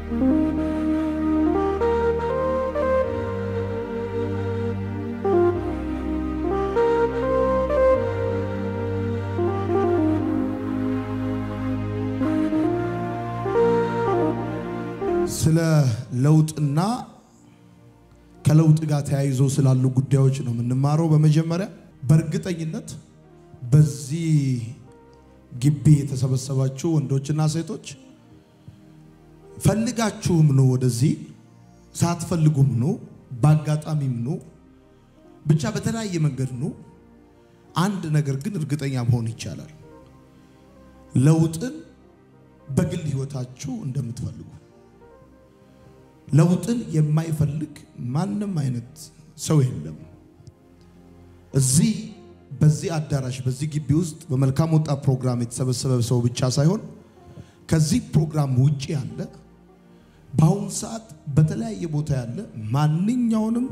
ስለ ለውጥና ከለውጥ ጋር ተያይዞ ስላሉ ጉዳዮች ነው የምንማረው። በመጀመሪያ በእርግጠኝነት በዚህ ግቢ የተሰበሰባችሁ ወንዶችና ሴቶች ፈልጋችሁም ነው ወደዚህ፣ ሳትፈልጉም ነው፣ በአጋጣሚም ነው፣ ብቻ በተለያየ መንገድ ነው። አንድ ነገር ግን እርግጠኛ መሆን ይቻላል፣ ለውጥን በግል ህይወታችሁ እንደምትፈልጉ ለውጥን የማይፈልግ ማንም አይነት ሰው የለም። እዚህ በዚህ አዳራሽ በዚህ ግቢ ውስጥ በመልካም ወጣት ፕሮግራም የተሰበሰበ ሰው ብቻ ሳይሆን ከዚህ ፕሮግራም ውጭ ያለ በአሁኑ ሰዓት በተለያየ ቦታ ያለ ማንኛውንም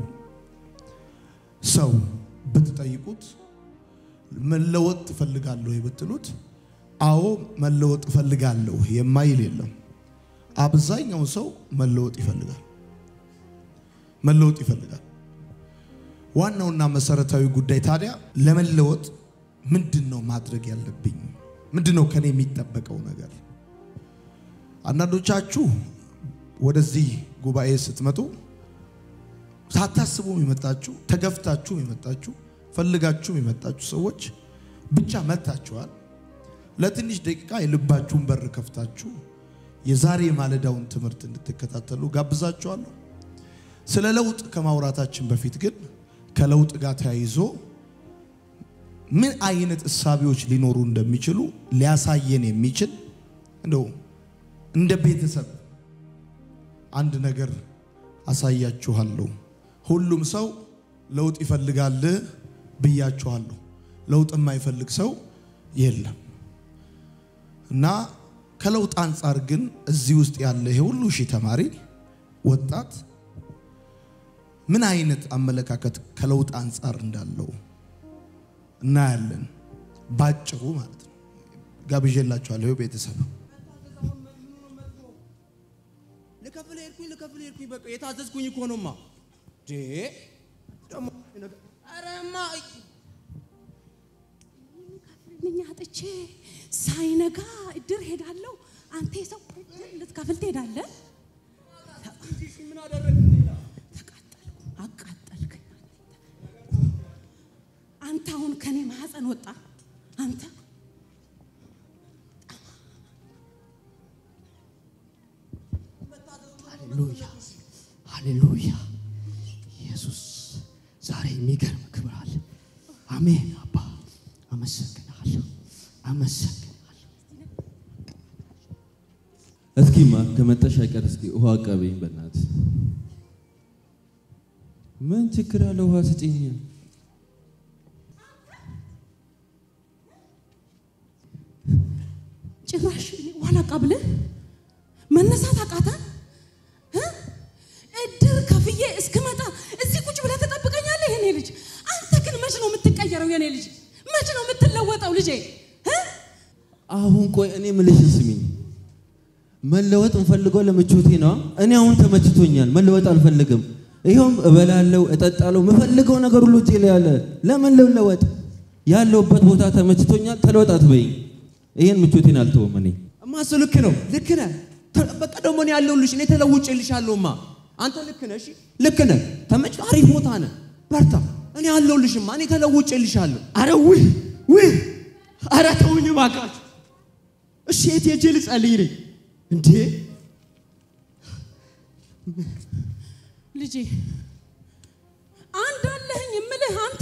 ሰው ብትጠይቁት መለወጥ ትፈልጋለሁ ብትሉት አዎ መለወጥ እፈልጋለሁ የማይል የለም። አብዛኛው ሰው መለወጥ ይፈልጋል። መለወጥ ይፈልጋል። ዋናውና መሰረታዊ ጉዳይ ታዲያ ለመለወጥ ምንድን ነው ማድረግ ያለብኝ? ምንድን ነው ከኔ የሚጠበቀው ነገር? አንዳንዶቻችሁ ወደዚህ ጉባኤ ስትመጡ ሳታስቡም የመጣችሁ ተገፍታችሁም የመጣችሁ ፈልጋችሁም የመጣችሁ ሰዎች ብቻ መጥታችኋል። ለትንሽ ደቂቃ የልባችሁን በር ከፍታችሁ የዛሬ ማለዳውን ትምህርት እንድትከታተሉ ጋብዛችኋለሁ። ስለ ለውጥ ከማውራታችን በፊት ግን ከለውጥ ጋር ተያይዞ ምን አይነት እሳቢዎች ሊኖሩ እንደሚችሉ ሊያሳየን የሚችል እንደው እንደ ቤተሰብ አንድ ነገር አሳያችኋለሁ። ሁሉም ሰው ለውጥ ይፈልጋል ብያችኋለሁ። ለውጥ የማይፈልግ ሰው የለም እና ከለውጥ አንጻር ግን እዚህ ውስጥ ያለ ይሄ ሁሉ ሺህ ተማሪ ወጣት ምን አይነት አመለካከት ከለውጥ አንጻር እንዳለው እናያለን። ባጭሩ ማለት ነው። ጋብዤላችኋለሁ ቤተሰብ ልከፍል ሄድኩኝ ልከፍል ሄድኩኝ በቃ የታዘዝኩኝ እኮ ነውማ። ዴ ደግሞ አረማ ምኛ አጥቼ ሳይነጋ እድር ሄዳለሁ። አንተ የሰው እድር ልትከፍል ትሄዳለህ? ምን አደረግን ሌላ? ተቃጠልኩ፣ አቃጠልከኝ። አንተ አሁን ከኔ ማህፀን ወጣ። አንተ ሃሌሉያ ሃሌሉያ። ኢየሱስ ዛሬ የሚገርም ክብር አለ። አሜን። አባ አመሰግናለሁ፣ አመሰግናለሁ። እስኪማ ከመጣሽ አይቀር እስኪ ውሃ አቀበኝ በእናትህ። ምን ችግር አለ? ውሃ ስጭኝ። ጭራሽ ዋላ ቀብልህ መነሳት አቃተ። እ? እድር ከፍዬ እስክመጣ እዚህ ቁጭ ብለህ ትጠብቀኛለህ? የኔ ልጅ አንተ ግን መች ነው የምትቀየረው? የኔ ልጅ መች ነው የምትለወጠው? ልጄ እ? አሁን ቆይ እኔ ምልሽን ስሚኝ። መለወጥ እንፈልገው ለምቾቴ ነው። እኔ አሁን ተመችቶኛል፣ መለወጥ አልፈልግም። ይኸውም እበላለሁ፣ እጠጣለሁ፣ የምፈልገው ነገር ሁሉ እጄ ላይ አለ። ለምን ልለወጥ? ያለሁበት ቦታ ተመችቶኛል። ተለወጥ አትበይኝ። ይሄን ምቾቴን አልተወም እኔ እማ እሱ ልክ ነው፣ ልክ ነህ። ተ- በቃ ደግሞ እኔ ያለሁልሽ እኔ ተለውጬልሻለሁማ። አንተ ልክ ነህ፣ እሺ ልክ ነህ። ተመች አሪፍ ቦታ ነህ፣ በርታ። እኔ ያለሁልሽማ፣ እኔ ተለውጬልሻለሁ። አረ ውይ ውይ፣ አረ ተውኝ እባካችሁ። እሺ የት ሄጄ ልጸልይ ነኝ እንዴ? ልጄ አንድ አለህኝ እምልህ አንተ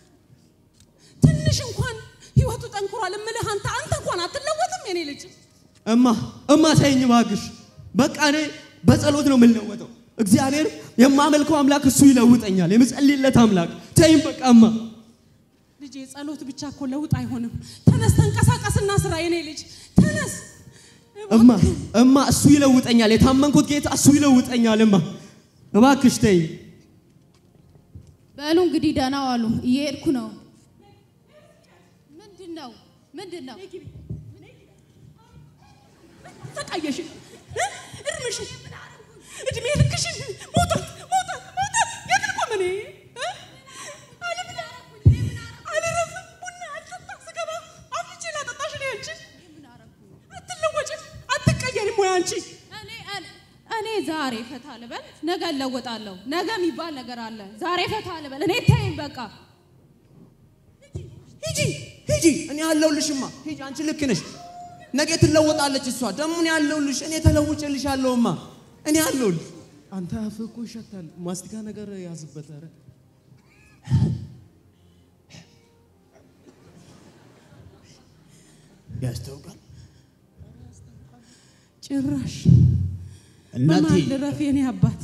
ትንሽ እንኳን ህይወቱ ጠንክሯል እምልህ አንተ አንተ እንኳን አትለወጥም የኔ ልጅ እማ እማ ተይኝ እባክሽ። በቃ እኔ በጸሎት ነው የምንለወጠው። እግዚአብሔር የማመልከው አምላክ እሱ ይለውጠኛል፣ የምጸልይለት አምላክ። ተይኝ በቃ እማ። ልጄ ጸሎት ብቻ እኮ ለውጥ አይሆንም ተነስ ተንቀሳቀስና ስራ የኔ ልጅ ተነስ እማ እማ እሱ ይለውጠኛል። የታመንኩት ጌታ እሱ ይለውጠኛል። እማ እባክሽ ተይኝ። በሉ እንግዲህ ደህና ዋሉ። እየሄድኩ ነው። ምንድን ነው ምንድን ነው? ተቃየሽ እ? እርም የሆንሽው? እድሜ ልክሽን መውጣት መውጣት መውጣት የት ልቆም እኔ እ? አልብላ አልረፍም ቡና አልጠጣ ስገባ አፍልቼ ላጠጣሽ እኔ አንቺን አትለወጭም አትቀየሪም ወይ አንቺ እኔ እኔ- እኔ ዛሬ ፈታ ልበል፣ ነገ እለወጣለሁ። ነገ የሚባል ነገር አለ። ዛሬ ፈታ ልበል። እኔ ተይኝ በቃ። ሂጂ ሂጂ፣ እኔ ያለሁልሽማ። ሂጂ፣ አንቺ ልክ ነሽ። ነገ ትለወጣለች እሷ። ደግሞ እኔ ያለሁልሽ፣ እኔ ተለውጭልሻለሁማ። እኔ ያለሁልሽ። አንተ አፍህ እኮ ይሸታል። ማስቲካ ነገር ያዝበት። ኧረ ያስታውቃል። ጭራሽ እናቴ በማን ልረፍ የኔ አባት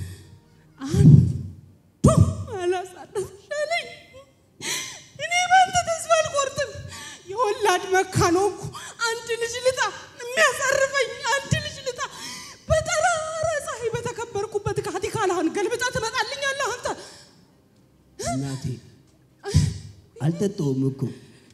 አንዱ አላሳለፍሻለኝ። እኔ ባንተ ተስፋ አልቆርጥም። የወላድ መካን ሆንኩ። አንድ ልጅ ልጣ የሚያሳርፈኝ አንድ ልጅ ልጣ። በጠራራ ፀሐይ በተከበርኩበት ካቲካላህን ገልብጣ ትመጣልኛለህ አንተ። እናቴ አልጠጣውም እኮ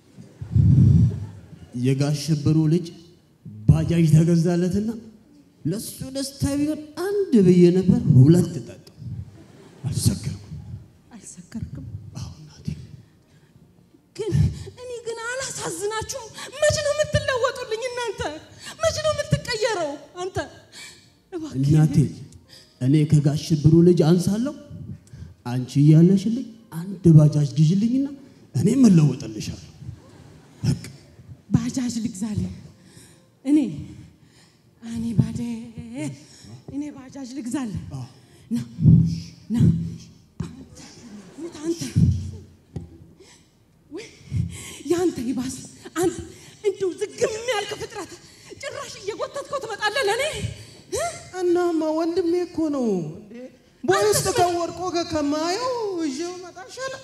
የጋሽ ሽብሩ ልጅ ባጃጅ ተገዛለትና ለሱ ደስታ ቢሆን አንድ ብዬ ነበር፣ ሁለት ጠጣሁ። አልሰከርኩም። አልሰከርክም አዎ እናቴ ግን እኔ ግን አላሳዝናችሁም። መች ነው የምትለወጡልኝ እናንተ? መች ነው የምትቀየረው አንተ? እባክህ እናቴ እኔ ከጋሽ ሽብሩ ልጅ አንሳለሁ። አንቺ እያለሽልኝ አንድ ባጃጅ ግዢልኝና እኔ እለወጥልሻለሁ። በቃ ባጃጅ ልግዛልህ። እኔ እኔ ባዴ እኔ ባጃጅ ልግዛልህ። ና ና አንተ ሙት አንተ ወይ ያንተ ይባስ አንተ እንደው ዝግም ያልክ ፍጥረት ጭራሽ እየጎተትከው ትመጣለህ ለእኔ እ? እናማ ወንድሜ እኮ ነው እንዴ። ቦይ ውስጥ ከወድቆ ከማየው ይዤው መጣ ይሻላል።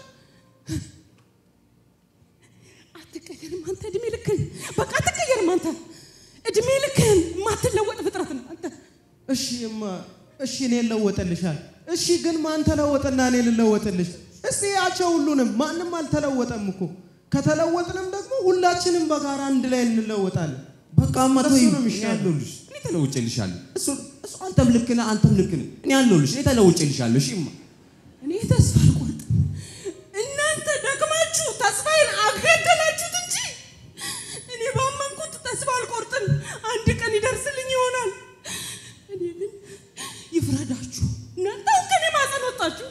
አትቀየርም አንተ እድሜ ልክህን በቃ አትቀየርም አንተ እድሜ ልክህን የማትለወጥ ፍጥረት ነው አንተ እሺ እማ እሺ እኔ እለወጥልሻል። እሺ ግን ማን ተለወጠና እኔ ልለወጥልሽ? እስቲ ያቸው ሁሉንም ማንም አልተለወጠም እኮ። ከተለወጥንም ደግሞ ሁላችንም በጋራ አንድ ላይ እንለወጣለን። በቃ መቶ እሱ ነው የሚሻለው። ያለሁልሽ እኔ ተለውጭልሻለሁ። እሱ እሱ አንተም ልክ ነህ፣ አንተም ልክ ነህ። እኔ ያለሁልሽ እኔ ተለውጭልሻለሁ። እሺ እማ እኔ ተስፋ አልቆርጥም። እናንተ ደግማችሁ ተስፋዬን አገደላችሁት እንጂ እኔ ባመንኩት ተስፋ አልቆርጥም። አንድ ቀን ይደርስልኝ ይሆናል። እኔ ግን ይፍረዳችሁ። እናንተ አሁን ከኔ ማፀን ወጣችሁ።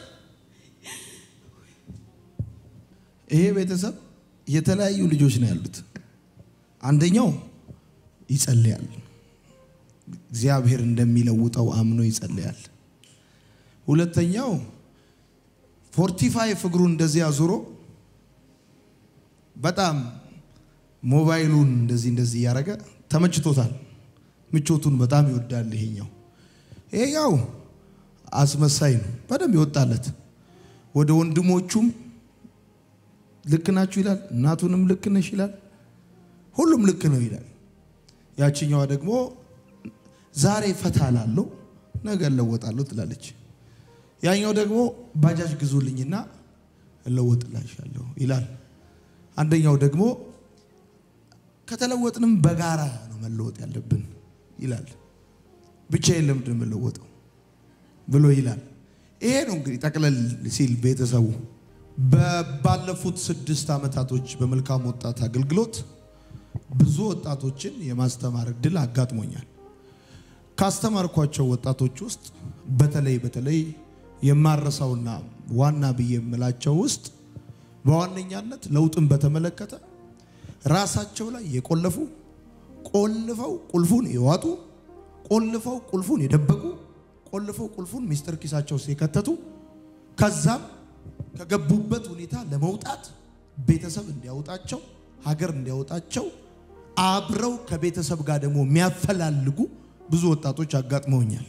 ይሄ ቤተሰብ የተለያዩ ልጆች ነው ያሉት። አንደኛው ይጸልያል፣ እግዚአብሔር እንደሚለውጠው አምኖ ይጸልያል። ሁለተኛው ፎርቲፋይቭ እግሩን እንደዚህ አዙሮ በጣም ሞባይሉን እንደዚህ እንደዚህ እያደረገ ተመችቶታል። ምቾቱን በጣም ይወዳል። ይሄኛው ይሄኛው አስመሳይ ነው፣ በደንብ ይወጣለት። ወደ ወንድሞቹም ልክ ናችሁ ይላል፣ እናቱንም ልክ ነሽ ይላል፣ ሁሉም ልክ ነው ይላል። ያችኛዋ ደግሞ ዛሬ ፈታ ላለሁ ነገ እለወጣለሁ ትላለች። ያኛው ደግሞ ባጃጅ ግዙልኝና እለወጥላሻለሁ ይላል። አንደኛው ደግሞ ከተለወጥንም በጋራ ነው መለወጥ ያለብን ይላል። ብቻዬን ለምንድን ነው የምለወጠው ብሎ ይላል። ይሄ ነው እንግዲህ ጠቅለል ሲል ቤተሰቡ ባለፉት ስድስት ዓመታቶች በመልካም ወጣት አገልግሎት ብዙ ወጣቶችን የማስተማር እድል አጋጥሞኛል። ካስተማርኳቸው ወጣቶች ውስጥ በተለይ በተለይ የማረሳውና ዋና ብዬ የምላቸው ውስጥ በዋነኛነት ለውጥን በተመለከተ ራሳቸው ላይ የቆለፉ ቆልፈው ቁልፉን የዋጡ ቆልፈው ቁልፉን የደበቁ ቆልፈው ቁልፉን ሚስጥር ኪሳቸው ውስጥ የከተቱ ከዛም ከገቡበት ሁኔታ ለመውጣት ቤተሰብ እንዲያወጣቸው ሀገር እንዲያወጣቸው አብረው ከቤተሰብ ጋር ደግሞ የሚያፈላልጉ ብዙ ወጣቶች አጋጥመውኛል።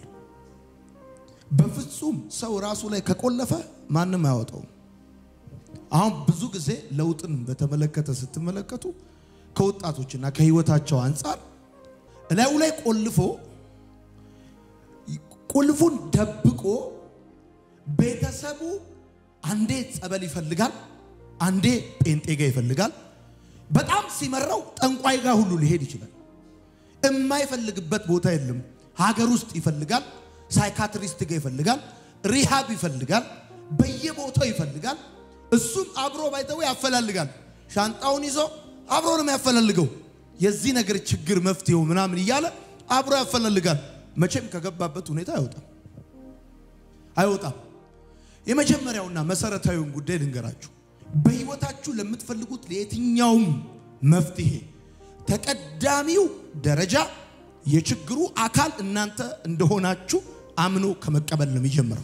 በፍጹም ሰው ራሱ ላይ ከቆለፈ ማንም አያወጣውም። አሁን ብዙ ጊዜ ለውጥን በተመለከተ ስትመለከቱ ከወጣቶችና ከህይወታቸው አንጻር እላዩ ላይ ቆልፎ ቁልፉን ደብቆ ቤተሰቡ አንዴ ጸበል ይፈልጋል፣ አንዴ ጴንጤ ጋ ይፈልጋል። በጣም ሲመራው ጠንቋይ ጋር ሁሉ ሊሄድ ይችላል። የማይፈልግበት ቦታ የለም። ሀገር ውስጥ ይፈልጋል፣ ሳይካትሪስት ጋር ይፈልጋል፣ ሪሃብ ይፈልጋል፣ በየቦታው ይፈልጋል። እሱም አብሮ ባይተው ያፈላልጋል። ሻንጣውን ይዞ አብሮ ነው የሚያፈላልገው። የዚህ ነገር ችግር መፍትሄው ምናምን እያለ አብሮ ያፈላልጋል። መቼም ከገባበት ሁኔታ አይወጣም አይወጣም። የመጀመሪያውና መሰረታዊውን ጉዳይ ልንገራችሁ። በህይወታችሁ ለምትፈልጉት ለየትኛውም መፍትሄ ተቀዳሚው ደረጃ የችግሩ አካል እናንተ እንደሆናችሁ አምኖ ከመቀበል ነው የሚጀምረው።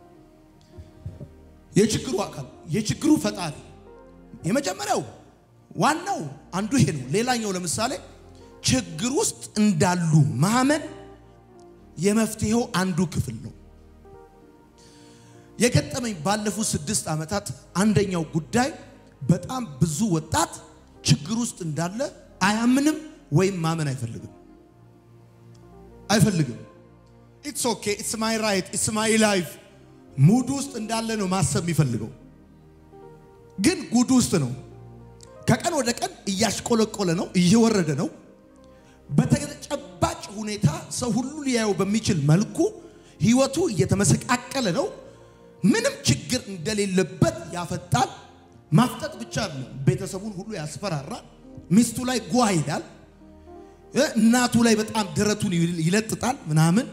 የችግሩ አካል የችግሩ ፈጣሪ የመጀመሪያው ዋናው አንዱ ይሄ ነው። ሌላኛው ለምሳሌ ችግር ውስጥ እንዳሉ ማመን የመፍትሄው አንዱ ክፍል ነው። የገጠመኝ ባለፉት ስድስት ዓመታት አንደኛው ጉዳይ በጣም ብዙ ወጣት ችግር ውስጥ እንዳለ አያምንም ወይም ማመን አይፈልግም አይፈልግም። ኢትስ ኦኬ ኢትስ ማይ ራይት ኢትስ ማይ ላይፍ ሙድ ውስጥ እንዳለ ነው ማሰብ የሚፈልገው፣ ግን ጉድ ውስጥ ነው። ከቀን ወደ ቀን እያሽቆለቆለ ነው፣ እየወረደ ነው። በተጨባጭ ሁኔታ ሰው ሁሉ ሊያየው በሚችል መልኩ ህይወቱ እየተመሰቃቀለ ነው። ምንም ችግር እንደሌለበት ያፈጣል። ማፍጠጥ ብቻ ነው፣ ቤተሰቡን ሁሉ ያስፈራራል። ሚስቱ ላይ ጓ ይላል። እናቱ ላይ በጣም ደረቱን ይለጥጣል ምናምን።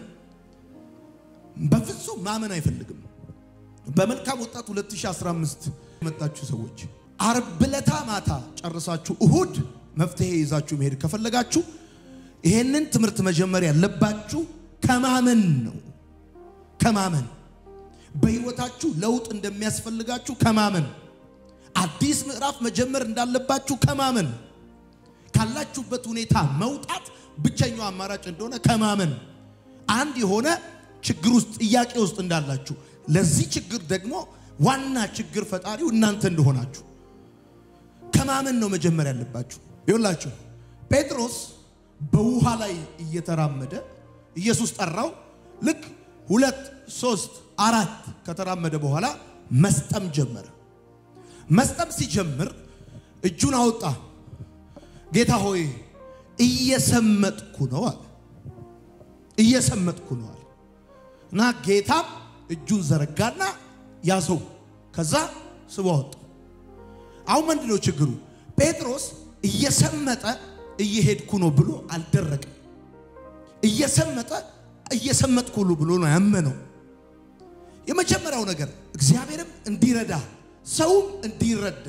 በፍጹም ማመን አይፈልግም። በመልካም ወጣት 2015 የመጣችሁ ሰዎች አርብ ዕለታ ማታ ጨርሳችሁ እሁድ መፍትሄ ይዛችሁ መሄድ ከፈለጋችሁ ይሄንን ትምህርት መጀመር ያለባችሁ ከማመን ነው። ከማመን በህይወታችሁ ለውጥ እንደሚያስፈልጋችሁ ከማመን አዲስ ምዕራፍ መጀመር እንዳለባችሁ ከማመን ካላችሁበት ሁኔታ መውጣት ብቸኛው አማራጭ እንደሆነ ከማመን አንድ የሆነ ችግር ውስጥ ጥያቄ ውስጥ እንዳላችሁ ለዚህ ችግር ደግሞ ዋና ችግር ፈጣሪው እናንተ እንደሆናችሁ ከማመን ነው መጀመር ያለባችሁ። ይኸውላችሁ ጴጥሮስ በውሃ ላይ እየተራመደ ኢየሱስ ጠራው። ልክ ሁለት ሶስት አራት ከተራመደ በኋላ መስጠም ጀመረ። መስጠም ሲጀምር እጁን አወጣ። ጌታ ሆይ እየሰመጥኩ ነው አለ። እየሰመጥኩ ነው አለ እና ጌታም እጁን ዘረጋና ያዘው። ከዛ ስቦ አወጣ። አሁን ምንድን ነው ችግሩ? ጴጥሮስ እየሰመጠ እየሄድኩ ነው ብሎ አልደረቅም። እየሰመጠ እየሰመጥኩ ነው ብሎ ነው ያመነው። የመጀመሪያው ነገር እግዚአብሔርም እንዲረዳ ሰውም እንዲረዳ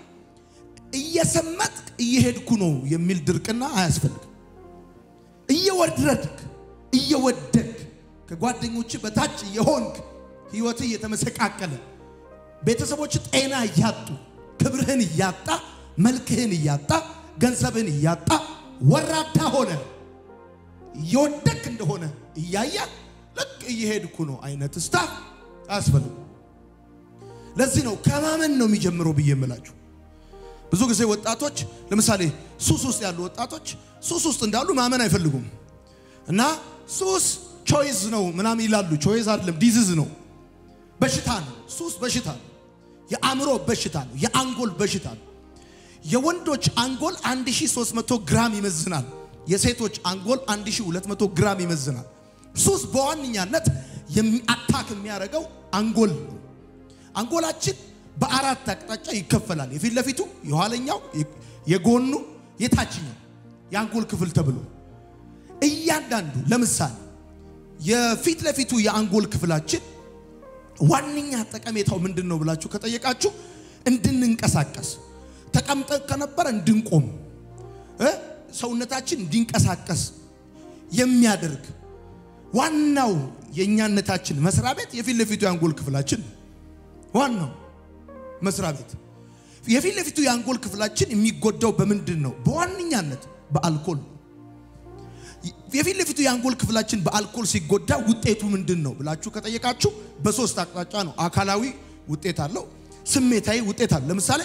እየሰመጥክ እየሄድኩ ነው የሚል ድርቅና አያስፈልግም። እየወረድክ እየወደክ ከጓደኞች በታች የሆንክ ህይወት እየተመሰቃቀለ ቤተሰቦች ጤና እያጡ ክብርህን እያጣ መልክህን እያጣ ገንዘብህን እያጣ ወራዳ ሆነ እየወደክ እንደሆነ እያየ ልክ እየሄድኩ ነው አይነት ስታፍ አያስፈልግም። ለዚህ ነው ከማመን ነው የሚጀምረው ብዬ የምላችሁ። ብዙ ጊዜ ወጣቶች ለምሳሌ ሱስ ውስጥ ያሉ ወጣቶች ሱስ ውስጥ እንዳሉ ማመን አይፈልጉም እና ሱስ ቾይዝ ነው ምናምን ይላሉ። ቾይዝ አይደለም ዲዚዝ ነው፣ በሽታ ነው። ሱስ በሽታ ነው። የአእምሮ በሽታ ነው። የአንጎል በሽታ ነው። የወንዶች አንጎል 1300 ግራም ይመዝናል። የሴቶች አንጎል 1200 ግራም ይመዝናል። ሱስ በዋነኛነት አታክ የሚያደርገው አንጎል ነው። አንጎላችን በአራት አቅጣጫ ይከፈላል። የፊት ለፊቱ፣ የኋለኛው፣ የጎኑ፣ የታችኛው የአንጎል ክፍል ተብሎ እያንዳንዱ ለምሳሌ የፊት ለፊቱ የአንጎል ክፍላችን ዋነኛ ጠቀሜታው ምንድን ነው ብላችሁ ከጠየቃችሁ እንድንንቀሳቀስ ተቀምጠን ከነበረ እንድንቆም እ ሰውነታችን እንዲንቀሳቀስ የሚያደርግ ዋናው የእኛነታችን መስሪያ ቤት የፊት ለፊቱ የአንጎል ክፍላችን ዋናው መስሪያ ቤት። የፊት ለፊቱ የአንጎል ክፍላችን የሚጎዳው በምንድን ነው? በዋነኛነት በአልኮል ነው። የፊት ለፊቱ የአንጎል ክፍላችን በአልኮል ሲጎዳ ውጤቱ ምንድን ነው ብላችሁ ከጠየቃችሁ በሶስት አቅጣጫ ነው። አካላዊ ውጤት አለው፣ ስሜታዊ ውጤት አለው። ለምሳሌ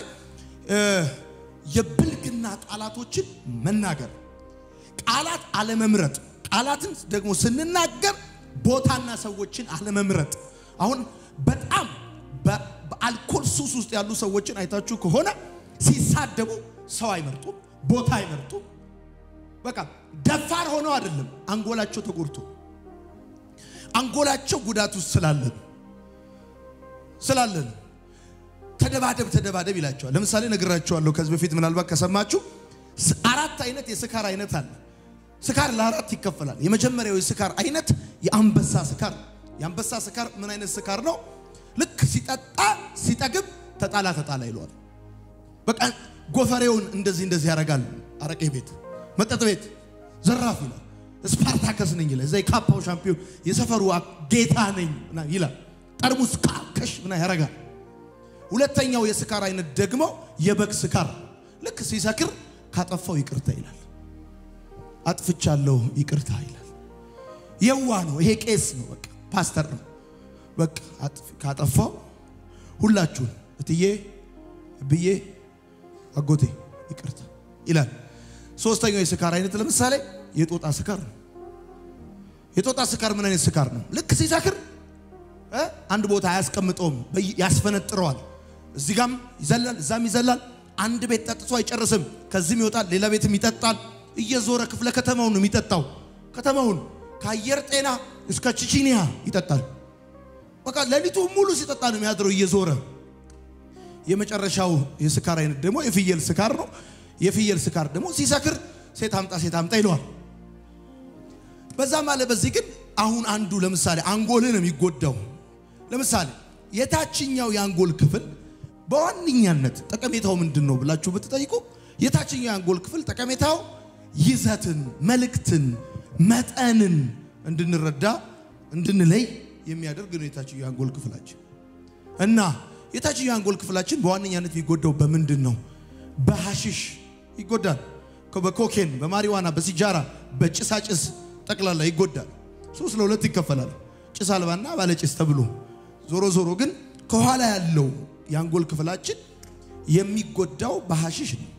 የብልግና ቃላቶችን መናገር፣ ቃላት አለመምረጥ፣ ቃላትን ደግሞ ስንናገር ቦታና ሰዎችን አለመምረጥ። አሁን በጣም በአልኮል ሱስ ውስጥ ያሉ ሰዎችን አይታችሁ ከሆነ ሲሳደቡ ሰው አይመርጡም፣ ቦታ አይመርጡም። በቃ ደፋር ሆነው አይደለም፣ አንጎላቸው ተጎድቶ አንጎላቸው ጉዳት ውስጥ ስላለን ስላለን ተደባደብ ተደባደብ ይላቸዋል። ለምሳሌ ነግራቸዋለሁ ከዚህ በፊት ምናልባት ከሰማችሁ ስ- አራት አይነት የስካር አይነት አለ። ስካር ለአራት ይከፈላል። የመጀመሪያው የስካር አይነት የአንበሳ ስካር። የአንበሳ ስካር ምን አይነት ስካር ነው? ልክ ሲጠጣ ሲጠግብ ተጣላ ተጣላ ይለዋል። በቃ ጎፈሬውን እንደዚህ እንደዚህ ያደርጋል። አረቄ ቤት፣ መጠጥ ቤት ዘራፍ ይላል። ስፓርታከስ ነኝ ይላል። እዛ የካፓው ሻምፒዮን የሰፈሩ አ- ጌታ ነኝ ምና ይላል። ጠርሙስ ካከሽ ምና ያደርጋል። ሁለተኛው የስካር አይነት ደግሞ የበግ ስካር። ልክ ሲሰክር ካጠፋው ይቅርታ ይላል። አጥፍቻለሁ ይቅርታ ይላል። የዋ ነው ይሄ ቄስ ነው፣ በቃ ፓስተር ነው። በቃ አጥፍ- ካጠፋው ሁላችሁን እትዬ ብዬ አጎቴ ይቅርታ ይላል። ሶስተኛው የስካር አይነት ለምሳሌ የጦጣ ስካር ነው። የጦጣ ስካር ምን አይነት ስካር ነው? ልክ ሲሰክር እ አንድ ቦታ አያስቀምጠውም፣ በይ- ያስፈነጥረዋል። እዚህ ጋም ይዘላል፣ እዛም ይዘላል። አንድ ቤት ጠጥቶ አይጨርስም። ከዚህም ይወጣል፣ ሌላ ቤትም ይጠጣል። እየዞረ ክፍለ ከተማውን ነው የሚጠጣው። ከተማውን ከአየር ጤና እስከ ቺቺኒያ ይጠጣል። በቃ ሌሊቱ ሙሉ ሲጠጣ ነው የሚያድረው እየዞረ። የመጨረሻው የስካር አይነት ደግሞ የፍየል ስካር ነው። የፍየል ስካር ደግሞ ሲሰክር ሴት አምጣ ሴት አምጣ ይለዋል። በዛም አለ በዚህ ግን አሁን አንዱ ለምሳሌ አንጎልን ነው የሚጎዳው። ለምሳሌ የታችኛው የአንጎል ክፍል በዋነኛነት ጠቀሜታው ምንድን ነው ብላችሁ ብትጠይቁ የታችኛው የአንጎል ክፍል ጠቀሜታው ይዘትን፣ መልእክትን፣ መጠንን እንድንረዳ እንድንለይ የሚያደርግ ነው የታችኛው የአንጎል ክፍላችን እና የታችኛው የአንጎል ክፍላችን በዋነኛነት የሚጎዳው በምንድን ነው? በሐሽሽ ይጎዳል። በኮኬን፣ በማሪዋና፣ በሲጃራ፣ በጭሳጭስ ጠቅላላ ይጎዳል። ሶስት ለሁለት ይከፈላል፣ ጭስ አልባና ባለጭስ ተብሎ። ዞሮ ዞሮ ግን ከኋላ ያለው የአንጎል ክፍላችን የሚጎዳው በሐሽሽ ነው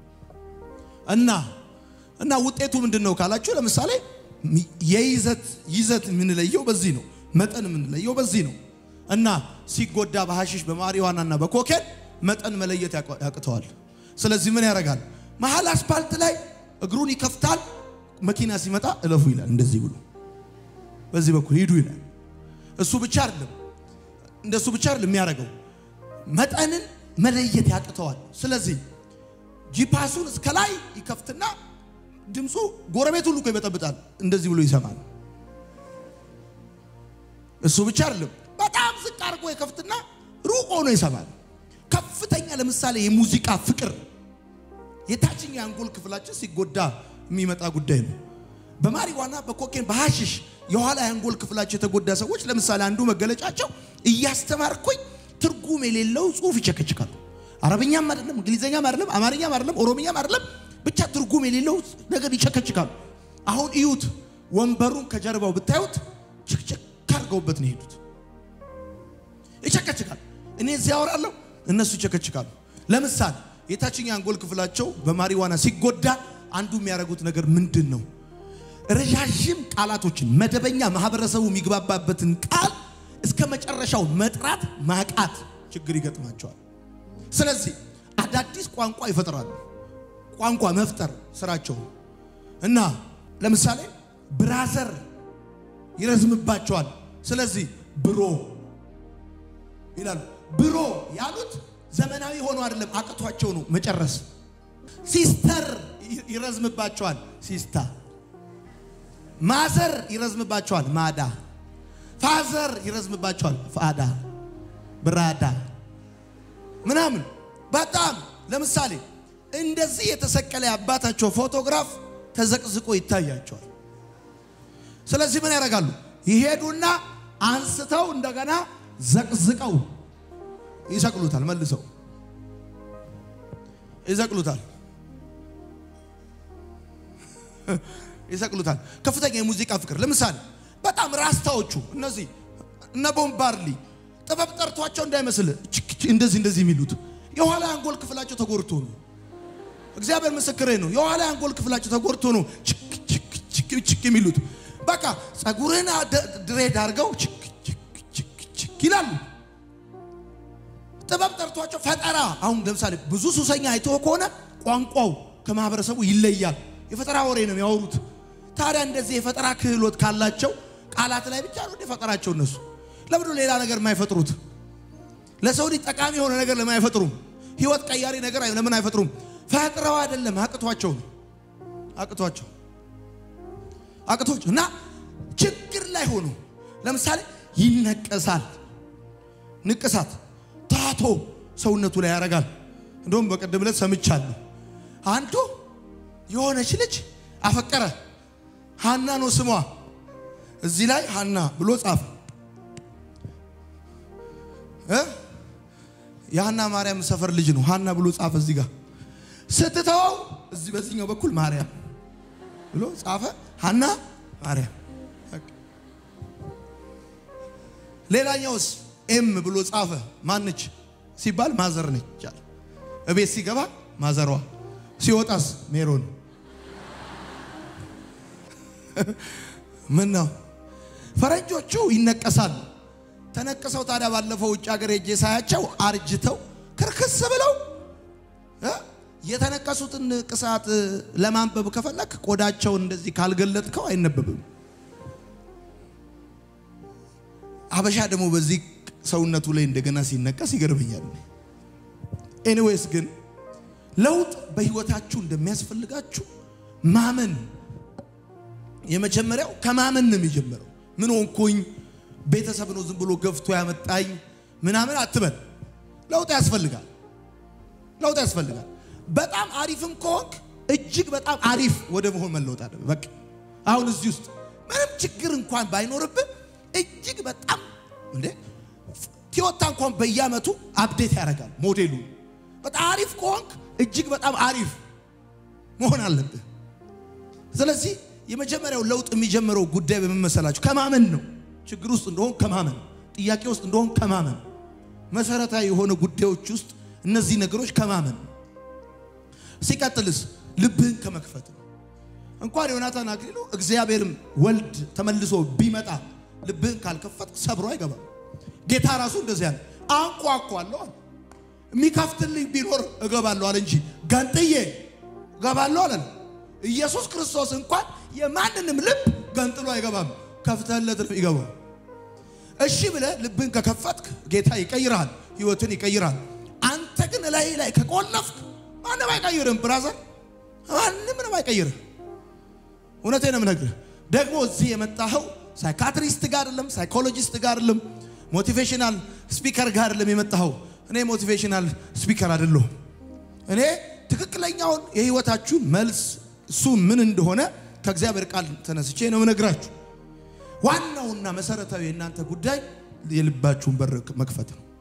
እና እና ውጤቱ ምንድን ነው ካላችሁ ለምሳሌ የይዘት ይዘት የምንለየው በዚህ ነው። መጠን የምንለየው በዚህ ነው። እና ሲጎዳ በሐሽሽ በማሪዋናና በኮኬን መጠን መለየት ያቅ- ያቅተዋል። ስለዚህ ምን ያደርጋል? መሀል አስፓልት ላይ እግሩን ይከፍታል። መኪና ሲመጣ እለፉ ይላል። እንደዚህ ብሎ በዚህ በኩል ሂዱ ይላል። እሱ ብቻ አይደለም እንደሱ ብቻ አይደለም የሚያደርገው መጠንን መለየት ያቅተዋል። ስለዚህ ጂፓሱን እስከ ላይ ይከፍትና ድምፁ ጎረቤት ሁሉ እኮ ይበጠብጣል። እንደዚህ ብሎ ይሰማል። እሱ ብቻ አይደለም፣ በጣም ዝቅ አድርጎ ይከፍትና ሩቅ ሆኖ ይሰማል። ከፍተኛ ለምሳሌ የሙዚቃ ፍቅር የታችኛው የአንጎል ክፍላችን ሲጎዳ የሚመጣ ጉዳይ ነው። በማሪዋና በኮኬን በሐሽሽ የኋላ የአንጎል ክፍላቸው የተጎዳ ሰዎች ለምሳሌ አንዱ መገለጫቸው እያስተማርኩኝ ትርጉም የሌለው ጽሑፍ ይቸከችካሉ። አረብኛም አይደለም፣ እንግሊዝኛም አይደለም፣ አማርኛም አይደለም፣ ኦሮምኛም አይደለም፣ ብቻ ትርጉም የሌለው ነገር ይቸከችካሉ። አሁን እዩት፣ ወንበሩን ከጀርባው ብታዩት ችክችክ አድርገውበት ነው የሄዱት። ይቸከችካል። እኔ እዚህ ያወራለሁ፣ እነሱ ይቸከችካሉ። ለምሳሌ የታችኛው አንጎል ክፍላቸው በማሪዋና ሲጎዳ አንዱ የሚያደርጉት ነገር ምንድን ነው? ረዣዥም ቃላቶችን መደበኛ ማህበረሰቡ የሚግባባበትን ቃል እስከ መጨረሻው መጥራት ማቃት ችግር ይገጥማቸዋል። ስለዚህ አዳዲስ ቋንቋ ይፈጥራሉ። ቋንቋ መፍጠር ስራቸው እና ለምሳሌ ብራዘር ይረዝምባቸዋል። ስለዚህ ብሮ ይላሉ። ብሮ ያሉት ዘመናዊ ሆኖ አይደለም፣ አቅቷቸው ነው መጨረስ። ሲስተር ይረዝምባቸዋል፣ ሲስታ። ማዘር ይረዝምባቸዋል፣ ማዳ። ፋዘር ይረዝምባቸዋል፣ ፋዳ፣ ብራዳ ምናምን። በጣም ለምሳሌ እንደዚህ የተሰቀለ የአባታቸው ፎቶግራፍ ተዘቅዝቆ ይታያቸዋል። ስለዚህ ምን ያደርጋሉ? ይሄዱና አንስተው እንደገና ዘቅዝቀው ይሰቅሉታል። መልሰው ይሰቅሉታል ይሰቅሉታል። ከፍተኛ የሙዚቃ ፍቅር ለምሳሌ በጣም ራስታዎቹ እነዚህ እነ ቦምባርሊ ጥበብ ጠርቷቸው እንዳይመስል እንደዚህ እንደዚህ የሚሉት የኋላ አንጎል ክፍላቸው ተጎድቶ ነው። እግዚአብሔር ምስክሬ ነው። የኋላ አንጎል ክፍላቸው ተጎድቶ ነው ችክ ችክ ችክ ችክ የሚሉት። በቃ ጸጉርህን ድሬድ አድርገው ችክ ችክ ችክ ችክ ይላሉ። ጥበብ ጠርቷቸው ፈጠራ። አሁን ለምሳሌ ብዙ ሱሰኛ አይቶ ከሆነ ቋንቋው ከማህበረሰቡ ይለያል። የፈጠራ ወሬ ነው የሚያወሩት። ታዲያ እንደዚህ የፈጠራ ክህሎት ካላቸው ቃላት ላይ ብቻ ነው ፈጠራቸው እነሱ ለምንድን ነው ሌላ ነገር የማይፈጥሩት? ለሰው ልጅ ጠቃሚ የሆነ ነገር ለምን አይፈጥሩም? ህይወት ቀያሪ ነገር አይ- ለምን አይፈጥሩም? ፈጥረው አይደለም አቅቷቸው ነው። አቅቷቸው አቅቷቸው እና ችግር ላይ ሆኖ ለምሳሌ ይነቀሳል። ንቅሳት ታቶ ሰውነቱ ላይ ያደርጋል። እንደውም በቀደም ዕለት ሰምቻለሁ። አንዱ የሆነች ልጅ አፈቀረ። ሃና ነው ስሟ። እዚህ ላይ ሃና ብሎ ጻፈ እ የሃና ማርያም ሰፈር ልጅ ነው። ሃና ብሎ ጻፈ እዚህ ጋር ስትተወው እዚህ በዚህኛው በኩል ማርያም ብሎ ጻፈ። ሃና ማርያም። በቃ። ሌላኛውስ ኤም ብሎ ጻፈ። ማነች ሲባል ማዘር ነች አለ። እቤት ሲገባ ማዘሯ፣ ሲወጣስ ሜሮን። ምን ነው ፈረንጆቹ ይነቀሳሉ። ተነቅሰው ታዲያ ባለፈው ውጭ ሀገር ሄጄ ሳያቸው አርጅተው ክርክስ ብለው እ የተነቀሱትን ንቅሳት ለማንበብ ከፈለክ ቆዳቸውን እንደዚህ ካልገለጥከው አይነበብም። አበሻ ደግሞ በዚህ ሰውነቱ ላይ እንደገና ሲነቀስ ይገርመኛል። ኤኒዌይስ ግን ለውጥ በህይወታችሁ እንደሚያስፈልጋችሁ ማመን የመጀመሪያው ከማመን ነው የሚጀምረው። ምን ሆንኩኝ፣ ቤተሰብ ነው ዝም ብሎ ገፍቶ ያመጣኝ ምናምን አትበል። ለውጥ ያስፈልጋል። ለውጥ ያስፈልጋል። በጣም አሪፍም ከሆንክ እጅግ በጣም አሪፍ ወደ መሆን መለወጥ አለ። በቃ አሁን እዚህ ውስጥ ምንም ችግር እንኳን ባይኖርብህ እጅግ በጣም እንዴ ቲዮታ እንኳን በየአመቱ አፕዴት ያደርጋል ሞዴሉ። በጣም አሪፍ ከሆንክ እጅግ በጣም አሪፍ መሆን አለብህ። ስለዚህ የመጀመሪያው ለውጥ የሚጀምረው ጉዳይ በምን መሰላችሁ? ከማመን ነው። ችግር ውስጥ እንደሆን ከማመን፣ ጥያቄ ውስጥ እንደሆን ከማመን፣ መሰረታዊ የሆነ ጉዳዮች ውስጥ እነዚህ ነገሮች ከማመን። ሲቀጥልስ ልብህን ከመክፈት ነው። እንኳን ዮናታን አክሊሉ እግዚአብሔርም ወልድ ተመልሶ ቢመጣ ልብህን ካልከፈት ሰብሮ አይገባም። ጌታ ራሱ እንደዚህ ያለ አንኳኳለሁ አለ። የሚከፍትልኝ ቢኖር እገባለሁ አለ እንጂ ገንጥዬ እገባለሁ አለ። ኢየሱስ ክርስቶስ እንኳን የማንንም ልብ ገንጥሎ አይገባም። ከፍተህለት ነው ይገባው። እሺ ብለህ ልብን ከከፈትክ ጌታ ይቀይራል፣ ህይወትን ይቀይራል። አንተ ግን ላይ ላይ ከቆለፍክ ማንም አይቀይርም። ብራዘር ማንም ምንም አይቀይርም። እውነቴን ነው የምነግርህ። ደግሞ እዚህ የመጣኸው ሳይካትሪስት ጋር አይደለም፣ ሳይኮሎጂስት ጋር አይደለም፣ ሞቲቬሽናል ስፒከር ጋር አይደለም የመጣኸው። እኔ ሞቲቬሽናል ስፒከር አይደለሁም። እኔ ትክክለኛውን የህይወታችሁን መልስ እሱ ምን እንደሆነ ከእግዚአብሔር ቃል ተነስቼ ነው የምነግራችሁ። ዋናውና መሰረታዊ የእናንተ ጉዳይ የልባችሁን በር መክፈት ነው።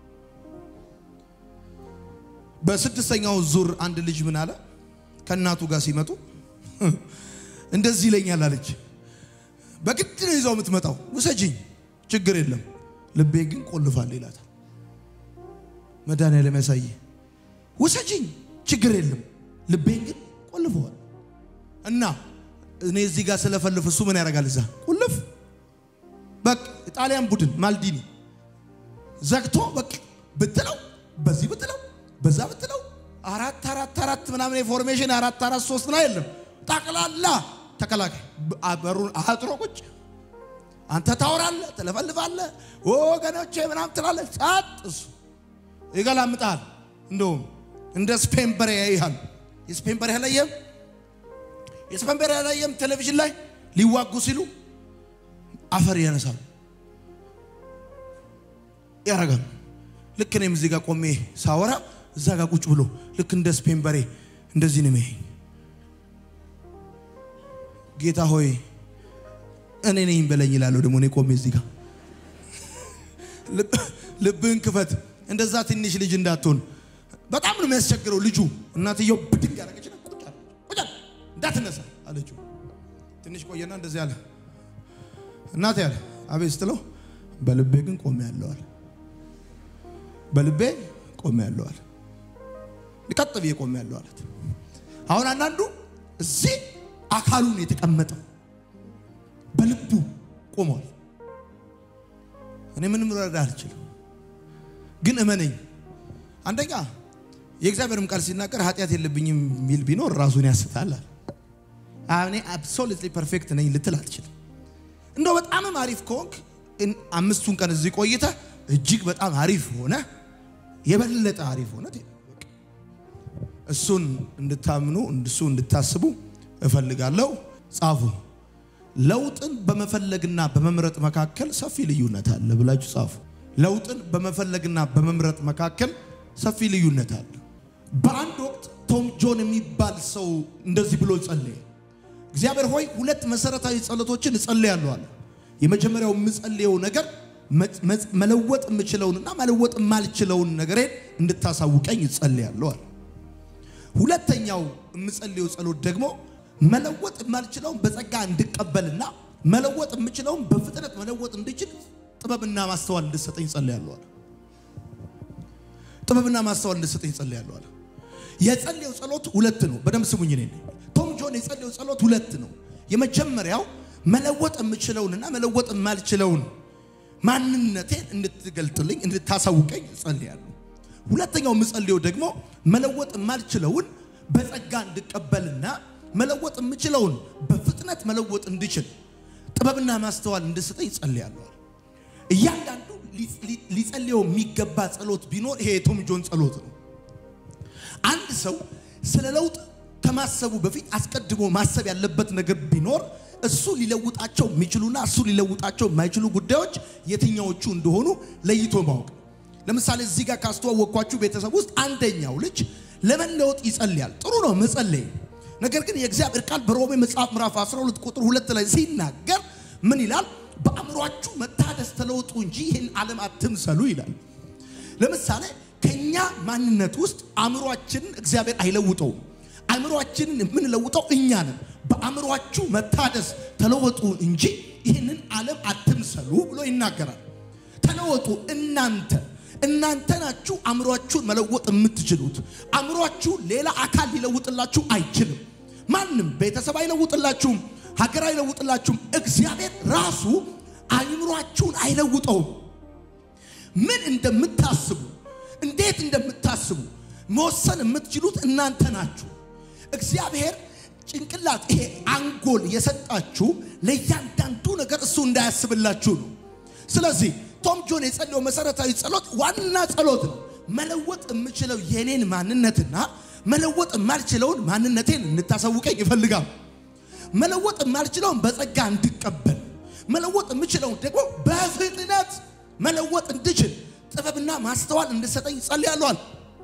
በስድስተኛው ዙር አንድ ልጅ ምን አለ? ከእናቱ ጋር ሲመጡ እንደዚህ ይለኛል አለች። በግድ ነው ይዘው የምትመጣው። ውሰጂኝ፣ ችግር የለም ልቤ ግን ቆልፋል ይላታል። መድኃኒዓለም ያሳየ። ውሰጂኝ፣ ችግር የለም ልቤን ግን ቆልፈዋል። እና እኔ እዚህ ጋር ስለፈልፍ እሱ ምን ያደርጋል? እዛ ቁልፍ በቃ የጣሊያን ቡድን ማልዲኒ ዘግቶ በቃ ብትለው በዚህ ብትለው በዛ ብትለው አራት አራት አራት ምናምን የፎርሜሽን አራት አራት ሶስት ና የለም ጠቅላላ ተከላካይ በሩን አጥሮ ቁጭ አንተ ታወራለህ፣ ትለፈልፋለህ፣ ወገኖቼ ምናምን ትላለህ። ጸጥ እሱ ይገላምጣል። እንደውም እንደ ስፔን በሬ ያይሃል። የስፔን በሬ አላየህም? የስፔን በሬ አላየህም? ቴሌቪዥን ላይ ሊዋጉ ሲሉ አፈር ያነሳሉ ያረጋሉ። ልክ እኔም እዚህ ጋር ቆሜ ሳወራ እዛ ጋር ቁጭ ብሎ ልክ እንደ ስፔን በሬ እንደዚህ ነው የሚያየኝ። ጌታ ሆይ እኔ ነኝ በለኝ ይላለሁ። ደግሞ እኔ ቆሜ እዚህ ጋር ልብህን ክፈት፣ እንደዛ ትንሽ ልጅ እንዳትሆን። በጣም ነው የሚያስቸግረው ልጁ። እናትየው ብድግ ያደረገችና ቁጭ አለ ቁጭ አለ እንዳትነሳ አለችው። ትንሽ ቆየና እንደዚህ አለ እናቴ ያለ አቤት ስትለው በልቤ ግን ቆሜ ያለዋል በልቤ ቆሜ ያለዋል ቀጥ ብዬ ቆሜ ያለው አለት። አሁን አንዳንዱ እዚህ አካሉን የተቀመጠው በልቡ ቆሟል። እኔ ምንም ረዳ አልችልም፣ ግን እመነኝ። አንደኛ የእግዚአብሔርም ቃል ሲናገር ኃጢአት የለብኝም የሚል ቢኖር ራሱን ያስታል። እኔ አብሶሉትሊ ፐርፌክት ነኝ ልትል አትችልም። እንደው በጣምም አሪፍ ከሆንክ እን- አምስቱን ቀን እዚህ ቆይተህ እጅግ በጣም አሪፍ ሆነ የበለጠ አሪፍ ሆነ ትሄዳለህ። በቃ እሱን እንድታምኑ እሱ እንድታስቡ እፈልጋለሁ። ጻፉ። ለውጥን በመፈለግና በመምረጥ መካከል ሰፊ ልዩነት አለ ብላችሁ ጻፉ። ለውጥን በመፈለግና በመምረጥ መካከል ሰፊ ልዩነት አለ። በአንድ ወቅት ቶም ጆን የሚባል ሰው እንደዚህ ብሎ ጸለየ። እግዚአብሔር ሆይ ሁለት መሰረታዊ ጸሎቶችን እጸልያለሁ አለ። የመጀመሪያው የምጸልየው ነገር መ- መ- መለወጥ የምችለውንና መለወጥ የማልችለውን ነገሬን እንድታሳውቀኝ እጸልያለሁ አለ። ሁለተኛው የምጸልየው ጸሎት ደግሞ መለወጥ የማልችለውን በጸጋ እንድቀበልና መለወጥ የምችለውን በፍጥነት መለወጥ እንድችል ጥበብና ማስተዋል እንድሰጠኝ ጸልያለሁ አለ። ጥበብና ማስተዋል እንድሰጠኝ ጸልያለሁ አለ። የጸለየው ጸሎት ሁለት ነው። በደንብ ስሙኝ። እኔ ቶም ጆን የጸለየው ጸሎት ሁለት ነው። የመጀመሪያው መለወጥ የምችለውንና መለወጥ የማልችለውን ማንነቴን እንድትገልጥልኝ እንድታሳውቀኝ እጸልያለሁ። ሁለተኛው የምጸልየው ደግሞ መለወጥ የማልችለውን በጸጋ እንድቀበልና መለወጥ የምችለውን በፍጥነት መለወጥ እንድችል ጥበብና ማስተዋል እንድሰጠኝ እጸልያለሁ። እያንዳንዱ ሊ- ሊ- ሊጸልየው የሚገባ ጸሎት ቢኖር ይሄ የቶም ጆን ጸሎት ነው። አንድ ሰው ስለ ለውጥ ከማሰቡ በፊት አስቀድሞ ማሰብ ያለበት ነገር ቢኖር እሱ ሊለውጣቸው የሚችሉና እሱ ሊለውጣቸው የማይችሉ ጉዳዮች የትኛዎቹ እንደሆኑ ለይቶ ማወቅ ነው። ለምሳሌ እዚህ ጋር ካስተዋወቅኳችሁ ቤተሰብ ውስጥ አንደኛው ልጅ ለመለወጥ ይጸልያል። ጥሩ ነው መጸለይ። ነገር ግን የእግዚአብሔር ቃል በሮሜ መጽሐፍ ምዕራፍ 12 ቁጥር ሁለት ላይ ሲናገር ምን ይላል? በአእምሯችሁ መታደስ ተለውጡ እንጂ ይህን ዓለም አትምሰሉ ይላል። ለምሳሌ ከኛ ማንነት ውስጥ አእምሯችንን እግዚአብሔር አይለውጠውም። አእምሯችንን የምንለውጠው እኛ ነን። በአእምሯችሁ መታደስ ተለወጡ እንጂ ይህንን ዓለም አትምሰሉ ብሎ ይናገራል። ተለወጡ እናንተ እናንተ ናችሁ አእምሯችሁን መለወጥ የምትችሉት። አእምሯችሁ ሌላ አካል ሊለውጥላችሁ አይችልም። ማንም ቤተሰብ አይለውጥላችሁም፣ ሀገር አይለውጥላችሁም። እግዚአብሔር ራሱ አእምሯችሁን አይለውጠውም። ምን እንደምታስቡ እንዴት እንደምታስቡ መወሰን የምትችሉት እናንተ ናችሁ። እግዚአብሔር ጭንቅላት ይሄ አንጎል የሰጣችሁ ለእያንዳንዱ ነገር እሱ እንዳያስብላችሁ ነው። ስለዚህ ቶም ጆን የጸለየው መሰረታዊ ጸሎት ዋና ጸሎት ነው። መለወጥ የምችለው የኔን ማንነትና መለወጥ የማልችለውን ማንነቴን እንድታሳውቀኝ ይፈልጋል። መለወጥ የማልችለውን በጸጋ እንድቀበል፣ መለወጥ የምችለውን ደግሞ በፍጥነት መለወጥ እንድችል ጥበብና ማስተዋል እንድሰጠኝ ጸልያለዋል።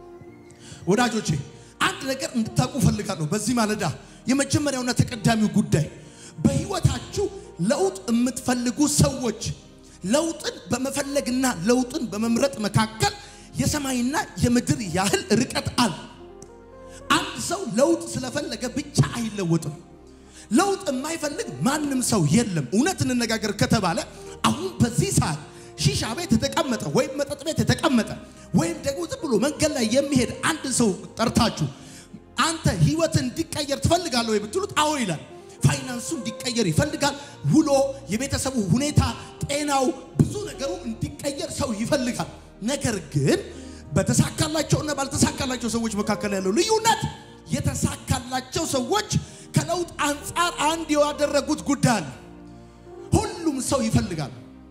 ወዳጆቼ አንድ ነገር እንድታውቁ ፈልጋለሁ። በዚህ ማለዳ የመጀመሪያውና ተቀዳሚው ጉዳይ በህይወታችሁ ለውጥ የምትፈልጉ ሰዎች ለውጥን በመፈለግና ለውጥን በመምረጥ መካከል የሰማይና የምድር ያህል ርቀት አለ። አንድ ሰው ለውጥ ስለፈለገ ብቻ አይለወጥም። ለውጥ የማይፈልግ ማንም ሰው የለም። እውነት እንነጋገር ከተባለ አሁን በዚህ ሰዓት ሺሻ ቤት የተቀመጠ ወይም መጠጥ ቤት የተቀመጠ ወይም ደግሞ ዝም ብሎ መንገድ ላይ የሚሄድ አንድ ሰው ጠርታችሁ አንተ ህይወት እንዲቀየር ትፈልጋለህ ወይ ብትሉት አዎ ይላል። ፋይናንሱ እንዲቀየር ይፈልጋል። ውሎ፣ የቤተሰቡ ሁኔታ፣ ጤናው፣ ብዙ ነገሩ እንዲቀየር ሰው ይፈልጋል። ነገር ግን በተሳካላቸውና ባልተሳካላቸው ሰዎች መካከል ያለው ልዩነት የተሳካላቸው ሰዎች ከለውጥ አንጻር አንድ ያደረጉት ጉዳይ አለ። ሁሉም ሰው ይፈልጋል።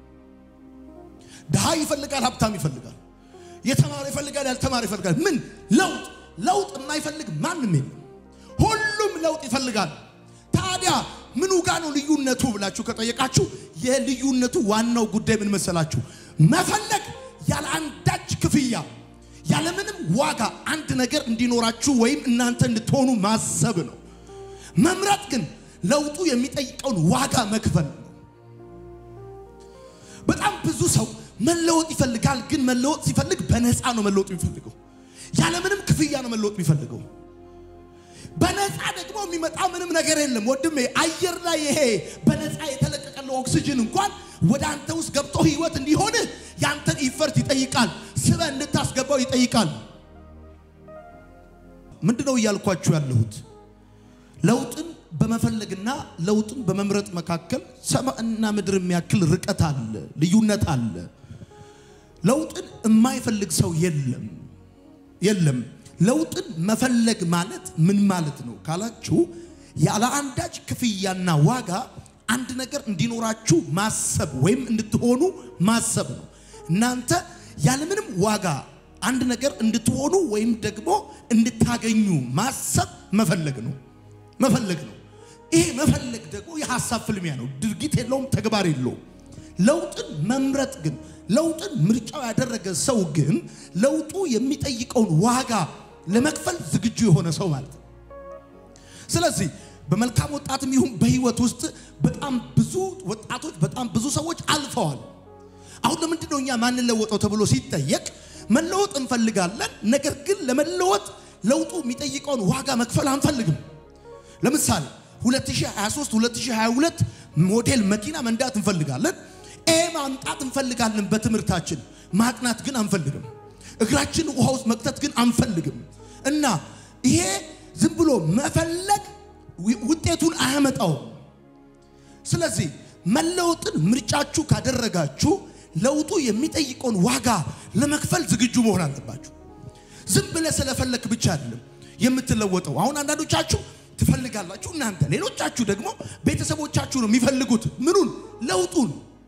ድሃ ይፈልጋል፣ ሀብታም ይፈልጋል፣ የተማረ ይፈልጋል፣ ያልተማረ ይፈልጋል። ምን ለውጥ ለውጥ የማይፈልግ ማንም የለም። ሁሉም ለውጥ ይፈልጋል። ታዲያ ምኑ ጋ ነው ልዩነቱ ብላችሁ ከጠየቃችሁ የልዩነቱ ዋናው ጉዳይ ምን መሰላችሁ? መፈለግ ያለ አንዳች ክፍያ ያለምንም ዋጋ አንድ ነገር እንዲኖራችሁ ወይም እናንተ እንድትሆኑ ማሰብ ነው። መምረጥ ግን ለውጡ የሚጠይቀውን ዋጋ መክፈል ነው። በጣም ብዙ ሰው መለወጥ ይፈልጋል፣ ግን መለወጥ ሲፈልግ በነፃ ነው መለወጥ የሚፈልገው። ያለምንም ክፍያ ነው መለወጥ የሚፈልገው። በነፃ ደግሞ የሚመጣ ምንም ነገር የለም ወንድሜ። አየር ላይ ይሄ በነፃ የተለቀቀለው ኦክሲጅን እንኳን ወደ አንተ ውስጥ ገብቶ ህይወት እንዲሆን ያንተን ኢፈርት ይጠይቃል፣ ስበ እንድታስገባው ይጠይቃል። ምንድነው እያልኳችሁ ያለሁት? ለውጥን በመፈለግና ለውጥን በመምረጥ መካከል ሰማይና ምድር የሚያክል ርቀት አለ፣ ልዩነት አለ። ለውጥን የማይፈልግ ሰው የለም የለም። ለውጥን መፈለግ ማለት ምን ማለት ነው ካላችሁ፣ ያለ አንዳች ክፍያና ዋጋ አንድ ነገር እንዲኖራችሁ ማሰብ ወይም እንድትሆኑ ማሰብ ነው። እናንተ ያለምንም ዋጋ አንድ ነገር እንድትሆኑ ወይም ደግሞ እንድታገኙ ማሰብ መፈለግ ነው መፈለግ ነው። ይሄ መፈለግ ደግሞ የሐሳብ ፍልሚያ ነው። ድርጊት የለውም፣ ተግባር የለውም። ለውጥን መምረጥ ግን ለውጥን ምርጫው ያደረገ ሰው ግን ለውጡ የሚጠይቀውን ዋጋ ለመክፈል ዝግጁ የሆነ ሰው ማለት ነው። ስለዚህ በመልካም ወጣትም ይሁን በህይወት ውስጥ በጣም ብዙ ወጣቶች በጣም ብዙ ሰዎች አልፈዋል። አሁን ለምንድን ነው እኛ ማንለወጠው ተብሎ ሲጠየቅ መለወጥ እንፈልጋለን፣ ነገር ግን ለመለወጥ ለውጡ የሚጠይቀውን ዋጋ መክፈል አንፈልግም። ለምሳሌ 2023 2022 ሞዴል መኪና መንዳት እንፈልጋለን፣ ኤ ማምጣት እንፈልጋለን በትምህርታችን ማጥናት ግን አንፈልግም። እግራችን ውሃ ውስጥ መክተት ግን አንፈልግም። እና ይሄ ዝም ብሎ መፈለግ ውጤቱን አያመጣውም። ስለዚህ መለወጥን ምርጫችሁ ካደረጋችሁ ለውጡ የሚጠይቀውን ዋጋ ለመክፈል ዝግጁ መሆን አለባችሁ። ዝም ብለህ ስለፈለክ ብቻ አይደለም የምትለወጠው። አሁን አንዳንዶቻችሁ ትፈልጋላችሁ እናንተ፣ ሌሎቻችሁ ደግሞ ቤተሰቦቻችሁ ነው የሚፈልጉት ምኑን ለውጡን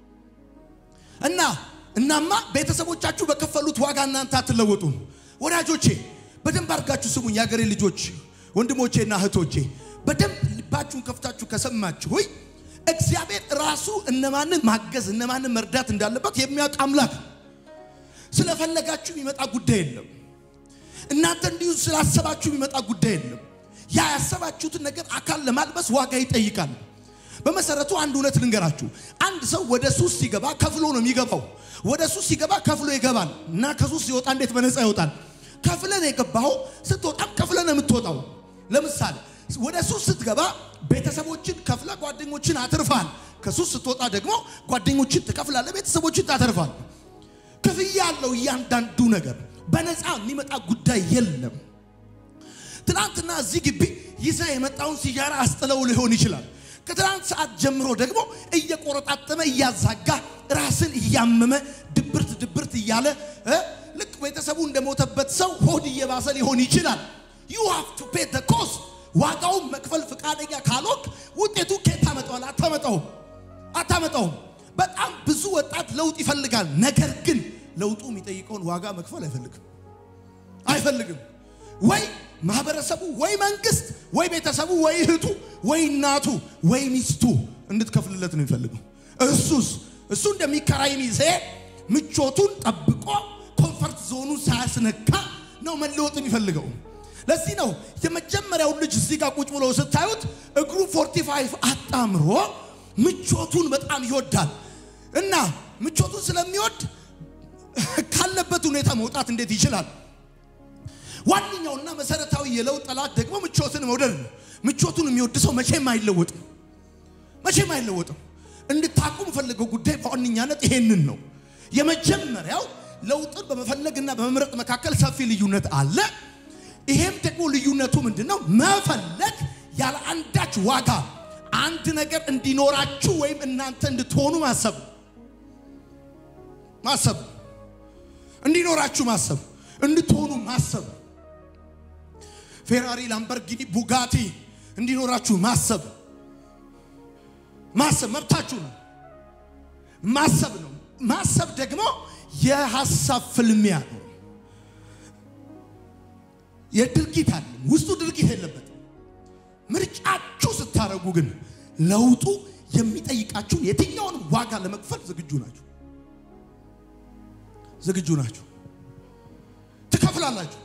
እና እናማ ቤተሰቦቻችሁ በከፈሉት ዋጋ እናንተ አትለወጡም። ወዳጆቼ በደንብ አድርጋችሁ ስሙኝ፣ የአገሬ ልጆች ወንድሞቼና እህቶቼ በደንብ ልባችሁን ከፍታችሁ ከሰማችሁ ሆይ እግዚአብሔር ራሱ እነማንን ማገዝ እነማንን መርዳት እንዳለበት የሚያውቅ አምላክ። ስለፈለጋችሁ የሚመጣ ጉዳይ የለም። እናንተ እንዲሁ ስላሰባችሁ የሚመጣ ጉዳይ የለም። ያ ያሰባችሁትን ነገር አካል ለማልበስ ዋጋ ይጠይቃል። በመሰረቱ አንድ እውነት ልንገራችሁ። አንድ ሰው ወደ ሱስ ሲገባ ከፍሎ ነው የሚገባው። ወደ ሱስ ሲገባ ከፍሎ ይገባል እና ከሱስ ሲወጣ እንዴት በነፃ ይወጣል? ከፍለን የገባው ስትወጣም ከፍለን የምትወጣው። ለምሳሌ ወደ ሱስ ስትገባ ቤተሰቦችን ከፍለ ጓደኞችን አትርፋል። ከሱስ ስትወጣ ደግሞ ጓደኞችን ትከፍላለ፣ ቤተሰቦችን ታተርፋል። ክፍያ ያለው እያንዳንዱ ነገር በነፃ የሚመጣ ጉዳይ የለም። ትናንትና እዚህ ግቢ ይዘ የመጣውን ሲጃራ አስጥለው ሊሆን ይችላል። ከትናንት ሰዓት ጀምሮ ደግሞ እየቆረጣጠመ እያዛጋ ራስን እያመመ ድብርት ድብርት እያለ እ ልክ ቤተሰቡ እንደሞተበት ሰው ሆድ እየባሰ ሊሆን ይችላል። ዩ ሃቭ ቱ ፔ ዘ ኮስት ዋጋውን መክፈል ፈቃደኛ ካልሆንክ ውጤቱ ከየት ታመጣዋል? አታመጣውም፣ አታመጣውም። በጣም ብዙ ወጣት ለውጥ ይፈልጋል። ነገር ግን ለውጡ የሚጠይቀውን ዋጋ መክፈል አይፈልግም፣ አይፈልግም። ወይ ማህበረሰቡ፣ ወይ መንግስት፣ ወይ ቤተሰቡ፣ ወይ እህቱ፣ ወይ እናቱ፣ ወይ ሚስቱ እንድትከፍልለት ነው የሚፈልገው። እሱስ እሱ እንደሚከራይ ሚዜ ምቾቱን ጠብቆ ኮንፈርት ዞኑን ሳያስነካ ነው መለወጥ የሚፈልገው። ለዚህ ነው የመጀመሪያው ልጅ እዚህ ጋር ቁጭ ብሎ ስታዩት እግሩ 45 አጣምሮ ምቾቱን በጣም ይወዳል እና ምቾቱን ስለሚወድ ካለበት ሁኔታ መውጣት እንዴት ይችላል? ዋነኛውና መሰረታዊ የለውጥ ጠላት ደግሞ ምቾትን መውደድ ነው። ምቾቱን የሚወድ ሰው መቼም አይለወጥም፣ መቼም አይለወጥም። እንድታቁ የምፈልገው ጉዳይ በዋነኛነት ይሄንን ነው። የመጀመሪያው ለውጥን በመፈለግና በመምረጥ መካከል ሰፊ ልዩነት አለ። ይሄም ደግሞ ልዩነቱ ምንድን ነው? መፈለግ ያለ አንዳች ዋጋ አንድ ነገር እንዲኖራችሁ ወይም እናንተ እንድትሆኑ ማሰብ ማሰብ እንዲኖራችሁ ማሰብ እንድትሆኑ ማሰብ ፌራሪ፣ ላምበርጊኒ፣ ቡጋቲ እንዲኖራችሁ ማሰብ ማሰብ መብታችሁ ነው። ማሰብ ነው። ማሰብ ደግሞ የሐሳብ ፍልሚያ ነው። የድርጊት አለ ውስጡ ድርጊት የለበትም። ምርጫችሁ ስታደርጉ ግን ለውጡ የሚጠይቃችሁን የትኛውን ዋጋ ለመክፈል ዝግጁ ናችሁ። ዝግጁ ናችሁ። ትከፍላላችሁ፣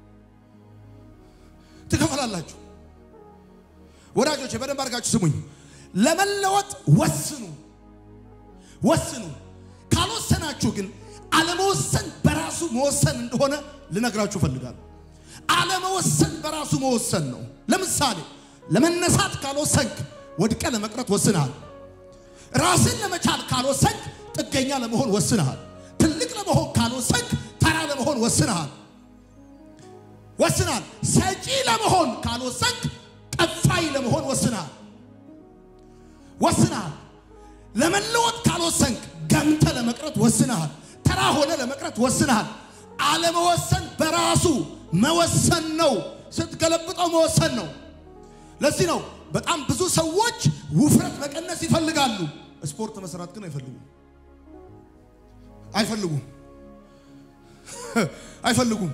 ትከፍላላችሁ። ወዳጆቼ በደንብ አድርጋችሁ ስሙኝ። ለመለወጥ ወስኑ፣ ወስኑ። ካልወሰናችሁ ግን አለመወሰን በራሱ መወሰን እንደሆነ ልነግራችሁ እፈልጋለሁ። አለመወሰን በራሱ መወሰን ነው። ለምሳሌ ለመነሳት ካልወሰንክ ወድቀ ለመቅረት ወስነሃል። ራስን ለመቻል ካልወሰንክ ጥገኛ ለመሆን ወስነሃል። ትልቅ ለመሆን ካልወሰንክ ተራ ለመሆን ወስነሃል ወስነሃል። ሰጪ ለመሆን ካልወሰንክ ቀፋይ ለመሆን ወስነሃል ወስነሃል። ለመለወጥ ካልወሰንክ ገምተ ለመቅረት ወስነሃል። ተራ ሆነ ለመቅረት ወስነሃል። አለመወሰን በራሱ መወሰን ነው። ስትገለብጠው መወሰን ነው። ለዚህ ነው በጣም ብዙ ሰዎች ውፍረት መቀነስ ይፈልጋሉ። ስፖርት መስራት ግን አይፈልጉም አይፈልጉም አይፈልጉም።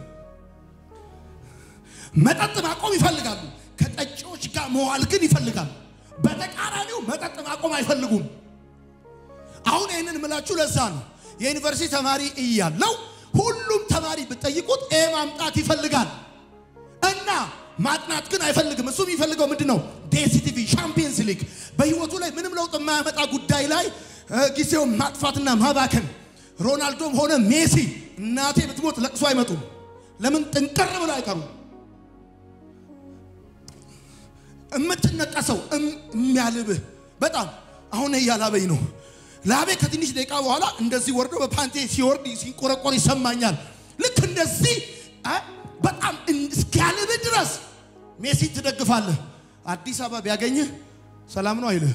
መጠጥ ማቆም ይፈልጋሉ። ከጠጪዎች ጋር መዋል ግን ይፈልጋሉ። በተቃራኒው መጠጥ ማቆም አይፈልጉም። አሁን ይህንን ምላችሁ ለዛ ነው የዩኒቨርሲቲ ተማሪ እያለው ሁሉም ተማሪ ብትጠይቁት ኤ ማምጣት ይፈልጋል እና ማጥናት ግን አይፈልግም። እሱ የሚፈልገው ምንድን ነው? ዴሲቲቪ ሻምፒየንስ ሊግ በህይወቱ ላይ ምንም ለውጥ የማያመጣ ጉዳይ ላይ እ፣ ጊዜውን ማጥፋትና ማባከን። ሮናልዶም ሆነ ሜሲ እናቴ ብትሞት ለቅሶ አይመጡም። ለምን? ጥንቅር ብለው አይቀሩም። የምትነቀሰው እም- የሚያልብህ በጣም አሁን እያላበኝ ነው። ላቤ ከትንሽ ደቂቃ በኋላ እንደዚህ ወርዶ በፓንቴ ሲወርድ ሲንቆረቆር ይሰማኛል። ልክ እንደዚህ አ፣ በጣም እን- እስኪያልብህ ድረስ ሜሲ ትደግፋለህ። አዲስ አበባ ቢያገኝህ ሰላም ነው አይልህም።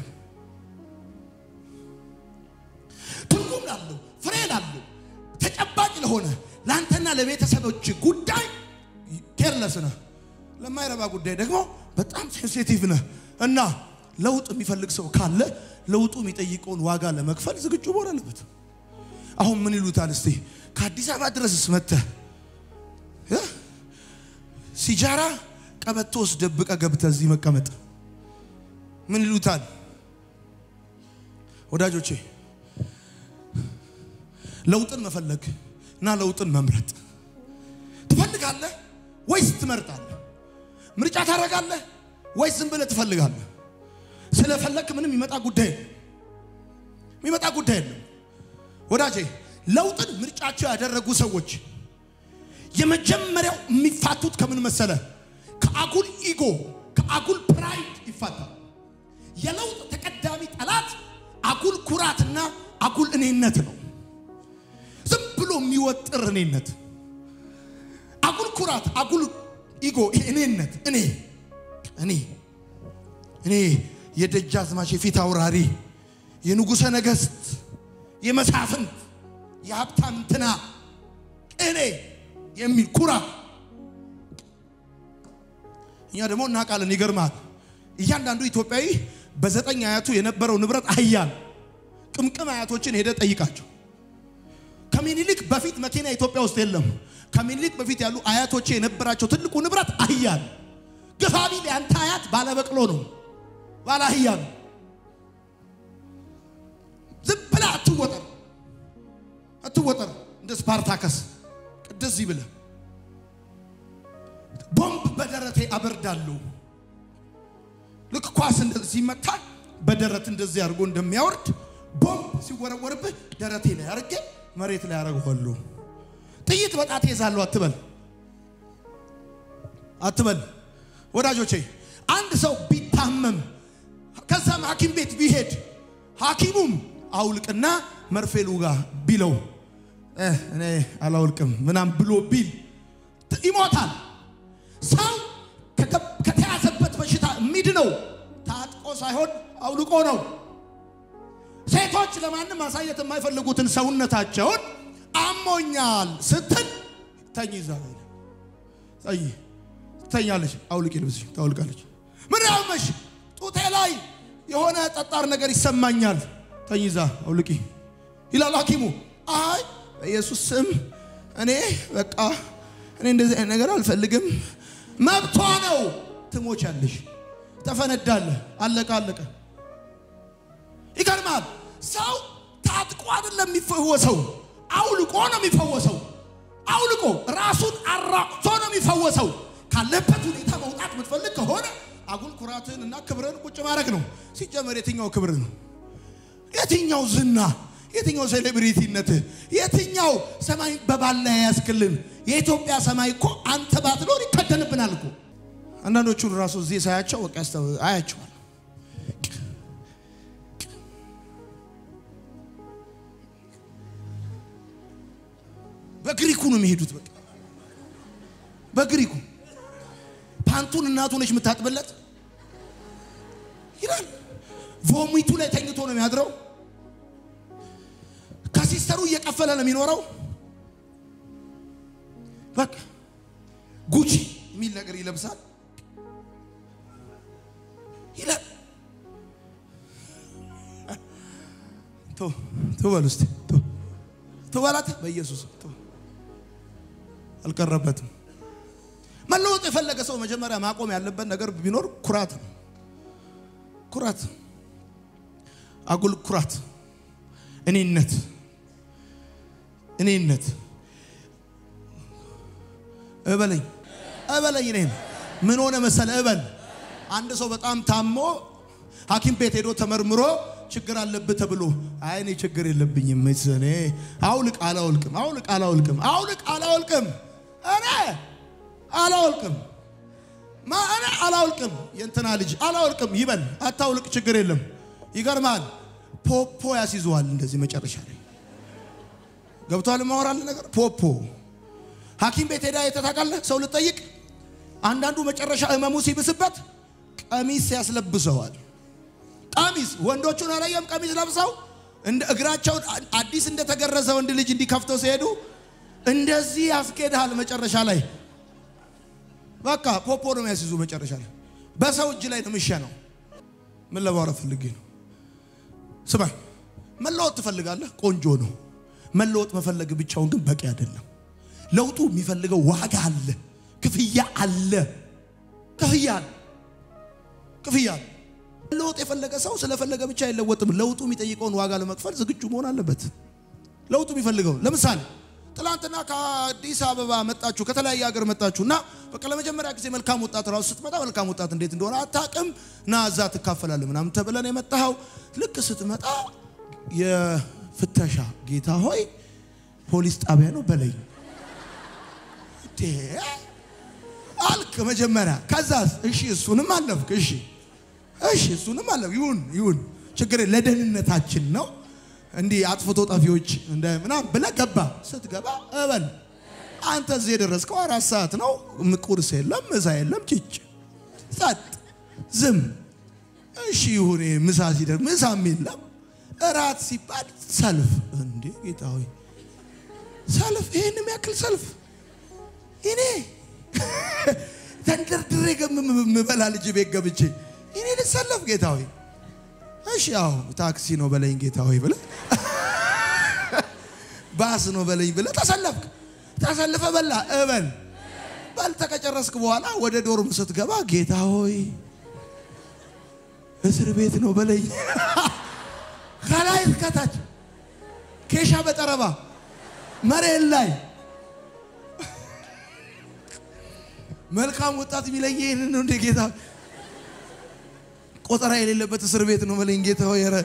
ትርጉም ላለው ፍሬ ላለው ተጨባጭ ለሆነ ለአንተና ለቤተሰቦች ጉዳይ ኬርለስ ነህ። ለማይረባ ጉዳይ ደግሞ በጣም ሴንሲቲቭ ነህ እና ለውጥ የሚፈልግ ሰው ካለ ለውጡ የሚጠይቀውን ዋጋ ለመክፈል ዝግጁ መሆን አለበት። አሁን ምን ይሉታል እስቲ ከአዲስ አበባ ድረስስ መጥተህ እ? ሲጃራ ቀበቶ ውስጥ ደብቀ ገብተህ እዚህ መቀመጥ ምን ይሉታል? ወዳጆቼ ለውጥን መፈለግ እና ለውጥን መምረጥ ትፈልጋለህ ወይስ ትመርጣለህ? ምርጫ ታደርጋለህ ወይስ ዝም ብለህ ትፈልጋለህ? ስለፈለግክ ምንም የሚመጣ ጉዳይ የለም። የሚመጣ ጉዳይ የለም። ወዳጄ ለውጥን ምርጫቸው ያደረጉ ሰዎች የመጀመሪያው የሚፋቱት ከምን መሰለ? ከአጉል ኢጎ ከአጉል ፕራይድ ይፋታል። የለውጥ ተቀዳሚ ጠላት አጉል ኩራትና አጉል እኔነት ነው። ዝም ብሎ የሚወጥር እኔነት፣ አጉል ኩራት፣ አጉል ኢጎ፣ ይሄ እኔነት፣ እኔ እኔ እኔ የደጃዝማች የፊት አውራሪ የንጉሠ ነገሥት የመሳፍንት የሀብታም እንትና እኔ የሚል ኩራት እኛ ደግሞ እናውቃለን። ይገርማል። እያንዳንዱ ኢትዮጵያዊ በዘጠኝ አያቱ የነበረው ንብረት አህያ ነው። ቅምቅም አያቶችን ሄደ ጠይቃቸው። ከሚኒሊክ በፊት መኪና ኢትዮጵያ ውስጥ የለም። ከሚኒሊክ በፊት ያሉ አያቶቼ የነበራቸው ትልቁ ንብረት አህያ ነው። ግፋቢል ያንተ አያት ባለበቅሎ ነው፣ ባለ አህያ ነው። ዝም ብለህ አትወጠር አትወጠር። እንደ ስፓርታከስ እንደዚህ ብለህ ቦምብ በደረቴ አበርዳለሁ። ልክ ኳስ እንደዚህ ሲመታ በደረት እንደዚህ አድርጎ እንደሚያወርድ ቦምብ ሲወረወርብህ ደረቴ ላይ አድርጌ መሬት ላይ አደርገዋለሁ። ጥይት በጣቴ ይዛለሁ አትበል አትበል። ወዳጆቼ አንድ ሰው ቢታመም ከዛም ሐኪም ቤት ቢሄድ ሐኪሙም አውልቅና መርፌ ልውጋ ቢለው እ እኔ አላውልቅም ምናም ብሎ ቢል ት- ይሞታል። ሰው ከገብ- ከተያዘበት በሽታ የሚድነው ታጥቆ ሳይሆን አውልቆ ነው። ሴቶች ለማንም ማሳየት የማይፈልጉትን ሰውነታቸውን አሞኛል ስትል ተኝ ይዛ ተኝ ትተኛለች። አውልቂ ልብስሽ ታውልቃለች። ምን ያመሽ ጡቴ ላይ የሆነ ጠጣር ነገር ይሰማኛል። ተኝ ይዛ አውልቂ ይላል ሐኪሙ። አይ በኢየሱስ ስም እኔ በቃ እኔ እንደዚህ አይነት ነገር አልፈልግም። መብቷ ነው። ትሞቻለሽ፣ ተፈነዳለህ። አለቀ አለቀ። ይገርማል። ሰው ታጥቆ አይደለም የሚፈወሰው፣ አውልቆ ነው የሚፈወሰው። አውልቆ ራሱን አራቅቶ ነው የሚፈወሰው። ካለበት ሁኔታ መውጣት የምትፈልግ ከሆነ አጉል ኩራትን እና ክብርን ቁጭ ማድረግ ነው። ሲጀመር የትኛው ክብር ነው? የትኛው ዝና? የትኛው ሴሌብሪቲነት? የትኛው ሰማይ በባላ ያስክልን? የኢትዮጵያ ሰማይ እኮ አንተ ባትኖር ይከደንብናል እኮ። አንዳንዶቹን ራሱ እዚህ ሳያቸው በቃ ያስተው አያቸዋል። በግሪኩ ነው የሚሄዱት። በቃ በግሪኩ ፓንቱን እናቱ ነች የምታጥብለት ይላል። ቮሚቱ ላይ ተኝቶ ነው የሚያድረው። ከሲስተሩ እየቀፈለ ነው የሚኖረው። በቃ ጉቺ የሚል ነገር ይለብሳል። ይላል። ቶ ቶ በል እስቲ ቶ ቶ በላት በኢየሱስ ቶ አልቀረበትም። መለወጥ የፈለገ ሰው መጀመሪያ ማቆም ያለበት ነገር ቢኖር ኩራት ነው። ኩራት፣ አጉል ኩራት፣ እኔነት፣ እኔነት እበለኝ እበለኝ እኔን ምን ሆነ መሰለ እበል። አንድ ሰው በጣም ታሞ ሐኪም ቤት ሄዶ ተመርምሮ ችግር አለብህ ተብሎ አይ እኔ ችግር የለብኝም እኔ አውልቅ አላውልቅም አውልቅ አላውልቅም አውልቅ አላውልቅም እኔ አላውልቅም ማ እኔ አላውልቅም የእንትና ልጅ አላውልቅም ይበል አታውልቅ ችግር የለም ይገርማል ፖፖ ያስይዘዋል እንደዚህ መጨረሻ ላይ ገብቷል ማወራል ነገር ፖፖ ሐኪም ቤት ሄዳ የተታቃለህ ሰው ልጠይቅ አንዳንዱ መጨረሻ ህመሙ ሲብስበት ቀሚስ ያስለብሰዋል ቀሚስ ወንዶቹን አላየም ቀሚስ ለብሰው እንደ እግራቸውን አዲስ እንደተገረዘ ወንድ ልጅ እንዲከፍተው ሲሄዱ እንደዚህ ያስኬድሃል መጨረሻ ላይ በቃ ፖፖ ነው የሚያስይዙ መጨረሻ ላይ በሰው እጅ ላይ ነው የሚሸነው ምን ለማውራት ፈልጌ ነው ስማ መለወጥ ትፈልጋለህ ቆንጆ ነው መለወጥ መፈለግ ብቻውን ግን በቂ አይደለም ለውጡ የሚፈልገው ዋጋ አለ ክፍያ አለ ክፍያ አለ ክፍያ አለ ለውጥ የፈለገ ሰው ስለፈለገ ብቻ አይለወጥም ለውጡ የሚጠይቀውን ዋጋ ለመክፈል ዝግጁ መሆን አለበት ለውጡ የሚፈልገው ለምሳሌ ትላንትና ከአዲስ አበባ መጣችሁ ከተለያየ ሀገር መጣችሁ እና በቃ ለመጀመሪያ ጊዜ መልካም ወጣት ራሱ ስትመጣ መልካም ወጣት እንዴት እንደሆነ አታቅም እና እዛ ትካፈላለህ ምናምን ተብለን የመጣኸው ልክ ስትመጣ የፍተሻ ጌታ ሆይ ፖሊስ ጣቢያ ነው በለኝ እንዴ አልክ መጀመሪያ ከዛስ እሺ እሱንም አለፍክ እሺ እሺ እሱንም አለፍ ይሁን ይሁን ችግር ለደህንነታችን ነው እንዲህ አጥፍቶ ጠፊዎች እንደ ምናምን ብለህ ገባ ስትገባ እበል አንተ እዚህ የደረስከው አራት ሰዓት ነው ቁርስ የለም ምሳ የለም ጭጭ ጸጥ ዝም እሺ ይሁን ምሳ ሲደርስ ምሳም የለም እራት ሲባል ሰልፍ እንዴ ጌታ ሆይ ሰልፍ ይህን የሚያክል ሰልፍ እኔ ተንደርድሬ የምበላ ልጅ ቤት ገብቼ እኔ ልሰለፍ ጌታ ሆይ እሺ ያው ታክሲ ነው በለኝ ጌታ ሆይ ብለህ ባስ ነው በለኝ ብለህ ተሰለፍክ ተሰልፈ በላ እበል በልተ ከጨረስክ በኋላ ወደ ዶርም ስትገባ ጌታ ሆይ እስር ቤት ነው በለኝ ከላይ እስከታች ኬሻ በጠረባ መሬት ላይ መልካም ወጣት የሚለኝ ይህንን ነው እንደ ጌታ ቆጠራ የሌለበት እስር ቤት ነው በለኝ ጌታ ሆይ ኧረ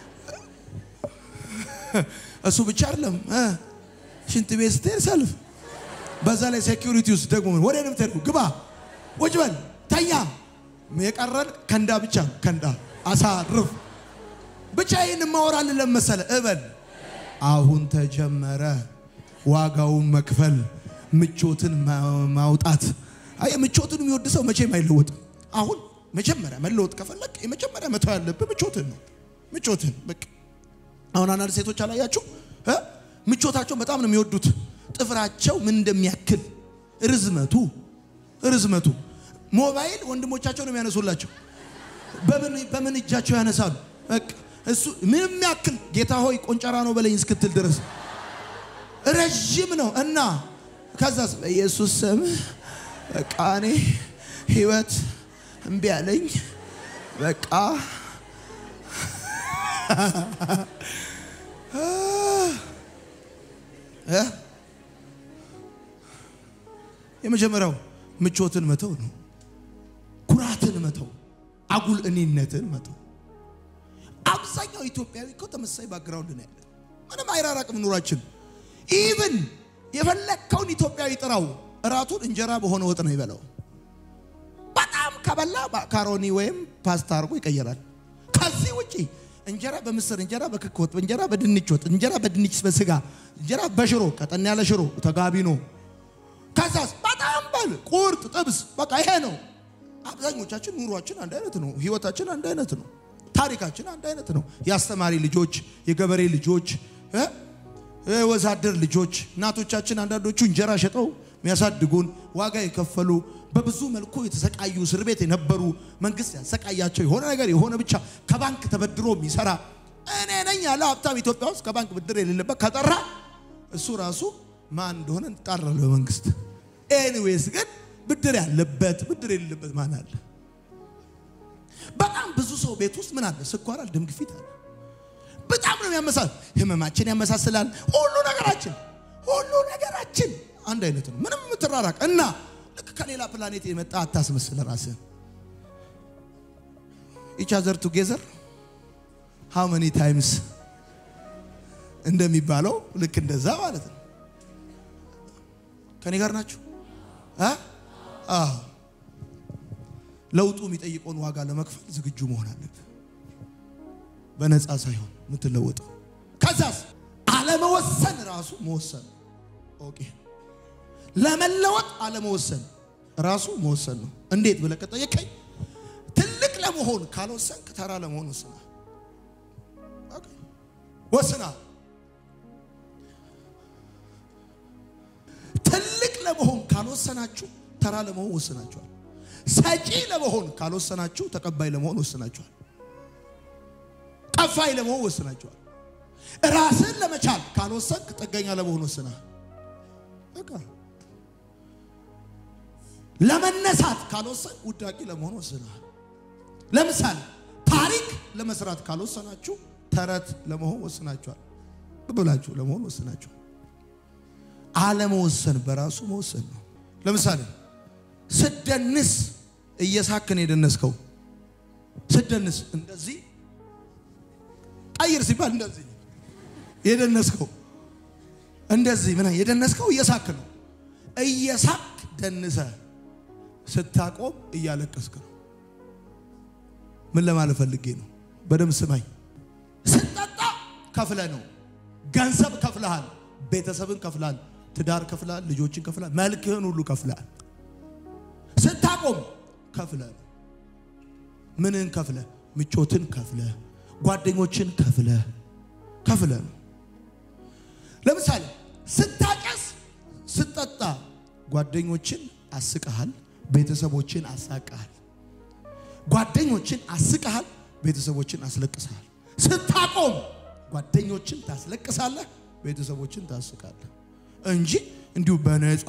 እሱ ብቻ አይደለም እ ሽንት ቤት ስትሄድ ሰልፍ በዛ ላይ ሴኪሪቲ ውስጥ ደግሞ ምን ወደ ነው የምትሄዱ ግባ ቁጭ በል ተኛ የቀረን ከንዳ ብቻ ከንዳ አሳርፍ ብቻ ይህን ማወራል ለመሰለ እበል አሁን ተጀመረ ዋጋውን መክፈል ምቾትን ማውጣት አይ ምቾትን የሚወድ ሰው መቼም አይለወጥም አሁን መጀመሪያ መለወጥ ከፈለግ የመጀመሪያ መተው ያለብህ ምቾትን ነው ምቾትን በቃ አሁን አንዳንድ ሴቶች አላያችሁ እ ምቾታቸውን በጣም ነው የሚወዱት ጥፍራቸው ምን እንደሚያክል ርዝመቱ ርዝመቱ ሞባይል ወንድሞቻቸው ነው የሚያነሱላቸው በምን በምን እጃቸው ያነሳሉ በቃ እሱ ምንም ያክል ጌታ ሆይ ቆንጨራ ነው በለኝ እስክትል ድረስ ረዥም ነው እና ከዛስ በኢየሱስ ስም በቃ እኔ ህይወት እምቢ አለኝ በቃ የመጀመሪያው ምቾትን መተው ነው። ኩራትን መተው፣ አጉል እኔነትን መተው። አብዛኛው ኢትዮጵያዊ እኮ ተመሳሳይ ባክግራውንድ ነው ያለ። ምንም አይራራቅም ኑሯችን። ኢቭን የፈለግከውን ኢትዮጵያዊ ጥራው፣ እራቱን እንጀራ በሆነ ወጥ ነው ይበላው። በጣም ከበላ ማካሮኒ ወይም ፓስታ አድርጎ ይቀየራል። ከዚህ ውጪ እንጀራ በምስር እንጀራ በክክ ወጥ እንጀራ በድንች ወጥ እንጀራ በድንች በስጋ እንጀራ በሽሮ ቀጠን ያለ ሽሮ ተጋቢኖ ከዛስ በጣም በል ቁርጥ ጥብስ በቃ ይሄ ነው። አብዛኞቻችን ኑሯችን አንድ አይነት ነው። ህይወታችን አንድ አይነት ነው። ታሪካችን አንድ አይነት ነው። የአስተማሪ ልጆች፣ የገበሬ ልጆች፣ ወዛደር ልጆች፣ እናቶቻችን አንዳንዶቹ እንጀራ ሸጠው የሚያሳድጉን ዋጋ የከፈሉ በብዙ መልኩ የተሰቃዩ እስር ቤት የነበሩ መንግስት ያሰቃያቸው የሆነ ነገር የሆነ ብቻ ከባንክ ተበድሮ የሚሰራ እኔ ነኝ ያለ ሀብታም ኢትዮጵያ ውስጥ ከባንክ ብድር የሌለበት ከጠራ እሱ ራሱ ማን እንደሆነ እንጣራለ በመንግስት። ኤኒዌይስ ግን ብድር ያለበት ብድር የሌለበት ማን አለ? በጣም ብዙ ሰው ቤት ውስጥ ምን አለ? ስኳር አለ፣ ደም ግፊት አለ። በጣም ነው የሚያመሳል። ህመማችን ያመሳስላል። ሁሉ ነገራችን ሁሉ ነገራችን አንድ አይነት ነው። ምንም የምትራራቅ እና ልክ ከሌላ ፕላኔት የመጣ አታስመስል ራስህን። ኢች አዘር ቱጌዘር ሃው መኒ ታይምስ እንደሚባለው ልክ እንደዛ ማለት ነው። ከኔ ጋር ናችሁ? አ አዎ ለውጡ የሚጠይቀውን ዋጋ ለመክፈል ዝግጁ መሆን አለብህ። በነፃ ሳይሆን የምትለወጠው። ከዛስ አለመወሰን ራሱ መወሰን ኦኬ። ለመለወጥ አለመወሰን ራሱ መወሰን ነው። እንዴት ብለህ ከጠየቀኝ ትልቅ ለመሆን ካልወሰንክ ተራ ለመሆን ወስናል። ኦኬ ወስናል። ትልቅ ለመሆን ካልወሰናችሁ ተራ ለመሆን ወስናችኋል። ሰጪ ለመሆን ካልወሰናችሁ ተቀባይ ለመሆን ወስናችኋል። ቀፋይ ለመሆን ወስናችኋል። ራስን ለመቻል ካልወሰንክ ጥገኛ ለመሆን ወስናል። በቃ ለመነሳት ካልወሰንክ ውዳቂ ለመሆን ወስናል። ለምሳሌ ታሪክ ለመስራት ካልወሰናችሁ ተረት ለመሆን ወስናችኋል። ብላችሁ ለመሆን ወስናችኋል። አለመወሰን በራሱ መወሰን ነው። ለምሳሌ ስደንስ እየሳክን የደነስከው ስደንስ እንደዚህ ቀይር ሲባል እንደዚህ የደነስከው እንደዚህ ምን የደነስከው እየሳክ ነው። እየሳክ ደንሰ ስታቆም እያለቀስክ ነው። ምን ለማለት ፈልጌ ነው? በደምብ ስማኝ። ስጠጣ ከፍለ ነው። ገንዘብ ከፍለሃል፣ ቤተሰብን ከፍለሃል፣ ትዳር ከፍለሃል፣ ልጆችን ከፍለሃል፣ መልክህን ሁሉ ከፍለሃል። ስታቆም ከፍለ ነው። ምንን ከፍለ? ምቾትን ከፍለ፣ ጓደኞችን ከፍለ ከፍለ ነው። ለምሳሌ ስታጨስ፣ ስጠጣ ጓደኞችን አስቀሃል፣ ቤተሰቦችን አሳቀሃል። ጓደኞችን አስቀሃል፣ ቤተሰቦችን አስለቅሰሃል። ስታቆም ጓደኞችን ታስለቅሳለህ፣ ቤተሰቦችን ታስቃለህ እንጂ እንዲሁ በነፃ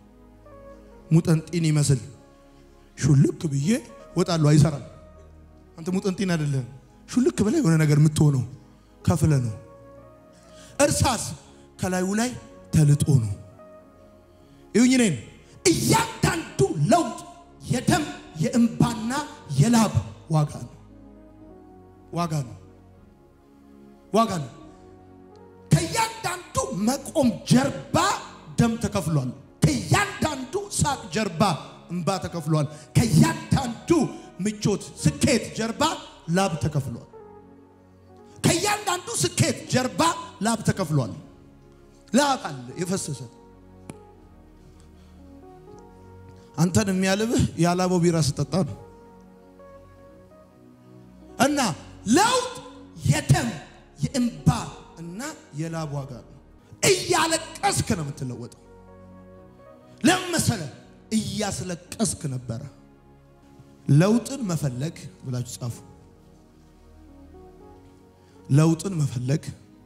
ሙጠንጢን ይመስል ሹልክ ብዬ ወጣለሁ አይሰራም። አንተ ሙጠንጢን አይደለም። ሹልክ ብለህ የሆነ ነገር የምትሆነው ከፍለ ነው። እርሳስ ከላዩ ላይ ተልጦ ነው። ይሁኝ እኔን እያንዳንዱ ለውጥ የደም የእንባና የላብ ዋጋ ነው። ዋጋ ነው። ዋጋ ነው። ከእያንዳንዱ መቆም ጀርባ ደም ተከፍሏል። ከእያንዳንዱ ሳቅ ጀርባ እንባ ተከፍሏል። ከእያንዳንዱ ምቾት፣ ስኬት ጀርባ ላብ ተከፍሏል። ከእያንዳንዱ ስኬት ጀርባ ላብ ተከፍሏል። ላብ አለ የፈሰሰ አንተን የሚያልብህ ያላበው ቢራ ስጠጣ ነው። እና ለውጥ የደም የእንባ እና የላብ ዋጋ ነው። እያለቀስክ ነው የምትለወጠው። ለምን መሰለህ? እያስለቀስክ ነበረ። ለውጥን መፈለግ ብላችሁ ጻፉ። ለውጥን መፈለግ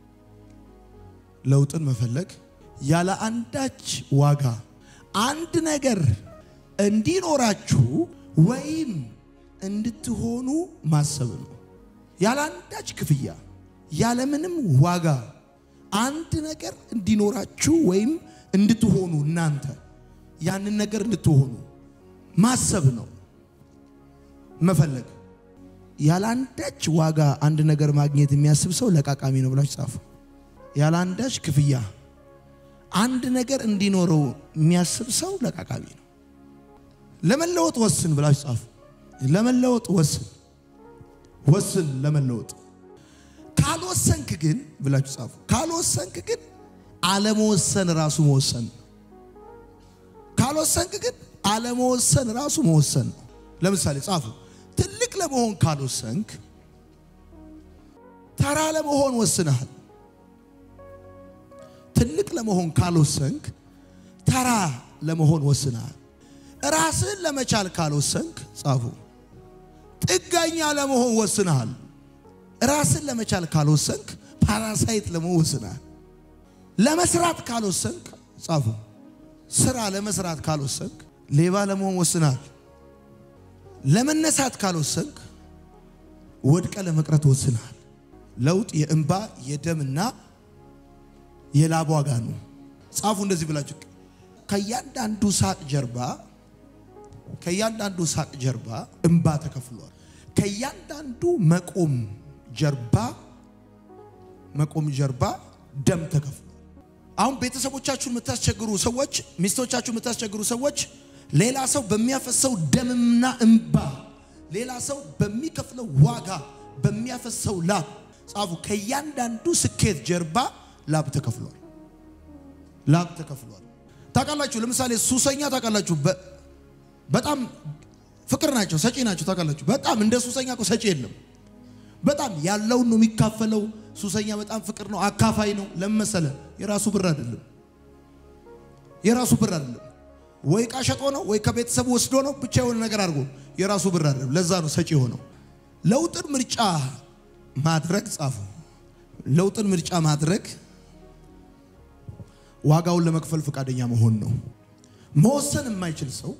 ለውጥን መፈለግ ያለ አንዳች ዋጋ አንድ ነገር እንዲኖራችሁ ወይም እንድትሆኑ ማሰብ ነው። ያለ አንዳች ክፍያ ያለምንም ዋጋ አንድ ነገር እንዲኖራችሁ ወይም እንድትሆኑ እናንተ ያንን ነገር እንድትሆኑ ማሰብ ነው መፈለግ። ያለ አንዳች ዋጋ አንድ ነገር ማግኘት የሚያስብ ሰው ለቃቃሚ ነው ብላችሁ ጻፉ። ያለ አንዳች ክፍያ አንድ ነገር እንዲኖረው የሚያስብ ሰው ለቃቃሚ ነው። ለመለወጥ ወስን ብላችሁ ጻፉ። ለመለወጥ ወስን ወስን ለመለወጥ ካልወሰንክ ግን ብላችሁ ጻፉ። ካልወሰንክ ግን አለመወሰን ራሱ መወሰን ነው። ካልወሰንክ ግን አለመወሰን ራሱ መወሰን ነው። ለምሳሌ ጻፉ። ትልቅ ለመሆን ካልወሰንክ ተራ ለመሆን ወስነሃል። ትልቅ ለመሆን ካልወሰንክ ተራ ለመሆን ወስነሃል። ራስህን ለመቻል ካልወሰንክ ጻፉ። ጥገኛ ለመሆን ወስነሃል። ራስን ለመቻል ካልወሰንክ ፓራሳይት ለመሆን ወስነሃል። ለመስራት ካልወሰንክ ጻፉ። ስራ ለመስራት ካልወሰንክ ሌባ ለመሆን ወስነሃል። ለመነሳት ካልወሰንክ ወድቀ ለመቅረት ወስነሃል። ለውጥ የእንባ የደምና የላብ ዋጋ ነው። ጻፉ እንደዚህ ብላችሁ ከእያንዳንዱ ሳቅ ጀርባ ከእያንዳንዱ ሳቅ ጀርባ እንባ ተከፍሏል። ከእያንዳንዱ መቆም ጀርባ መቆም ጀርባ ደም ተከፍሏል። አሁን ቤተሰቦቻችሁን የምታስቸግሩ ሰዎች፣ ሚስቶቻችሁን የምታስቸግሩ ሰዎች ሌላ ሰው በሚያፈሰው ደምና እንባ ሌላ ሰው በሚከፍለው ዋጋ በሚያፈሰው ላብ ጻፉ። ከእያንዳንዱ ስኬት ጀርባ ላብ ተከፍሏል። ላብ ተከፍሏል። ታውቃላችሁ፣ ለምሳሌ ሱሰኛ ታውቃላችሁ፣ በ- በጣም ፍቅር ናቸው፣ ሰጪ ናቸው። ታውቃላችሁ፣ በጣም እንደ ሱሰኛ እኮ ሰጪ የለም። በጣም ያለውን ነው የሚካፈለው። ሱሰኛ በጣም ፍቅር ነው፣ አካፋይ ነው። ለመሰለ የራሱ ብር አይደለም፣ የራሱ ብር አይደለም። ወይ ዕቃ ሸጦ ነው ወይ ከቤተሰቡ ወስዶ ነው፣ ብቻ የሆነ ነገር አድርጎ የራሱ ብር አይደለም። ለዛ ነው ሰጪ የሆነው። ለውጥን ምርጫ ማድረግ ጻፉ። ለውጥን ምርጫ ማድረግ ዋጋውን ለመክፈል ፈቃደኛ መሆን ነው። መወሰን የማይችል ሰው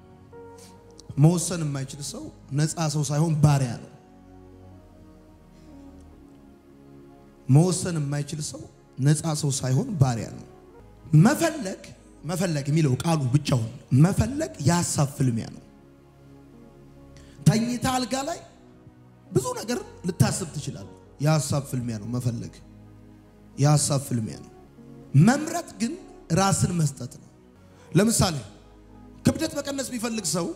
መወሰን የማይችል ሰው ነፃ ሰው ሳይሆን ባሪያ ነው። መወሰን የማይችል ሰው ነፃ ሰው ሳይሆን ባሪያ ነው። መፈለግ መፈለግ የሚለው ቃሉ ብቻውን መፈለግ የሀሳብ ፍልሚያ ነው። ተኝታ አልጋ ላይ ብዙ ነገር ልታስብ ትችላለህ። የሀሳብ ፍልሚያ ነው መፈለግ፣ የሀሳብ ፍልሚያ ነው። መምረጥ ግን ራስን መስጠት ነው። ለምሳሌ ክብደት መቀነስ ቢፈልግ ሰው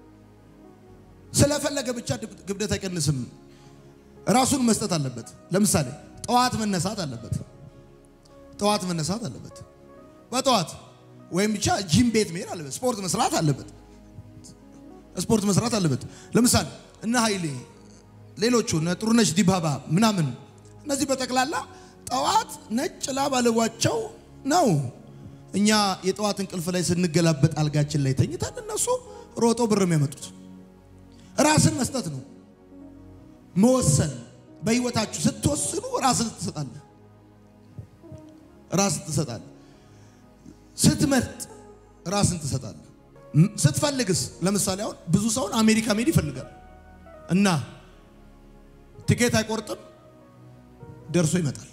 ስለፈለገ ብቻ ክብደት አይቀንስም። ራሱን መስጠት አለበት። ለምሳሌ ጠዋት መነሳት አለበት። ጠዋት መነሳት አለበት። በጠዋት ወይም ብቻ ጂም ቤት መሄድ አለበት። ስፖርት መስራት አለበት። ስፖርት መስራት አለበት። ለምሳሌ እነ ኃይሌ ሌሎቹ እነ ጥሩነሽ ዲባባ ምናምን እነዚህ በጠቅላላ ጠዋት ነጭ ላብ አልቧቸው ነው እኛ የጠዋት እንቅልፍ ላይ ስንገላበጥ አልጋችን ላይ ተኝተን እነሱ ሮጦ ብር የሚያመጡት ራስን መስጠት ነው። መወሰን በህይወታችሁ ስትወስኑ ራስን ትሰጣለህ። ራስን ትሰጣለህ። ስትመርጥ ራስን ትሰጣለህ። ም- ስትፈልግስ ለምሳሌ አሁን ብዙ ሰውን አሜሪካ መሄድ ይፈልጋል እና ትኬት አይቆርጥም፣ ደርሶ ይመጣል።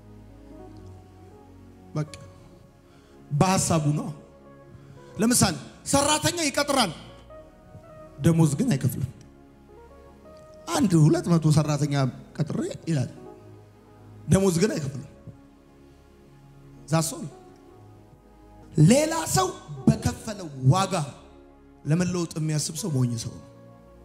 በቃ በሀሳቡ ነው። ለምሳሌ ሰራተኛ ይቀጥራል፣ ደሞዝ ግን አይከፍልም። አንድ ሁለት መቶ ሰራተኛ ቀጥሬ ይላል፣ ደሞዝ ግን አይከፍልም። ዛሶ ሌላ ሰው በከፈለው ዋጋ ለመለወጥ የሚያስብ ሰው ሞኝ ሰው ነው።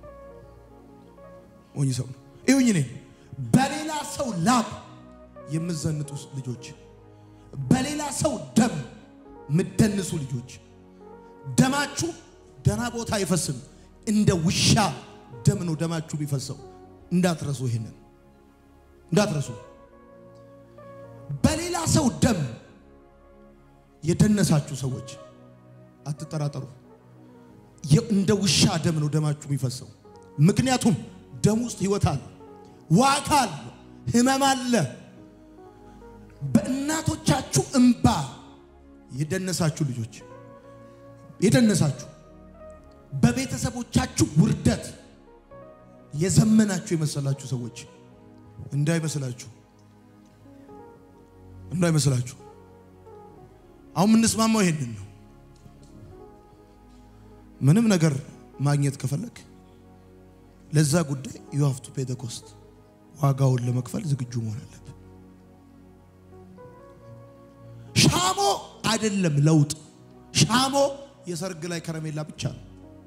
ሞኝ ሰው ነው። ይሁኝ እኔ በሌላ ሰው ላብ የምዘንጡ ልጆች፣ በሌላ ሰው ደም የምደንሱ ልጆች፣ ደማችሁ ደና ቦታ አይፈስም። እንደ ውሻ ደም ነው ደማችሁ የሚፈሰው። እንዳትረሱ፣ ይሄንን እንዳትረሱ። በሌላ ሰው ደም የደነሳችሁ ሰዎች አትጠራጠሩ። የ- እንደ ውሻ ደም ነው ደማችሁ የሚፈሰው። ምክንያቱም ደም ውስጥ ህይወት አለ፣ ዋጋ አለ፣ ህመም አለ። በእናቶቻችሁ እንባ የደነሳችሁ ልጆች የደነሳችሁ በቤተሰቦቻችሁ ውርደት የዘመናችሁ የመሰላችሁ ሰዎች እንዳይመስላችሁ እንዳይመስላችሁ። አሁን የምንስማማው ይሄንን ነው። ምንም ነገር ማግኘት ከፈለግ ለዛ ጉዳይ ዩ ሃቭ ቱ ፔ ዘ ኮስት ዋጋውን ለመክፈል ዝግጁ መሆን አለብህ። ሻሞ አይደለም ለውጥ። ሻሞ የሰርግ ላይ ከረሜላ ብቻ ነው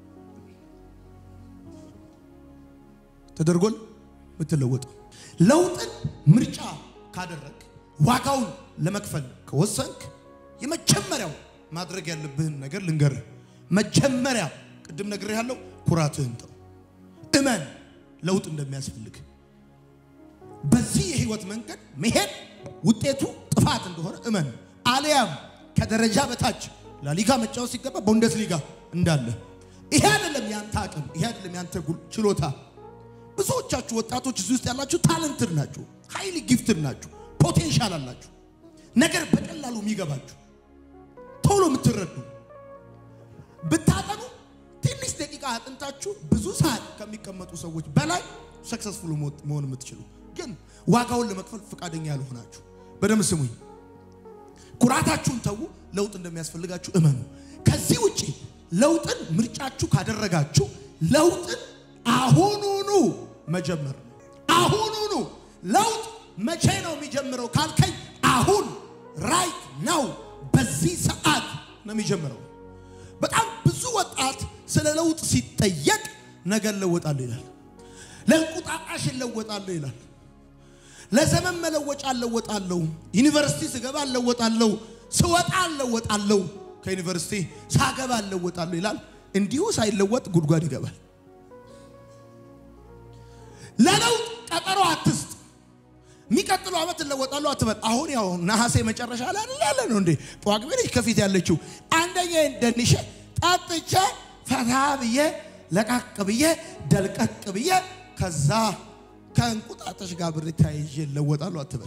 ተደርጎል የምትለወጠው። ለውጥን ምርጫ ካደረግ ዋጋውን ለመክፈል ከወሰንክ የመጀመሪያው ማድረግ ያለብህን ነገር ልንገርህ። መጀመሪያ ቅድም ነግሬህ ያለው ኩራትህን ተው። እመን ለውጥ እንደሚያስፈልግ። በዚህ የህይወት መንገድ መሄድ ውጤቱ ጥፋት እንደሆነ እመን። አሊያም ከደረጃ በታች ላሊጋ መጫወት ሲገባ ቡንደስ ሊጋ እንዳለ ይሄ አይደለም ያንተ አቅም፣ ይሄ አይደለም ያንተ ጉል- ችሎታ። ብዙዎቻችሁ ወጣቶች እዚህ ውስጥ ያላችሁ ታለንትድ ናችሁ፣ ሃይሊ ጊፍትድ ናችሁ፣ ፖቴንሻል አላችሁ። ነገር በቀላሉ የሚገባችሁ ቶሎ የምትረዱ ብታጠኑ ትንሽ ደቂቃ አጥንታችሁ ብዙ ሰዓት ከሚቀመጡ ሰዎች በላይ ሰክሰስፉል መሆን የምትችሉ ግን ዋጋውን ለመክፈል ፈቃደኛ ያልሆናችሁ በደንብ ስሙኝ። ኩራታችሁን ተዉ። ለውጥ እንደሚያስፈልጋችሁ እመኑ። ከዚህ ውጪ ለውጥን ምርጫችሁ ካደረጋችሁ ለውጥን አሁኑኑ መጀመር ነው። አሁኑኑ ለውጥ መቼ ነው የሚጀምረው ካልከኝ፣ አሁን ራይት ነው፣ በዚህ ሰዓት ነው የሚጀምረው። በጣም ብዙ ወጣት ስለ ለውጥ ሲጠየቅ ነገ እለወጣለሁ ይላል። ለእንቁጣጣሽ እለወጣለሁ ይላል። ለዘመን መለወጫ እለወጣለሁ፣ ዩኒቨርሲቲ ስገባ እለወጣለሁ፣ ስወጣ እለወጣለሁ፣ ከዩኒቨርሲቲ ሳገባ እለወጣለሁ ይላል። እንዲሁ ሳይለወጥ ጉድጓድ ይገባል። ለለውጥ ቀጠሮ አትስጥ። የሚቀጥለው ዓመት እለወጣለሁ አትበል። አሁን ያው ነሐሴ መጨረሻ ላይ አይደል ያለ ነው እንዴ? ጳጉሜ ነች ከፊት ያለችው። አንደኛ ደንሼ ጠጥቼ ፈታ ብዬ ለቃቅ ብዬ ደልቀቅ ብዬ ከዛ ከእንቁጣጣሽ ጋር ብር ተያይዤ እለወጣለሁ አትበል።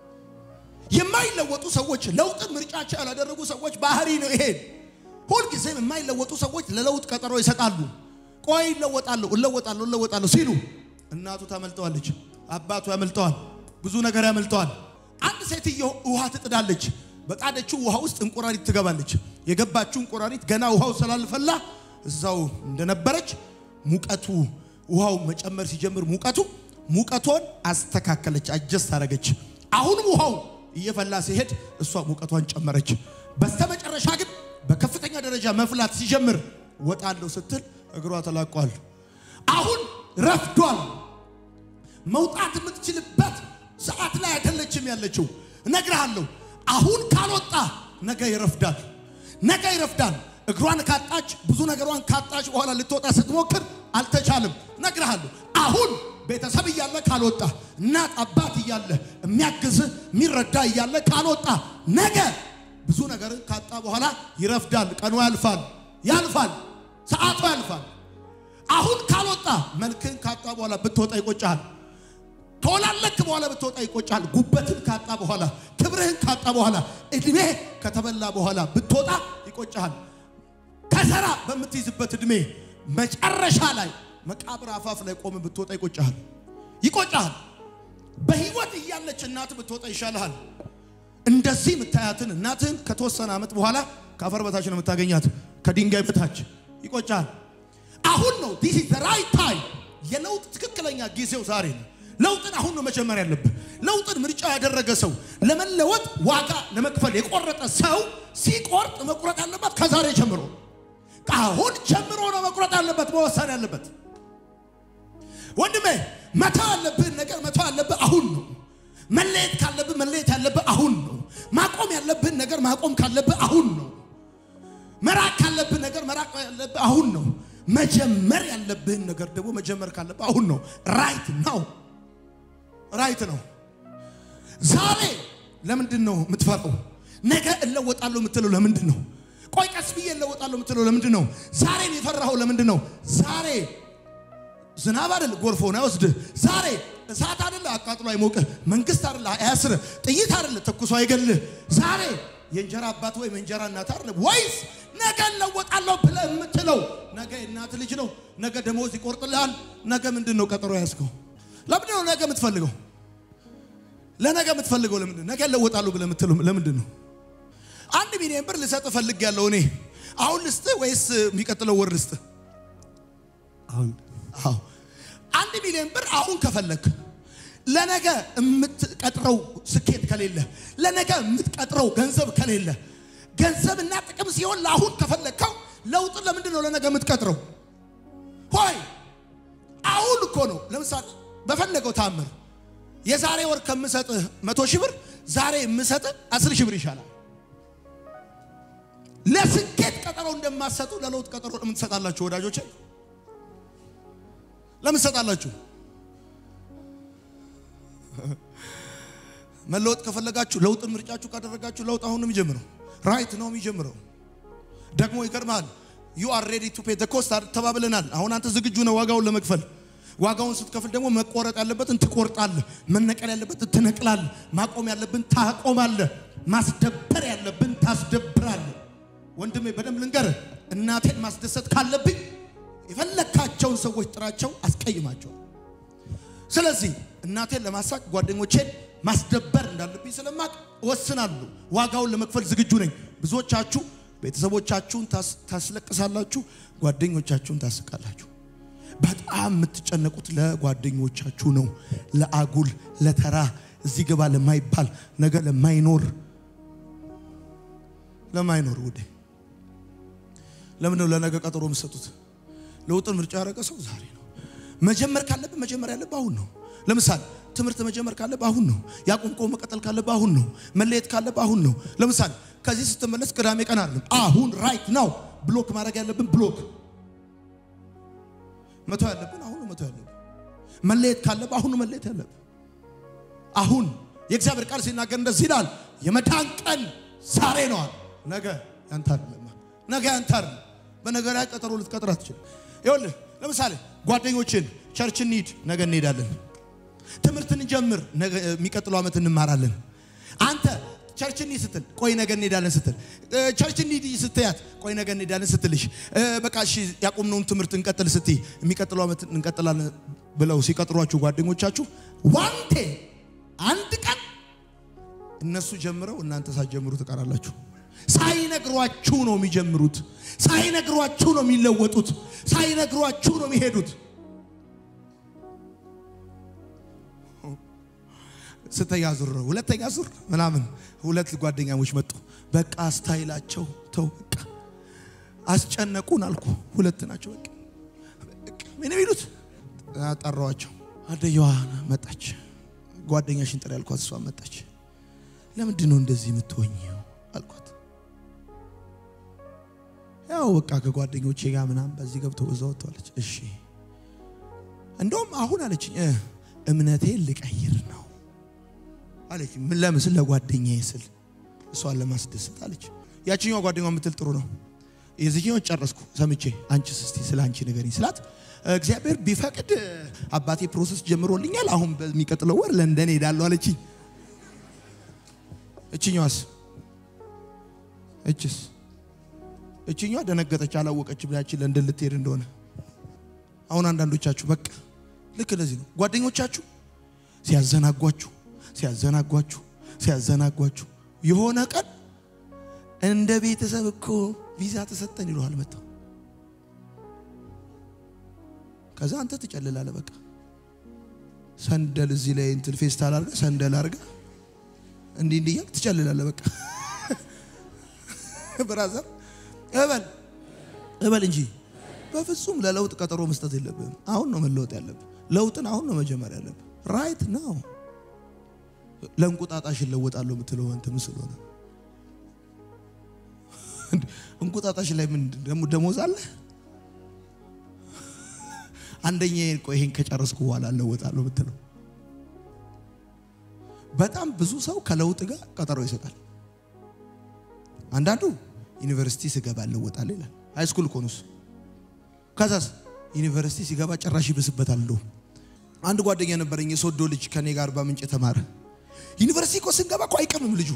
የማይለወጡ ሰዎች ለውጥን ምርጫቸው ያላደረጉ ሰዎች ባህሪ ነው ይሄ። ሁልጊዜም የማይለወጡ ሰዎች ለለውጥ ቀጠሮ ይሰጣሉ። ቆይ እለወጣለሁ እለወጣለሁ እለወጣለሁ ሲሉ እናቱ ታመልጠዋለች፣ አባቱ ያመልጠዋል፣ ብዙ ነገር ያመልጠዋል። አንድ ሴትዮ ውሃ ትጥዳለች። በጣደችው ውሃ ውስጥ እንቁራሪት ትገባለች። የገባችው እንቁራሪት ገና ውሃው ስላልፈላ እዛው እንደነበረች ሙቀቱ ውሃው መጨመር ሲጀምር ሙቀቱ ሙቀቷን አስተካከለች፣ አጀስት አደረገች። አሁንም ውሃው እየፈላ ሲሄድ እሷ ሙቀቷን ጨመረች። በስተመጨረሻ ግን በከፍተኛ ደረጃ መፍላት ሲጀምር ወጣለሁ ስትል እግሯ ተላቋል። አሁን ረፍዷል። መውጣት የምትችልበት ሰዓት ላይ አይደለችም ያለችው። እነግርሃለሁ፣ አሁን ካልወጣ ነገ ይረፍዳል። ነገ ይረፍዳል። እግሯን ካጣች ብዙ ነገሯን ካጣች በኋላ ልትወጣ ስትሞክር አልተቻለም። እነግርሃለሁ፣ አሁን ቤተሰብ እያለ ካልወጣ፣ እናት አባት እያለ የሚያግዝህ የሚረዳ እያለ ካልወጣ ነገ ብዙ ነገር ካጣ በኋላ ይረፍዳል። ቀኑ ያልፋል፣ ያልፋል፣ ሰዓቱ ያልፋል። አሁን ካልወጣ መልክን ካጣ በኋላ ብትወጣ ይቆጫል። ከወላለክ በኋላ ብትወጣ ይቆጫል። ጉበትን ካጣ በኋላ ክብርህን ካጣ በኋላ እድሜ ከተበላ በኋላ ብትወጣ ይቆጫል። ከሰራ በምትይዝበት እድሜ መጨረሻ ላይ መቃብር አፋፍ ላይ ቆም ብትወጣ ይቆጫል፣ ይቆጫል። በህይወት እያለች እናት ብትወጣ ይሻልሃል። እንደዚህ የምታያትን እናትህን ከተወሰነ ዓመት በኋላ ከአፈር በታች ነው የምታገኛት፣ ከድንጋይ በታች ይቆጫል። አሁን ነው ዲስ ኢዝ ዘ ራይት ታይም። የለውጥ ትክክለኛ ጊዜው ዛሬ ነው። ለውጥን አሁን ነው መጀመር ያለብህ። ለውጥን ምርጫ ያደረገ ሰው ለመለወጥ ዋጋ ለመክፈል የቆረጠ ሰው ሲቆርጥ መቁረጥ ያለበት ከዛሬ ጀምሮ አሁን ጀምሮ ነው መቁረጥ ያለበት፣ መወሰን ያለበት። ወንድሜ መተው ያለብህን ነገር መተው ያለብህ አሁን ነው። መለየት ካለብህ መለየት ያለብህ አሁን ነው። ማቆም ያለብህን ነገር ማቆም ካለብህ አሁን ነው። መራቅ ካለብህ ነገር መራቅ ያለብህ አሁን ነው። መጀመር ያለብህን ነገር ደግሞ መጀመር ካለብህ አሁን ነው። ራይት ነው፣ ራይት ነው። ዛሬ ለምንድን ነው የምትፈራው? ነገ እለወጣለሁ የምትለው ለምንድን ነው? ቆይ ቀስ ብዬ እለወጣለሁ የምትለው ለምንድን ነው? ዛሬን የፈራኸው ለምንድን ነው? ዛሬ ዝናብ አይደል ጎርፍ ሆነ አይወስድህ። ዛሬ እሳት አይደለ አቃጥሎ አይሞቅህ። መንግስት አይደለ አያስርህ። ጥይት አይደለ ተኩሶ አይገልህ። ዛሬ የእንጀራ አባት ወይም የእንጀራ እናት አይደለ ወይስ ነገ እለወጣለሁ ብለህ የምትለው ነገ የእናት ልጅ ነው። ነገ ደሞዝ ይቆርጥልሃል። ነገ ምንድን ነው ቀጠሮ ያዝከው? ለምንድን ነው ነገ የምትፈልገው? ለነገ የምትፈልገው ለምንድን ነው? ነገ እለወጣለሁ ብለህ የምትለው ለምንድን ነው? አንድ ሚሊዮን ብር ልሰጥ እፈልጋለሁ እኔ አሁን ልስጥህ ወይስ የሚቀጥለው ወር ልስጥህ? አሁን አዎ አንድ ሚሊዮን ብር አሁን ከፈለክ ለነገ የምትቀጥረው ስኬት ከሌለ ለነገ የምትቀጥረው ገንዘብ ከሌለ ገንዘብና ጥቅም ሲሆን ለአሁን ከፈለግከው ለውጥን ለምንድን ነው ለነገ የምትቀጥረው? ሆይ አሁን እኮ ነው። ለምሳሌ በፈለገው ታምር የዛሬ ወር ከምሰጥህ መቶ ሺህ ብር ዛሬ የምሰጥህ አስር ሺህ ብር ይሻላል። ለስኬት ቀጠሮ እንደማትሰጡ ለለውጥ ቀጠሮ ለምን ትሰጣላችሁ ወዳጆቼ? ለምን ትሰጣላችሁ? መለወጥ ከፈለጋችሁ ለውጥን ምርጫችሁ ካደረጋችሁ ለውጥ አሁን ነው የሚጀምረው። ራይት ነው የሚጀምረው። ደግሞ ይገርማል። ዩ አር ሬዲ ቱ ፔ ዘ ኮስት ተባብለናል። አሁን አንተ ዝግጁ ነህ ዋጋውን ለመክፈል። ዋጋውን ስትከፍል ደግሞ መቆረጥ ያለበትን ትቆርጣለህ፣ መነቀል ያለበትን ትነቅላለህ፣ ማቆም ያለብን ታቆማለህ፣ ማስደበር ያለብን ታስደብራለህ። ወንድሜ በደንብ ልንገርህ፣ እናቴን ማስደሰት ካለብኝ የፈለካቸውን ሰዎች ጥራቸው፣ አስቀይማቸው። ስለዚህ እናቴን ለማሳቅ ጓደኞቼን ማስደበር እንዳለብኝ ስለማቅ እወስናለሁ። ዋጋውን ለመክፈል ዝግጁ ነኝ። ብዙዎቻችሁ ቤተሰቦቻችሁን ታስ- ታስለቅሳላችሁ፣ ጓደኞቻችሁን ታስቃላችሁ። በጣም የምትጨነቁት ለጓደኞቻችሁ ነው። ለአጉል ለተራ እዚህ ገባ ለማይባል ነገ ለማይኖር ለማይኖር ውዴ ለምን ነው ለነገ ቀጠሮ የምትሰጡት? ለውጥን ምርጫ ያደረገ ሰው ዛሬ ነው መጀመር ካለብህ መጀመር ያለብህ አሁን ነው። ለምሳሌ ትምህርት መጀመር ካለብህ አሁን ነው። ያቆምከው መቀጠል ካለብህ አሁን ነው። መለየት ካለብህ አሁን ነው። ለምሳሌ ከዚህ ስትመለስ ቅዳሜ ቀን አይደለም፣ አሁን ራይት ናው። ብሎክ ማድረግ ያለብን ብሎክ መተው ያለብን አሁን ነው መተው ያለብን። መለየት ካለብህ አሁን ነው መለየት ያለብህ። አሁን የእግዚአብሔር ቃል ሲናገር እንደዚህ ይላል፣ የመዳን ቀን ዛሬ ነዋል። ነገ ያንተ አይደለም። ነገ ያንተ አይደለም። በነገ ላይ ቀጠሮ ልትቀጥር አትችልም። ይኸውልህ ለምሳሌ ጓደኞችን ቸርች እንሂድ፣ ነገ እንሄዳለን። ትምህርት እንጀምር፣ ነገ የሚቀጥለው ዓመት እንማራለን። አንተ ቸርች እንሂድ ስትል ቆይ ነገ እንሄዳለን ስትል እ፣ ቸርች እንሂድ ስትያት ቆይ ነገ እንሄዳለን ስትልሽ እ፣ በቃ እሺ ያቆምነውን ትምህርት እንቀጥል ስትይ የሚቀጥለው ዓመት እንቀጥላለን ብለው ሲቀጥሯችሁ ጓደኞቻችሁ ዋንቴ አንድ ቀን እነሱ ጀምረው እናንተ ሳትጀምሩ ትቀራላችሁ። ሳይነግሯችሁ ነው የሚጀምሩት። ሳይነግሯችሁ ነው የሚለወጡት። ሳይነግሯችሁ ነው የሚሄዱት። ስተኛ ዙር ነው ሁለተኛ ዙር ምናምን ሁለት ጓደኛሞች መጡ። በቃ ስታይላቸው ተው በቃ አስጨነቁን አልኩ። ሁለት ናቸው። በቃ በቃ ምን የሚሉት ጠራዋቸው። አደየዋ መጣች። ጓደኛሽን ጥሪ ያልኳት እሷ መጣች። ለምንድን ነው እንደዚህ የምትሆኝው አልኳት። ያው በቃ ከጓደኞቼ ጋር ምናምን በዚህ ገብቶ በዛ ወጥተዋለች። እሺ እንደውም አሁን አለችኝ እ እምነቴን ልቀይር ነው አለች። ምን ለምስል ለጓደኛዬ ስል እሷን ለማስደሰት አለች። ያችኛዋ ጓደኛዋ የምትል ጥሩ ነው። የዚህኛው ጨረስኩ ሰምቼ፣ አንቺስ እስቲ ስለ አንቺ ንገሪኝ ስላት እግዚአብሔር ቢፈቅድ አባቴ ፕሮሰስ ጀምሮልኛል። አሁን በሚቀጥለው ወር ለንደን ሄዳለሁ አለችኝ። እችኛዋስ እችስ እችኛዋ ደነገጠች፣ አላወቀች ብላችን ለንደን ልትሄድ እንደሆነ። አሁን አንዳንዶቻችሁ በቃ ልክ እንደዚህ ነው። ጓደኞቻችሁ ሲያዘናጓችሁ ሲያዘናጓችሁ ሲያዘናጓችሁ የሆነ ቀን እንደ ቤተሰብ እኮ ቪዛ ተሰጠን ይለዋል መጥተው። ከዛ አንተ ትጨልላለህ። በቃ ሰንደል እዚህ ላይ እንትን ፌስታል አድርገህ ሰንደል አድርገህ እንዲህ እንዲህ እያልክ ትጨልላለህ። በቃ ብራዘር እበል እበል እንጂ በፍጹም ለለውጥ ቀጠሮ መስጠት የለብህም። አሁን ነው መለወጥ ያለብህ። ለውጥን አሁን ነው መጀመር ያለብህ። ራይት ነው። ለእንቁጣጣሽ እለወጣለሁ የምትለው አንተ ምስል ሆነ። እንቁጣጣሽ ላይ ምን ደግሞ ደሞዝ አለ? አንደኛ ቆይ ይሄን ከጨረስኩ በኋላ እለወጣለሁ የምትለው በጣም ብዙ ሰው ከለውጥ ጋር ቀጠሮ ይሰጣል። አንዳንዱ ዩኒቨርሲቲ ስገባ እለወጣለሁ ይላል። ሃይ ስኩል እኮ ነው እሱ። ከዛስ ዩኒቨርሲቲ ሲገባ ጭራሽ ይብስበታል። እንደውም አንድ ጓደኛ ነበረኝ የሶዶ ልጅ ከኔ ጋር በምንጭ የተማረ ዩኒቨርሲቲ እኮ ስንገባ እኮ አይቀምም ልጁ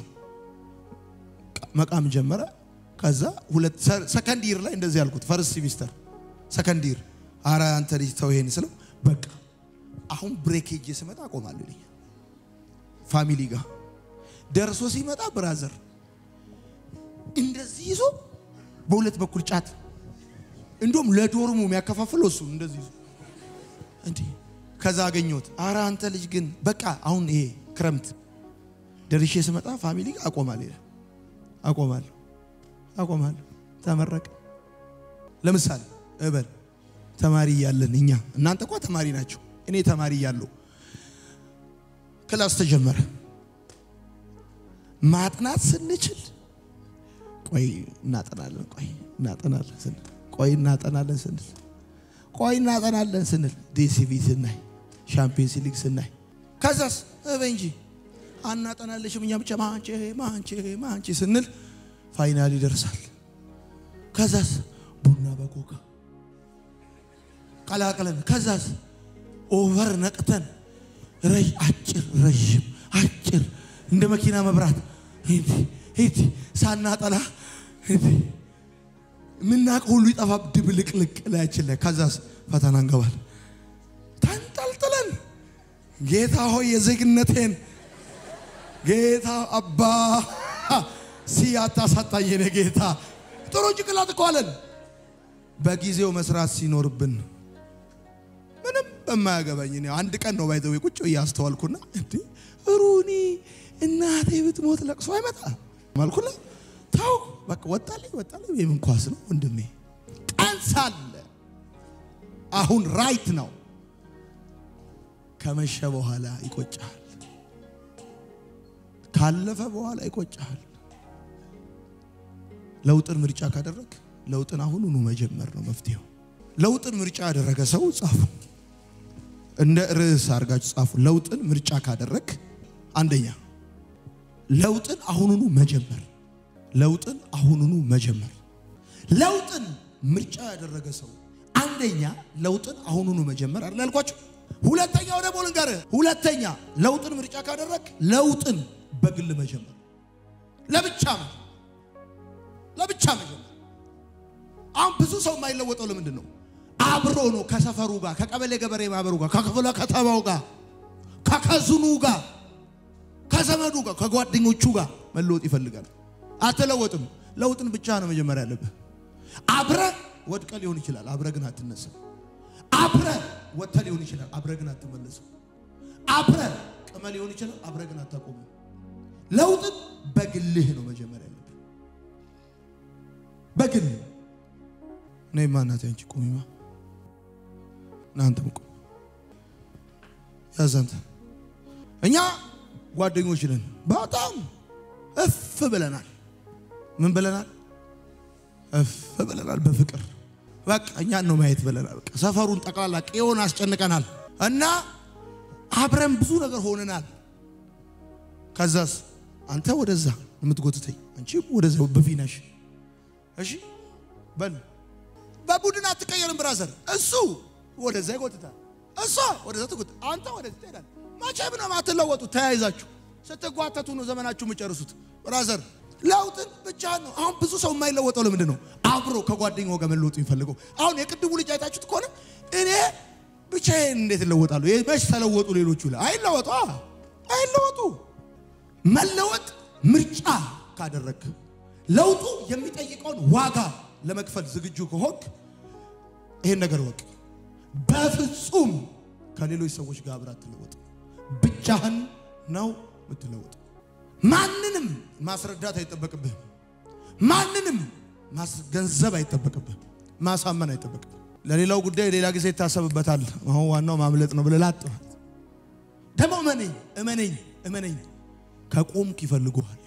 መቃም ጀመረ። ከዛ ሁለት ሰከንድ ይር ላይ እንደዚህ ያልኩት ፈርስት ሲሚስተር ሰከንድ ይር፣ አረ አንተ ልጅ ተው ይሄን ስለው በቃ አሁን ብሬክ ሄጄ ስመጣ አቆማለሁ ይለኛል። ፋሚሊ ጋር ደርሶ ሲመጣ ብራዘር እንደዚህ ይዞ በሁለት በኩል ጫት እንዲሁም ለዶርሙ የሚያከፋፍለው እሱ እንደዚህ ይዞ እንዲህ ከዛ አገኘሁት። አረ አንተ ልጅ ግን በቃ አሁን ይሄ ክረምት ደርሼ ስመጣ ፋሚሊ ጋር አቆማለሁ ይላል። አቆማለሁ አቆማለሁ። ተመረቀ። ለምሳሌ እበል ተማሪ እያለን እኛ እናንተ እኮ ተማሪ ናቸው። እኔ ተማሪ እያለሁ ክላስ ተጀመረ። ማጥናት ስንችል ቆይ እናጠናለን፣ ቆይ እናጠናለን ስንል ቆይ እናጠናለን ስንል ቆይ እናጠናለን ስንል ዲሲቪ ስናይ ሻምፒየንስ ሊግ ስናይ ከዛስ እበይ እንጂ አናጠናለሽም እኛ ብቻ ማንቼ ማንቼ ማንቼ ስንል ፋይናል ይደርሳል። ከዛስ ቡና በቡና በኮካ ቀላቅለን ከዛስ ኦቨር ነቅተን ረጅ አጭር ረዥም አጭር እንደ መኪና መብራት ሂድ ሂድ ሳናጠላ ሂድ የምናውቀው ሁሉ ይጠፋ ድብልቅልቅ ላያችን ላይ ከዛስ ፈተና እንገባል ተንጠልጥለን ጌታ ሆይ የዜግነቴን ጌታ አባ ሲያታሳጣኝ የኔ ጌታ ጥሩ ጭቅላት እኮ አለን። በጊዜው መስራት ሲኖርብን ምንም በማያገባኝ እኔ አንድ ቀን ነው ባይዘው ቁጭ እያስተዋልኩና እንዴ ሩኒ እናቴ ብትሞት ለቅሶ አይመጣ ማልኩና ታው በቃ ወጣልኝ ወጣልኝ የምን ኳስ ነው ወንድሜ ቀን ሳለ አሁን ራይት ነው ከመሸ በኋላ ይቆጫል ካለፈ በኋላ ይቆጫል ለውጥን ምርጫ ካደረግ ለውጥን አሁኑኑ መጀመር ነው መፍትሄው ለውጥን ምርጫ ያደረገ ሰው ጻፉ እንደ ርዕስ አድርጋችሁ ጻፉ ለውጥን ምርጫ ካደረግ አንደኛ ለውጥን አሁኑኑ መጀመር ለውጥን አሁኑኑ መጀመር ለውጥን ምርጫ ያደረገ ሰው አንደኛ ለውጥን አሁኑኑ መጀመር አይደል ያልኳችሁ ሁለተኛው ደግሞ ልንገርህ ሁለተኛ ለውጥን ምርጫ ካደረግ ለውጥን በግል መጀመር ለብቻ መጀመር ለብቻ መጀመር አሁን ብዙ ሰው የማይለወጠው ለምንድን ነው አብሮ ነው ከሰፈሩ ጋር ከቀበሌ ገበሬ ማህበሩ ጋር ከክፍለ ከተማው ጋር ከከዝኑ ጋር ከዘመዱ ጋር ከጓደኞቹ ጋር መለወጥ ይፈልጋል አትለወጥም ለውጥን ብቻ ነው መጀመር ያለብህ አብረ ወድቀ ሊሆን ይችላል አብረ ግን አትነሳም አብረ ወጥተ ሊሆን ይችላል አብረ ግን አትመለስም አብረ ቅመ ሊሆን ይችላል አብረ ግን አታቆምም ለውጥን በግልህ ነው መጀመር ያለብህ በግል ነይማ እናቴ አንቺ ቁሚማ እናንተም ቁም ያዛንተ እኛ ጓደኞች ነን በጣም እፍ ብለናል ምን ብለናል እፍ ብለናል በፍቅር በቃ እኛን ነው ማየት ብለናል በቃ ሰፈሩን ጠቅላላ ቄውን አስጨንቀናል እና አብረን ብዙ ነገር ሆነናል ከዛስ አንተ ወደዛ የምትጎትተኝ አንቺ ወደዛ በፊናሽ እሺ በል በቡድን አትቀየርም ብራዘር እሱ ወደዛ ይጎትታል እሷ ወደዛ ትጎት አንተ ወደዚህ ትሄዳል መቼም ነው ማትለወጡ ተያይዛችሁ ስትጓተቱ ነው ዘመናችሁ የምጨርሱት ብራዘር ለውጥን ብቻ ነው አሁን ብዙ ሰው የማይለወጠው ለምንድን ነው አብሮ ከጓደኛው ጋር መለወጡ የሚፈልገው አሁን የቅድሙ ልጅ አይታችሁት ከሆነ እኔ ብቻዬን እንዴት እለወጣለሁ መች ተለወጡ ሌሎቹ ላይ አይለወጡ አይለወጡ መለወጥ ምርጫ ካደረግ ለውጡ የሚጠይቀውን ዋጋ ለመክፈል ዝግጁ ከሆንክ ይሄን ነገር ወቅ በፍጹም ከሌሎች ሰዎች ጋር አብረህ አትለወጥ ብቻህን ነው የምትለወጥ ማንንም ማስረዳት አይጠበቅብህም ማንንም ማስገንዘብ አይጠበቅብህም ማሳመን አይጠበቅብህም ለሌላው ጉዳይ ሌላ ጊዜ ይታሰብበታል አሁን ዋናው ማምለጥ ነው ብለህ ላጥፋት ደግሞ እመነኝ እመነኝ እመነኝ ከቆምክ ይፈልጉሃል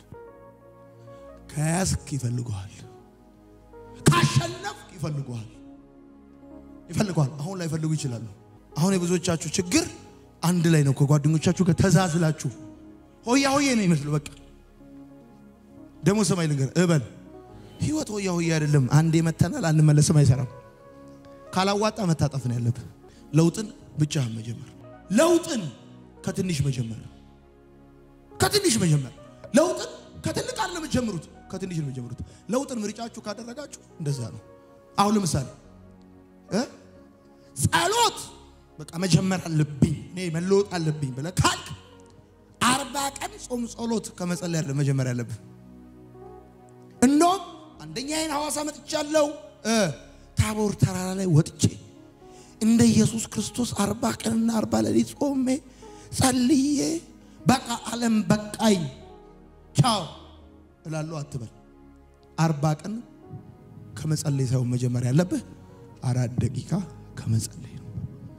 ከያዝክ ይፈልጉሃል ካሸነፍክ ይፈልጉሃል ይፈልገዋል አሁን ላይ ፈልጉ ይችላሉ አሁን የብዙዎቻችሁ ችግር አንድ ላይ ነው ከጓደኞቻችሁ ጋር ተዛዝላችሁ ሆያ ሆዬ ነው ይመስሉ በቃ ደግሞ ሰማይ ልንገር እበል ህይወት ሆያ ሆዬ አይደለም አንዴ መተናል አንመለስም አይሰራም ካላዋጣ መታጠፍ ነው ያለብህ ለውጥን ብቻህን መጀመር ለውጥን ከትንሽ መጀመር ከትንሽ መጀመር ለውጥን ከትልቅ አይደለም የምትጀምሩት ከትንሽ ነው የምትጀምሩት ለውጥን ምርጫችሁ ካደረጋችሁ እንደዛ ነው አሁን ለምሳሌ እ ጸሎት በቃ መጀመር አለብኝ እኔ መለወጥ አለብኝ ብለህ ካልክ አርባ ቀን ጾም ጸሎት ከመጸለይ አይደለም መጀመር ያለብህ እንደውም አንደኛዬን ሐዋሳ መጥቻለሁ እ ታቦር ተራራ ላይ ወጥቼ እንደ ኢየሱስ ክርስቶስ አርባ ቀንና አርባ ሌሊት ጾሜ ጸልዬ በቃ ዓለም በቃኝ ቻው እላለሁ አትበል። አርባ ቀን ከመጸለይ ሳይሆን መጀመር ያለብህ አራት ደቂቃ ከመጸለይ ነው።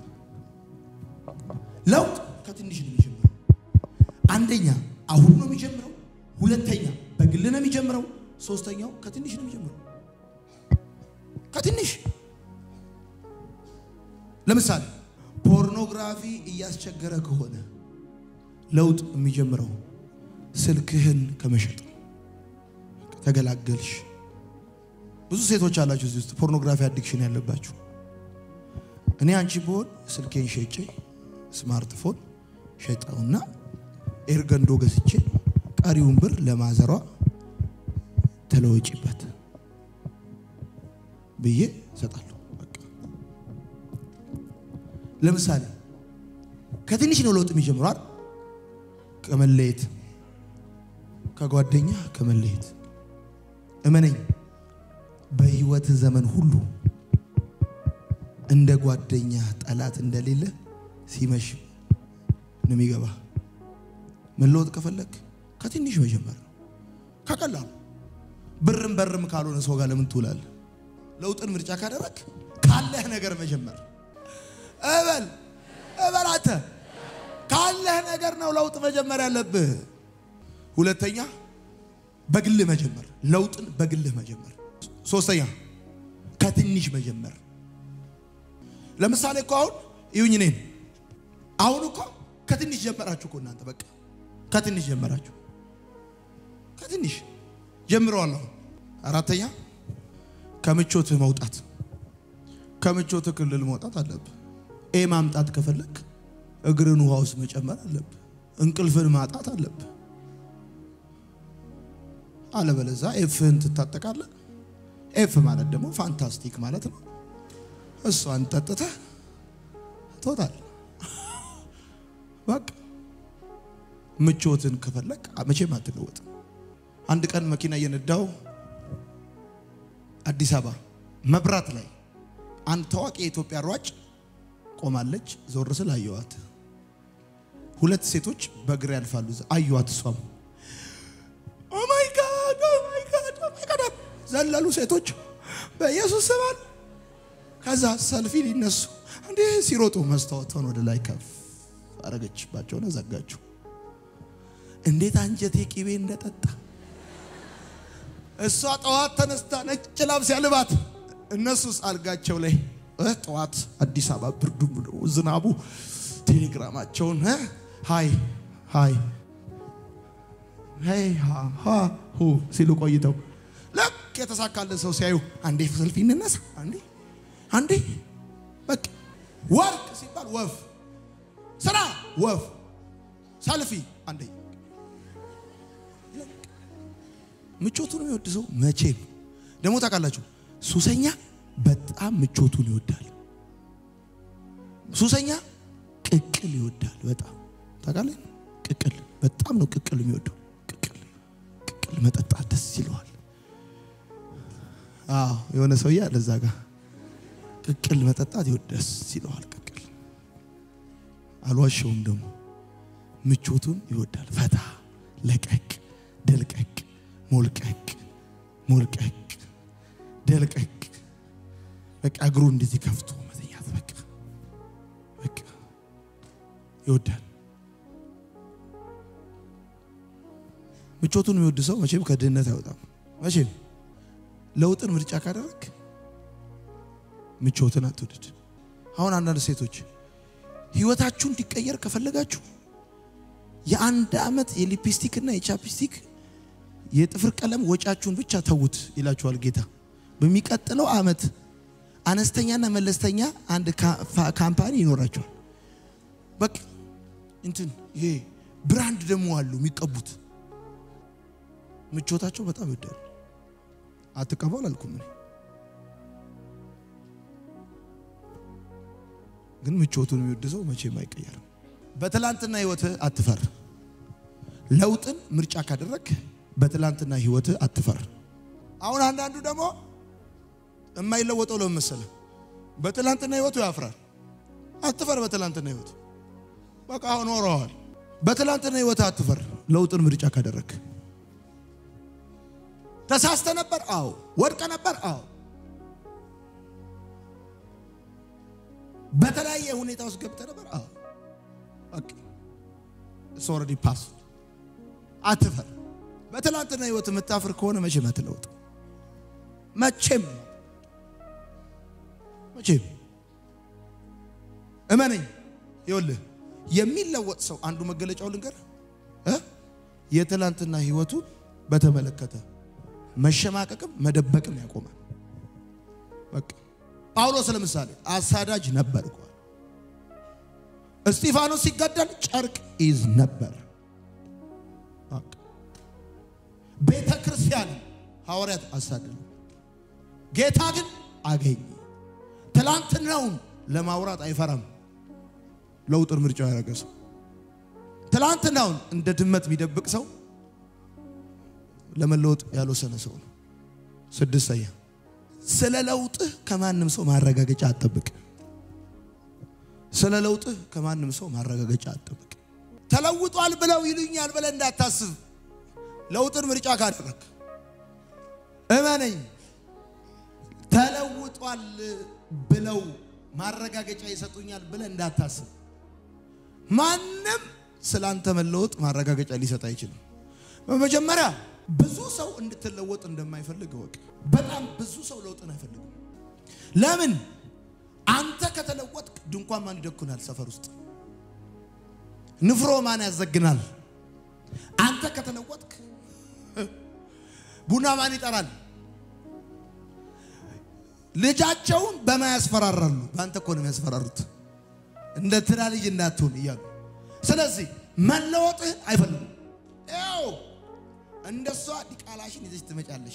ለውጥ ከትንሽ ነው የሚጀምረው። አንደኛ አሁን ነው የሚጀምረው። ሁለተኛ በግል ነው የሚጀምረው። ሶስተኛው ከትንሽ ነው የሚጀምረው። ከትንሽ ለምሳሌ ፖርኖግራፊ እያስቸገረ ከሆነ ለውጥ የሚጀምረው ስልክህን ከመሸጥ ነው። ተገላገልሽ። ብዙ ሴቶች አላችሁ እዚህ ውስጥ ፖርኖግራፊ አዲክሽን ያለባችሁ። እኔ አንቺ ብሆን ስልኬን ሸጬ ስማርትፎን ሸጠውና ኤርገንዶ ገዝቼ ቀሪውን ብር ለማዘሯ ተለወጪበት ብዬ እሰጣለሁ። በቃ ለምሳሌ ከትንሽ ነው ለውጥ የሚጀምረው አይደል? ከመለየት ከጓደኛ ከመለየት እመነኝ፣ በህይወት ዘመን ሁሉ እንደ ጓደኛ ጠላት እንደሌለ ሲመሽ ነው የሚገባ። መለወጥ ከፈለግ ከትንሽ መጀመር ነው። ከቀላሉ ብርም በርም ካልሆነ ሰው ጋር ለምን ትውላለህ? ለውጥን ምርጫ ካደረግ ካለህ ነገር መጀመር እበል እበል አንተ ካለህ ነገር ነው ለውጥ መጀመር ያለብህ። ሁለተኛ በግልህ መጀመር፣ ለውጥን በግልህ መጀመር። ሶስተኛ ከትንሽ መጀመር። ለምሳሌ እኮ አሁን ይሁኝ እኔን አሁን እኮ ከትንሽ ጀመራችሁ እኮ እናንተ በቃ ከትንሽ ጀመራችሁ፣ ከትንሽ ጀምረዋል። አሁን አራተኛ ከምቾትህ መውጣት፣ ከምቾትህ ክልል መውጣት አለብህ። ኤ ማምጣት ከፈለግ እግርን ውሃ ውስጥ መጨመር አለብህ። እንቅልፍን ማጣት አለብህ። አለበለዛ ኤፍህን ትታጠቃለህ። ኤፍ ማለት ደግሞ ፋንታስቲክ ማለት ነው። እሷን ጠጥተህ ትወጣለህ። በቃ ምቾትን ከፈለግ መቼም አትለወጥም። አንድ ቀን መኪና እየነዳው አዲስ አበባ መብራት ላይ አንድ ታዋቂ የኢትዮጵያ ሯጭ ቆማለች። ዞር ስል አየዋት። ሁለት ሴቶች በእግር ያልፋሉ። አየዋት። እሷም ኦ ማይ ጋድ ኦ ማይ ጋድ ኦ ማይ ጋድ ዘለሉ ሴቶች በኢየሱስ ስም አሉ። ከዛ ሰልፊ ሊነሱ እንዴ ሲሮጡ መስታወቷን ወደ ላይ ከፍ አረገችባቸውና ዘጋችው። እንዴት አንጀቴ ቂቤ እንደጠጣ እሷ ጠዋት ተነስታ ነጭ ላብስ ያልባት እነሱስ አልጋቸው ላይ እ ጠዋት አዲስ አበባ ብርዱ ዝናቡ ቴሌግራማቸውን እ ሃይ ሃይ ሄይ ሃ ሃ ሁ ሲሉ ቆይተው ልክ የተሳካለት ሰው ሲያዩ አንዴ ሰልፊ እንነሳ አንዴ አንዴ በቃ ወርቅ ሲባል ወፍ ስራ ወፍ ሰልፊ አንዴ ምቾቱን የሚወድ ሰው መቼም ደግሞ ታውቃላችሁ፣ ሱሰኛ በጣም ምቾቱን ይወዳል። ሱሰኛ ቅቅል ይወዳል። በጣም ታውቃለህ፣ ቅቅል በጣም ነው ቅቅል የሚወደው። ቅቅል ቅቅል መጠጣት ደስ ይለዋል። አዎ የሆነ ሰውዬ አለ እዛ ጋር ቅቅል መጠጣት ይወድ ደስ ይለዋል። ቅቅል አልዋሸውም። ደግሞ ምቾቱን ይወዳል። ፈታ ለቀቅ ደልቀቅ ሞልቀቅ ሞልቀቅ ደልቀቅ በቃ እግሩ እንደዚህ ከፍቶ መተኛት በቃ በቃ ይወዳል። ምቾቱን የሚወድ ሰው መቼም ከድህነት አይወጣም። መቼም ለውጥን ምርጫ ካደረግ ምቾትን አትውደድ። አሁን አንዳንድ ሴቶች ህይወታችሁ እንዲቀየር ከፈለጋችሁ የአንድ ዓመት የሊፕስቲክ እና የቻፕስቲክ የጥፍር ቀለም ወጫችሁን ብቻ ተዉት ይላችኋል ጌታ። በሚቀጥለው ዓመት አነስተኛና መለስተኛ አንድ ካምፓኒ ይኖራቸዋል። በቃ እንትን ይሄ ብራንድ ደግሞ አሉ የሚቀቡት። ምቾታቸው በጣም ይወዳሉ። አትቀባው አላልኩም እኔ ግን ምቾቱን የሚወድ ሰው መቼም አይቀየርም። በትላንትና ህይወትህ አትፈር። ለውጥን ምርጫ ካደረግ በትላንትና ህይወትህ አትፈር። አሁን አንዳንዱ ደግሞ የማይለወጠው ለምን መሰለህ? በትላንትና ህይወቱ ያፍራል። አትፈር። በትላንትና ህይወት በቃ አሁን ኖረዋል። በትላንትና ህይወትህ አትፈር። ለውጥን ምርጫ ካደረግ ተሳስተ ነበር? አዎ። ወድቀ ነበር? አዎ። በተለያየ ሁኔታ ውስጥ ገብተ ነበር? አዎ። ኦኬ ኢትስ ኦልሬዲ ፓስ። አትፈር። በትላንትና ህይወት የምታፍር ከሆነ መቼም አትለውጥ። መቼም መቼም እመነኝ። ይኸውልህ የሚለወጥ ሰው አንዱ መገለጫው ልንገር እ የትላንትና ህይወቱ በተመለከተ መሸማቀቅም መደበቅም ያቆማል። በቃ ጳውሎስ ለምሳሌ አሳዳጅ ነበር እኮ እስጢፋኖስ ሲገደል ጨርቅ ይዝ ነበር። በቃ ቤተ ክርስቲያን ሐዋርያት አሳደዱ። ጌታ ግን አገኘ። ትላንትናውን ለማውራት አይፈራም። ለውጥን ምርጫው ያደረገ ሰው ትላንትናውን እንደ ድመት የሚደብቅ ሰው ለመለወጥ ያልወሰነ ሰው ነው። ስድስተኛ ስለ ለውጥህ ከማንም ሰው ማረጋገጫ አትጠብቅ። ስለ ለውጥህ ከማንም ሰው ማረጋገጫ አትጠብቅ። ተለውጧል ብለው ይሉኛል ብለህ እንዳታስብ። ለውጥን ምርጫ ካደረግ እመነኝ፣ ተለውጧል ብለው ማረጋገጫ ይሰጡኛል ብለህ እንዳታስብ። ማንም ስላንተ መለወጥ ማረጋገጫ ሊሰጥ አይችልም። በመጀመሪያ ብዙ ሰው እንድትለወጥ እንደማይፈልግ እወቅ። በጣም ብዙ ሰው ለውጥን አይፈልግም። ለምን? አንተ ከተለወጥክ ድንኳን ማን ይደኩናል? ሰፈር ውስጥ ንፍሮ ማን ያዘግናል? አንተ ከተለወጥክ ቡና ማን ይጠራል? ልጃቸውን በማ ያስፈራራሉ? በአንተ እኮ ነው የሚያስፈራሩት፣ እንደ ትራ ልጅ እንዳትሆን እያሉ። ስለዚህ መለወጥህን አይፈልጉም። ያው እንደሷ ዲቃላሽን ይዘሽ ትመጫለሽ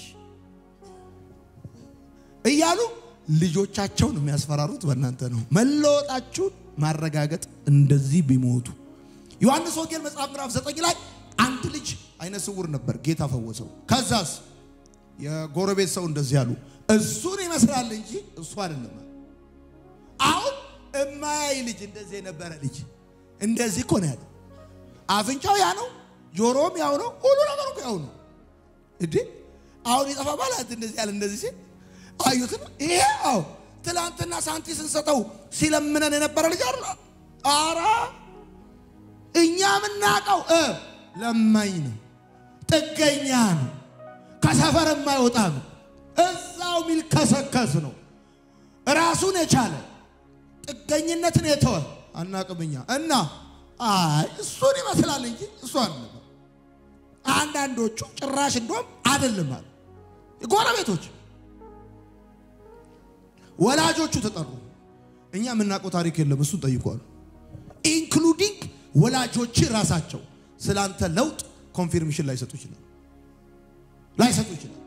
እያሉ ልጆቻቸውን የሚያስፈራሩት በእናንተ ነው። መለወጣችሁን ማረጋገጥ እንደዚህ ቢሞቱ ዮሐንስ ወንጌል መጽሐፍ ምዕራፍ ዘጠኝ ላይ አንድ ልጅ አይነ ስውር ነበር፣ ጌታ ፈወሰው። ከዛስ የጎረቤት ሰው እንደዚህ አሉ፣ እሱን ይመስላል እንጂ እሱ አይደለም። አሁን እማያይ ልጅ እንደዚህ የነበረ ልጅ እንደዚህ እኮ ነው ያለው። አፍንጫው ያ ነው፣ ጆሮም ያው ነው፣ ሁሉ ነገሩ እኮ ያው ነው። እንዴ አሁን የጠፋ ባላት እንደዚህ ያለ እንደዚህ ሲል አዩት። ይሄ አዎ ትላንትና ሳንቲ ስንሰጠው ሲለምነን የነበረ ልጅ አይደል? አራ እኛ የምናውቀው እ ለማኝ ነው፣ ጥገኛ ነው፣ ከሰፈር የማይወጣ ነው፣ እዛው የሚልከሰከስ ነው፣ ራሱን የቻለ ጥገኝነትን የተወ አናቅምኛ እና አይ እሱን ይመስላል እንጂ እሱ አይደለም። አንዳንዶቹ ጭራሽ እንደውም አይደለም አሉ። ጎረቤቶች ወላጆቹ ተጠሩ። እኛ የምናውቀው ታሪክ የለም፣ እሱን ጠይቋሉ። ኢንክሉዲንግ ወላጆች ራሳቸው ስላንተ ለውጥ ኮንፊርሜሽን ላይሰጡ ይችላል ላይሰጡ ይችላል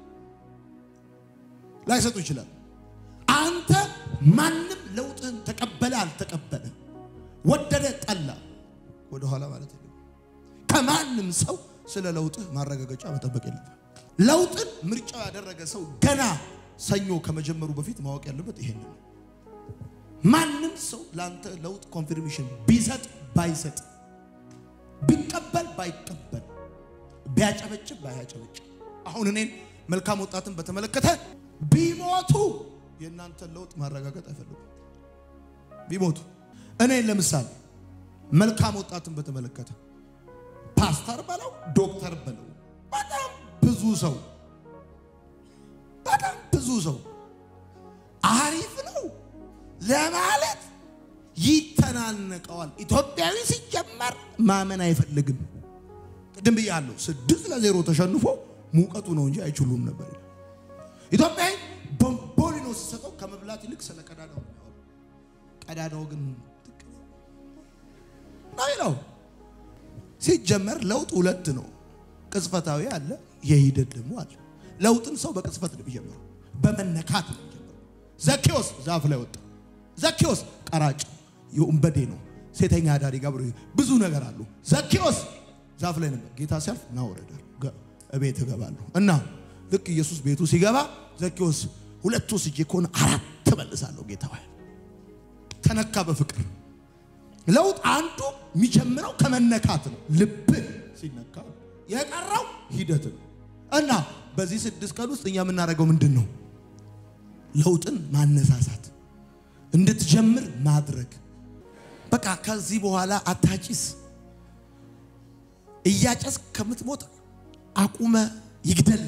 ላይሰጡ ይችላል። አንተ ማንም ለውጥህን ተቀበለ አልተቀበለ፣ ወደደ ጠላ፣ ወደኋላ ማለት የለም። ከማንም ሰው ስለ ለውጥህ ማረጋገጫ መጠበቅ የለም። ለውጥን ምርጫው ያደረገ ሰው ገና ሰኞ ከመጀመሩ በፊት ማወቅ ያለበት ይሄን ነው። ማንም ሰው ለአንተ ለውጥ ኮንፊርሜሽን ቢሰጥ ባይሰጥ፣ ቢቀበል ባይቀበል፣ ቢያጨበጭብ ባያጨበጭብ፣ አሁን እኔን መልካም ወጣትን በተመለከተ ቢሞቱ የእናንተን ለውጥ ማረጋገጥ አይፈልጉም። ቢሞቱ እኔን ለምሳሌ መልካም ወጣትን በተመለከተ ፓስተር በለው ዶክተር በለው በጣም ብዙ ሰው በጣም ብዙ ሰው አሪፍ ነው ለማለት ይተናነቀዋል። ኢትዮጵያዊ ሲጀመር ማመን አይፈልግም። ቅድም ብያለሁ፣ ስድስት ለዜሮ ተሸንፎ ሙቀቱ ነው እንጂ አይችሉም ነበር። ኢትዮጵያዊ ቦምቦሊኖ ሲሰጠው ከመብላት ይልቅ ስለ ቀዳዳው ነው የሚያወራው። ቀዳዳው ግን ትክ ነው ነው። ሲጀመር ለውጥ ሁለት ነው፣ ቅጽበታዊ አለ፣ የሂደት ደግሞ አለ። ለውጥን ሰው በቅጽበት ነው የሚጀምረው፣ በመነካት ነው የሚጀምረው። ዘኬዎስ ዛፍ ላይ ወጣ። ዘኬዎስ ቀራጭ የወንበዴ ነው፣ ሴተኛ አዳሪ ጋብሮ ብዙ ነገር አሉ። ዘኬዎስ ዛፍ ላይ ነበር። ጌታ ሲያልፍ ና ወረዳል እቤት እገባለሁ እና ልክ ኢየሱስ ቤቱ ሲገባ ዘኬዎስ ሁለት ወስጄ ከሆነ አራት ተመልሳለሁ ጌታ ሆይ ተነካ በፍቅር ለውጥ አንዱ የሚጀምረው ከመነካት ነው። ልብህ ሲነካ የቀረው ሂደት ነው እና በዚህ ስድስት ቀን ውስጥ እኛ የምናደርገው ምንድን ነው? ለውጥን ማነሳሳት፣ እንድትጀምር ማድረግ። በቃ ከዚህ በኋላ አታጭስ። እያጨስ ከምትሞት አቁመ ይግደል።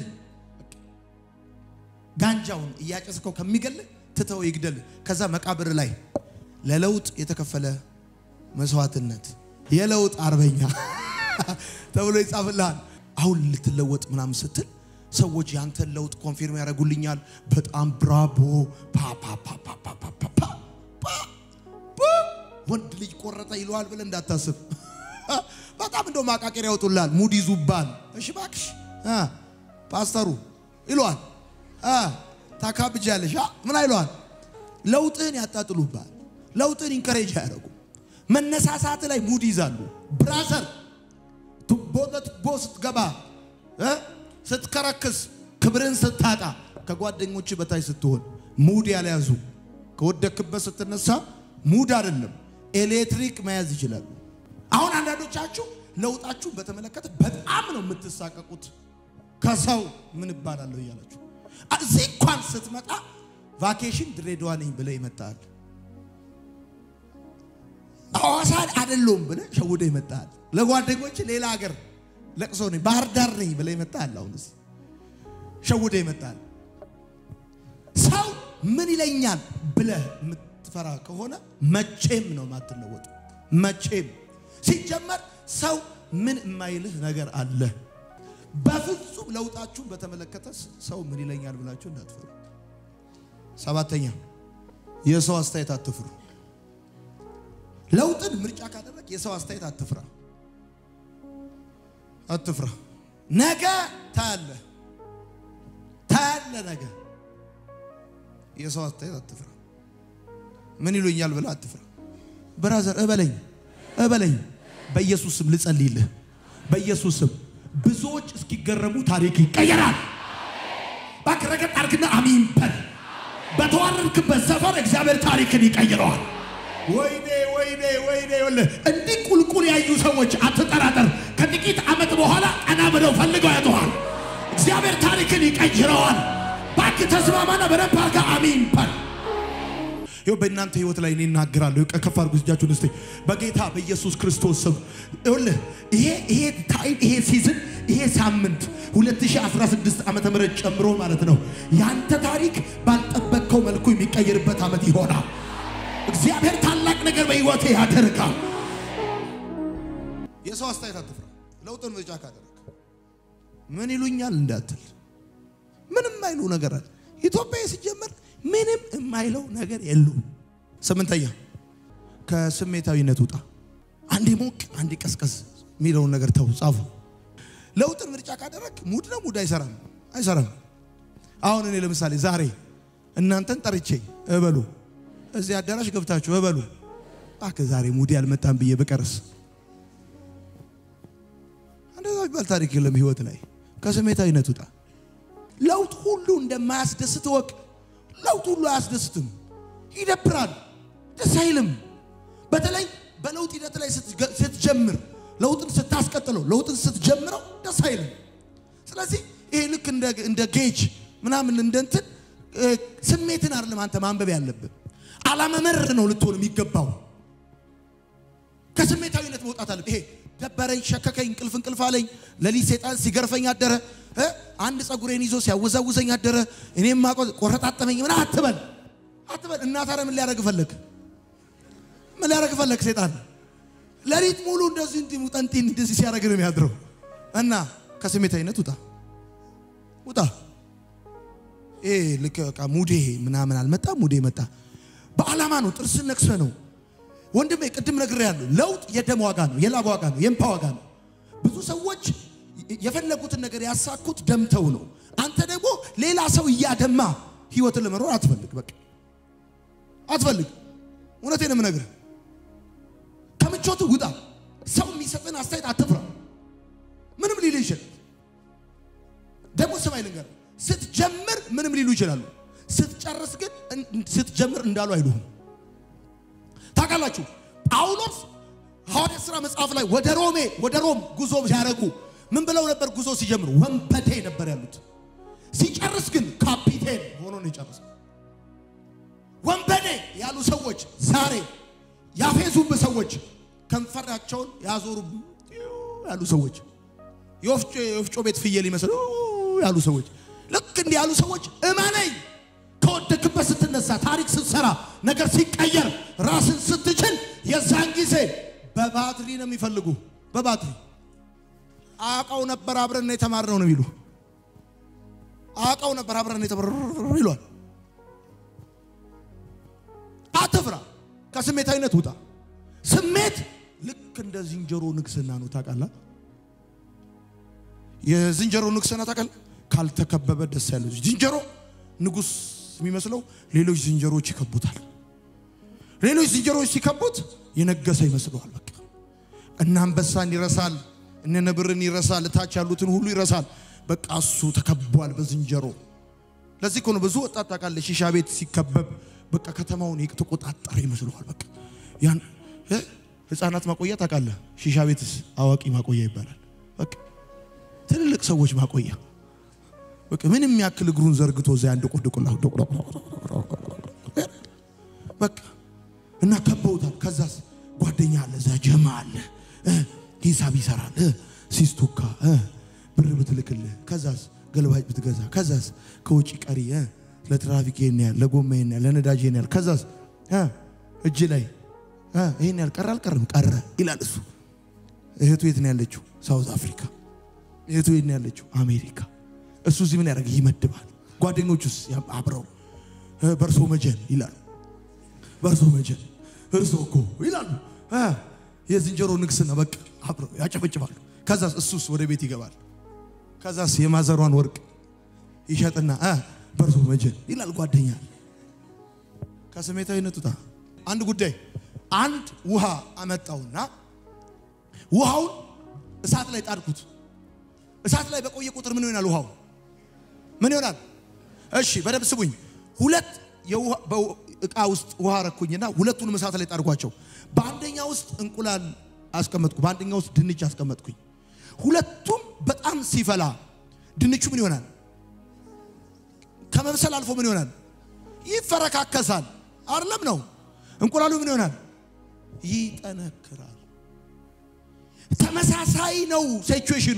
ጋንጃውን እያጨስከው ከሚገል ትተው ይግደል። ከዛ መቃብር ላይ ለለውጥ የተከፈለ መስዋዕትነት የለውጥ አርበኛ ተብሎ ይጻፍልሃል። አሁን ልትለወጥ ምናምን ስትል ሰዎች ያንተን ለውጥ ኮንፊርም ያደርጉልኛል። በጣም ብራቦ ፓ ፓ ፓ ፓ ፓ ፓ ፓ ፓ ፓ ፓ ወንድ ልጅ ቆረጠ ይለዋል ብለህ እንዳታስብ። በጣም እንደው ማቃቄር ያወጡላል፣ ሙድ ይዙባል። እሺ እባክሽ አ ፓስተሩ ይለዋል። አ ታካብጃለሽ አ ምን አይለዋል? ለውጥህን ያጣጥሉባል። ለውጥህን ኢንከሬጅ አያደርጉ። መነሳሳት ላይ ሙድ ይዛሉ። ብራዘር ቱቦ ለቱቦ ስትገባ እ ስትከረክስ ክብርን ስታጣ ከጓደኞች በታች ስትሆን ሙድ ያልያዙ ከወደክበት ስትነሳ ሙድ አይደለም ኤሌክትሪክ መያዝ ይችላሉ። አሁን አንዳንዶቻችሁ ለውጣችሁን በተመለከተ በጣም ነው የምትሳቀቁት። ከሰው ምን እባላለሁ እያላችሁ እዚህ እንኳን ስትመጣ ቫኬሽን ድሬዳዋ ነኝ ብለህ ይመጣል። ሐዋሳ አይደለሁም ብለህ ሸውደ ይመጣል። ለጓደኞች ሌላ ሀገር ለቅሶ ነኝ ባህር ዳር ነኝ ብለህ ይመጣል። አሁን እዚህ ሸውደ ይመጣል። ሰው ምን ይለኛል ብለህ የምትፈራ ከሆነ መቼም ነው ማትለወጡ። መቼም ሲጀመር ሰው ምን የማይልህ ነገር አለ። በፍጹም ለውጣችሁን በተመለከተ ሰው ምን ይለኛል ብላችሁ እንዳትፈሩ። ሰባተኛ የሰው አስተያየት አትፍሩ። ለውጥን ምርጫ ካደረግ የሰው አስተያየት አትፍራ፣ አትፍራ። ነገ ታያለ ታያለ ነገ የሰው አስተያየት አትፍራ። ምን ይሉኛል ብለህ አትፍራ። ብራዘር እበለኝ እበለኝ። በኢየሱስ ስም ልጸልይልህ። በኢየሱስ ስም ብዙዎች እስኪገረሙ ታሪክ ይቀየራል። እባክህ ረገጥ አድርግና አሚን በል። በተዋረድክበት ሰፈር እግዚአብሔር ታሪክን ይቀይረዋል። ወይኔ ወይኔ ወይኔ ይኸውልህ እንዲህ ቁልቁል ያዩ ሰዎች አትጠራጠር። ከጥቂት ዓመት በኋላ ቀና ብለው ፈልገው ያጠዋል። እግዚአብሔር ታሪክን ይቀይረዋል። እባክህ ተስማማና በደንብ አድርገህ አሚን በል። ይኸው በእናንተ ህይወት ላይ እኔ እናገራለሁ። ከፍ አድርጉ እጃችሁን እስቲ በጌታ በኢየሱስ ክርስቶስ ስም። ይኸውልህ ይሄ ይሄ ታይም ይሄ ሲዝን ይሄ ሳምንት 2016 ዓመተ ምህረት ጨምሮ ማለት ነው ያንተ ታሪክ ባልጠበቅከው መልኩ የሚቀየርበት ዓመት ይሆናል። እግዚአብሔር ታላቅ ነገር በህይወቴ ያደርጋል። የሰው አስተያየት አትፍራ። ለውጥን ምርጫ ካደረግ ምን ይሉኛል እንዳትል ምንም የማይሉ ነገር አለ። ኢትዮጵያ ሲጀመር ምንም የማይለው ነገር የለውም። ስምንተኛ ከስሜታዊነት ውጣ። አንዴ ሞቅ አንዴ ቀዝቀዝ የሚለውን ነገር ተው፣ ጻፉ። ለውጥን ምርጫ ካደረግ ሙድ ነው ሙድ አይሰራም፣ አይሰራም። አሁን እኔ ለምሳሌ ዛሬ እናንተን ጠርቼ እበሉ እዚህ አዳራሽ ገብታችሁ እበሉ እባክህ ዛሬ ሙድ ያልመጣም ብዬ ብቀርስ እንደዛ የሚባል ታሪክ የለም ህይወት ላይ። ከስሜታዊነት ውጣ። ለውጥ ሁሉ እንደማያስደስት ወቅ ለውጥ ሁሉ አያስደስትም፣ ይደብራል፣ ደስ አይልም። በተለይ በለውጥ ሂደት ላይ ስትጀምር፣ ለውጥን ስታስቀጥለው፣ ለውጥን ስትጀምረው ደስ አይልም። ስለዚህ ይሄ ልክ እንደ ጌጅ ምናምን እንደ እንትን ስሜትን አይደለም አንተ ማንበብ ያለብን፣ ዓላማ መር ነው ልትሆን የሚገባው። ከስሜታዊነት መውጣት አለ። ይሄ ደበረኝ፣ ሸከከኝ፣ እንቅልፍ እንቅልፍ አለኝ፣ ሌሊት ሰይጣን ሲገርፈኝ አደረ፣ አንድ ፀጉሬን ይዞ ሲያወዛውዘኝ አደረ፣ እኔም ማቆ ቆረጣጠመኝ ምን አትበል አትበል። እና ታዲያ ምን ሊያደርግ ፈለግ? ምን ሊያደርግ ፈለግ? ሰይጣን ሌሊት ሙሉ እንደዚህ እንዲህ ሙጠንጢን እንደዚህ ሲያደርግ ነው የሚያድረው። እና ከስሜታዊነት ውጣ ውጣ። ይሄ ልክ በቃ ሙዴ ምናምን አልመጣ፣ ሙዴ መጣ። በዓላማ ነው፣ ጥርስን ነክሰ ነው ወንድሜ ቅድም ነግሬያለሁ። ለውጥ የደም ዋጋ ነው፣ የላብ ዋጋ ነው፣ የእምባ ዋጋ ነው። ብዙ ሰዎች የፈለጉትን ነገር ያሳኩት ደምተው ነው። አንተ ደግሞ ሌላ ሰው እያደማ ህይወትን ለመኖር አትፈልግ። በቃ አትፈልግ። እውነቴን ነው የምነግርህ። ከምቾት ውጣ። ሰው የሚሰጥን አስተያየት አትፍራ። ምንም ሊሉ ይችላል። ደግሞ ስማኝ ልንገርህ፣ ስትጀምር ምንም ሊሉ ይችላሉ። ስትጨርስ ግን ስትጀምር እንዳሉ አይሉህም። ታውቃላችሁ ጳውሎስ ሐዋርያት ሥራ መጽሐፍ ላይ ወደ ሮሜ ወደ ሮም ጉዞ ሲያደርጉ ምን ብለው ነበር? ጉዞ ሲጀምሩ ወንበዴ ነበር ያሉት። ሲጨርስ ግን ካፒቴን ሆኖ ነው የጨረሰው። ወንበዴ ያሉ ሰዎች ዛሬ ያፌዙብ ሰዎች፣ ከንፈራቸውን ያዞሩ ያሉ ሰዎች፣ የወፍጮ ቤት ፍየል ይመስሉ ያሉ ሰዎች፣ ልክ እንዲህ ያሉ ሰዎች እመነኝ ከወደክበት ስትነሳ ታሪክ ስትሰራ ነገር ሲቀየር ራስን ስትችል የዛን ጊዜ በባትሪ ነው የሚፈልጉ። በባትሪ አውቀው ነበር አብረን ነው የተማርነው ነው የሚሉ አውቃው ነበር አብረን የተበረ ይሏል። አትፍራ፣ ከስሜታዊነት ውጣ። ስሜት ልክ እንደ ዝንጀሮ ንግስና ነው። ታውቃለህ? የዝንጀሮ ንግስና ታውቃለህ? ካልተከበበ ደስ ያለው ዝንጀሮ ንጉስ የሚመስለው ሌሎች ዝንጀሮች ይከቡታል። ሌሎች ዝንጀሮች ሲከቡት የነገሰ ይመስለዋል። በቃ እነ አንበሳን ይረሳል፣ እነ ነብርን ይረሳል፣ እታች ያሉትን ሁሉ ይረሳል። በቃ እሱ ተከቧል በዝንጀሮ። ለዚህ እኮ ነው ብዙ ወጣት ታውቃለህ፣ ሺሻ ቤት ሲከበብ በቃ ከተማውን የተቆጣጠረ ይመስለዋል። በቃ ያን እ ህፃናት ማቆያ ታውቃለህ፣ ሺሻ ቤትስ አዋቂ ማቆያ ይባላል። በቃ ትልልቅ ሰዎች ማቆያ በቃ ምንም ያክል እግሩን ዘርግቶ እዚያ አንድ ቆድቆላ በቃ እና ከበውታል። ከዛስ ጓደኛ አለ፣ እዛ ጀማ አለ፣ እ ሂሳብ ይሰራል፣ እ ሲስቱካ እ ብር ብትልክልህ፣ ከዛስ ገልባጭ ብትገዛ፣ ከዛስ ከውጭ ቀሪ እ ለትራፊክ ይሄን ያህል፣ ለጎማ ይሄን ያህል፣ ለነዳጅ ይሄን ያህል፣ ከዛስ እ እጅ ላይ እ ይሄን ያህል ቀረ አልቀረም ቀረ ይላል እሱ። እህቱ የት ነው ያለችው? ሳውዝ አፍሪካ። እህቱ የት ነው ያለችው? አሜሪካ። እሱ እዚህ ምን ያደርግ ይመድባል። ጓደኞቹስ ያም አብረው እ በርሶ መጀን ይላሉ። በርሶ መጀን እርሶ እኮ ይላሉ። እ የዝንጀሮ ንግስና በቃ አብረው ያጨበጭባሉ። ከዛስ እሱስ ወደ ቤት ይገባል። ከዛስ የማዘሯን ወርቅ ይሸጥና እ በርሶ መጀን ይላል ጓደኛ። ከስሜታዊነት ውጣ። አንድ ጉዳይ አንድ ውሃ አመጣውና ውሃውን እሳት ላይ ጣድኩት። እሳት ላይ በቆየ ቁጥር ምን ይሆናል? ውሃው ምን ይሆናል? እሺ በደንብ ስሙኝ። ሁለት የውሃ በው- እቃ ውስጥ ውሃ ረኩኝና ሁለቱንም እሳት ላይ ጣድኳቸው። በአንደኛ ውስጥ እንቁላል አስቀመጥኩ፣ በአንደኛ ውስጥ ድንች አስቀመጥኩኝ። ሁለቱም በጣም ሲፈላ ድንቹ ምን ይሆናል? ከመብሰል አልፎ ምን ይሆናል? ይፈረካከሳል። አይደለም ነው። እንቁላሉ ምን ይሆናል? ይጠነክራል። ተመሳሳይ ነው ሲቹዌሽኑ።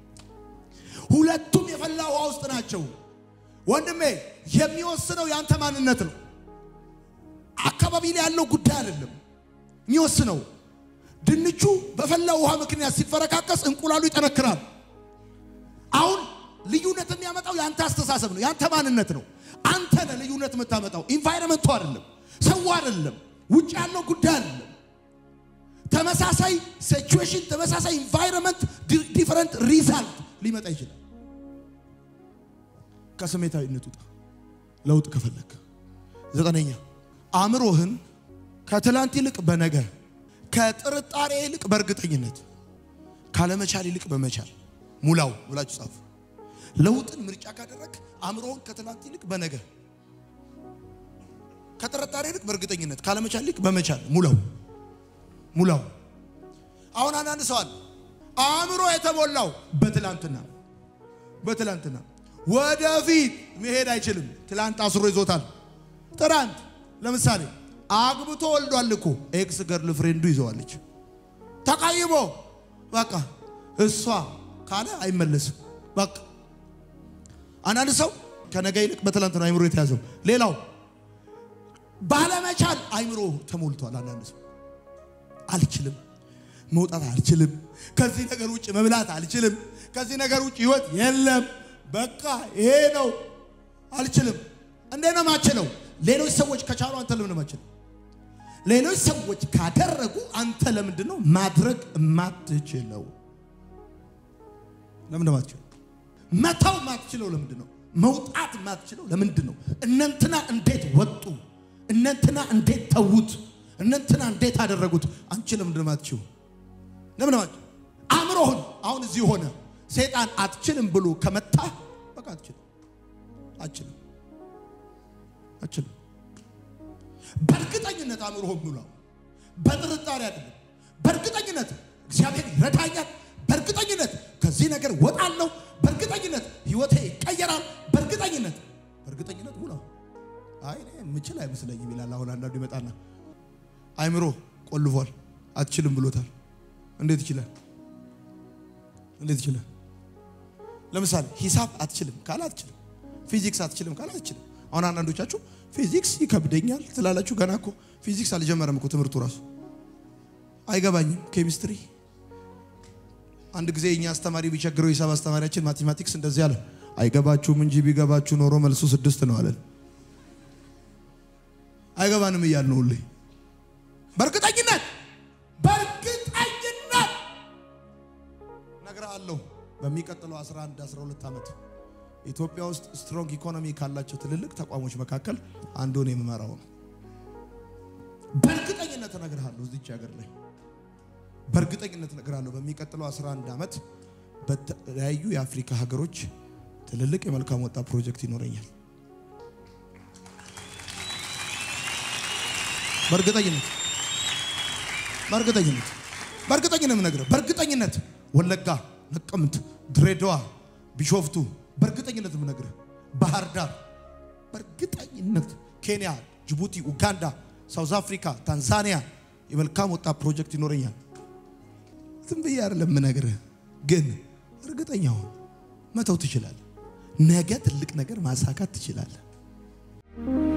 ሁለቱም የፈላ ውሃ ውስጥ ናቸው። ወንድሜ የሚወስነው ያንተ ማንነት ነው። አካባቢ ላይ ያለው ጉዳይ አይደለም የሚወስነው። ድንቹ በፈላ ውሃ ምክንያት ሲፈረካከስ እንቁላሉ ይጠነክራል። አሁን ልዩነት የሚያመጣው ያንተ አስተሳሰብ ነው፣ ያንተ ማንነት ነው። አንተ ነህ ልዩነት የምታመጣው፣ ኢንቫይረመንቱ አይደለም፣ ሰው አይደለም፣ ውጭ ያለው ጉዳይ አይደለም። ተመሳሳይ ሲቹዌሽን፣ ተመሳሳይ ኢንቫይረመንት፣ ዲፈረንት ሪዛልት ሊመጣ ይችላል። ከስሜታዊነት ውጣ፣ ለውጥ ከፈለክ። ዘጠነኛ አእምሮህን ከትላንት ይልቅ በነገ ከጥርጣሬ ይልቅ በእርግጠኝነት ካለመቻል ይልቅ በመቻል ሙላው ብላችሁ ጻፉ። ለውጥን ምርጫ ካደረግ አእምሮህን ከትላንት ይልቅ በነገ ከጥርጣሬ ይልቅ በእርግጠኝነት ካለመቻል ይልቅ በመቻል ሙላው ሙላው። አሁን አንዳንድ ሰው አለ አእምሮ የተሞላው በትላንትና በትላንትና ወደፊት መሄድ አይችልም። ትላንት አስሮ ይዞታል። ትናንት ለምሳሌ አግብቶ ወልዷል እኮ ኤክስ ገርል ፍሬንዱ ይዘዋለች። ተቀይሞ በቃ እሷ ካለ አይመለስም። በቃ አንዳንድ ሰው ከነገ ይልቅ በትላንት ነው አይምሮ የተያዘው። ሌላው ባለመቻል አይምሮ ተሞልቷል። አንዳንድ ሰው አልችልም፣ መውጣት አልችልም፣ ከዚህ ነገር ውጭ መብላት አልችልም፣ ከዚህ ነገር ውጭ ህይወት የለም፣ በቃ ይሄ ነው፣ አልችልም። እንዴት ነው ማችለው? ሌሎች ሰዎች ከቻሉ አንተ ለምን ማችለው? ሌሎች ሰዎች ካደረጉ አንተ ለምንድን ነው ማድረግ የማትችለው? ለምን ነው ማትችለው? መተው ማትችለው ለምንድን ነው? መውጣት ማትችለው ለምንድን ነው? እነንትና እንዴት ወጡ? እነንትና እንዴት ተዉት? እነንትና እንዴት አደረጉት? አንቺ ለምንድን ነው ማትችው? ለምን ነው ማትችው? አእምሮህን አሁን እዚህ ሆነ ሰይጣን አትችልም ብሎ ከመታ በቃ አትችልም፣ አትችልም፣ አትችልም። በእርግጠኝነት አእምሮህን ሙላው። በጥርጣሬ አይደለም። በእርግጠኝነት እግዚአብሔር ይረዳኛል። በእርግጠኝነት ከዚህ ነገር ወጣለሁ። በእርግጠኝነት ህይወቴ ይቀየራል። በእርግጠኝነት በእርግጠኝነት ሙላው። አይ እኔ የምችል አይመስለኝም ይላል። አሁን አንዳንዱ ይመጣና አይምሮ ቆልፏል፣ አትችልም ብሎታል። እንዴት ይችላል? እንዴት ይችላል? ለምሳሌ ሂሳብ አትችልም ካለ አትችልም፣ ፊዚክስ አትችልም ካለ አትችልም። አሁን አንዳንዶቻችሁ ፊዚክስ ይከብደኛል ትላላችሁ። ገና እኮ ፊዚክስ አልጀመረም እኮ ትምህርቱ ራሱ አይገባኝም። ኬሚስትሪ አንድ ጊዜ እኛ አስተማሪ ቢቸግረው ሂሳብ አስተማሪያችን ማቴማቲክስ እንደዚህ አለ፣ አይገባችሁም እንጂ ቢገባችሁ ኖሮ መልሱ ስድስት ነው አለን። አይገባንም እያልን ነው ሁሌ። በእርግጠኝነት በእርግጠኝነት እነግርሃለሁ በሚቀጥለው 11 12 ዓመት ኢትዮጵያ ውስጥ ስትሮንግ ኢኮኖሚ ካላቸው ትልልቅ ተቋሞች መካከል አንዱን የምመራው ነው። በእርግጠኝነት እነግርሃለሁ እዚች ሀገር ላይ በእርግጠኝነት እነግርሃለሁ በሚቀጥለው 11 ዓመት በተለያዩ የአፍሪካ ሀገሮች ትልልቅ የመልካም ወጣት ፕሮጀክት ይኖረኛል። በእርግጠኝነት በእርግጠኝነት በእርግጠኝነት የምነግርህ በእርግጠኝነት ወለጋ፣ ነቀምት፣ ድሬዳዋ፣ ቢሾፍቱ በእርግጠኝነት የምነግርህ ባህር ዳር በእርግጠኝነት ኬንያ፣ ጅቡቲ፣ ኡጋንዳ፣ ሳውዝ አፍሪካ፣ ታንዛኒያ የመልካም ወጣት ፕሮጀክት ይኖረኛል። ዝም ብዬ አይደለም የምነግርህ፣ ግን እርግጠኛ ሁን። መተው ትችላለህ። ነገ ትልቅ ነገር ማሳካት ትችላለህ።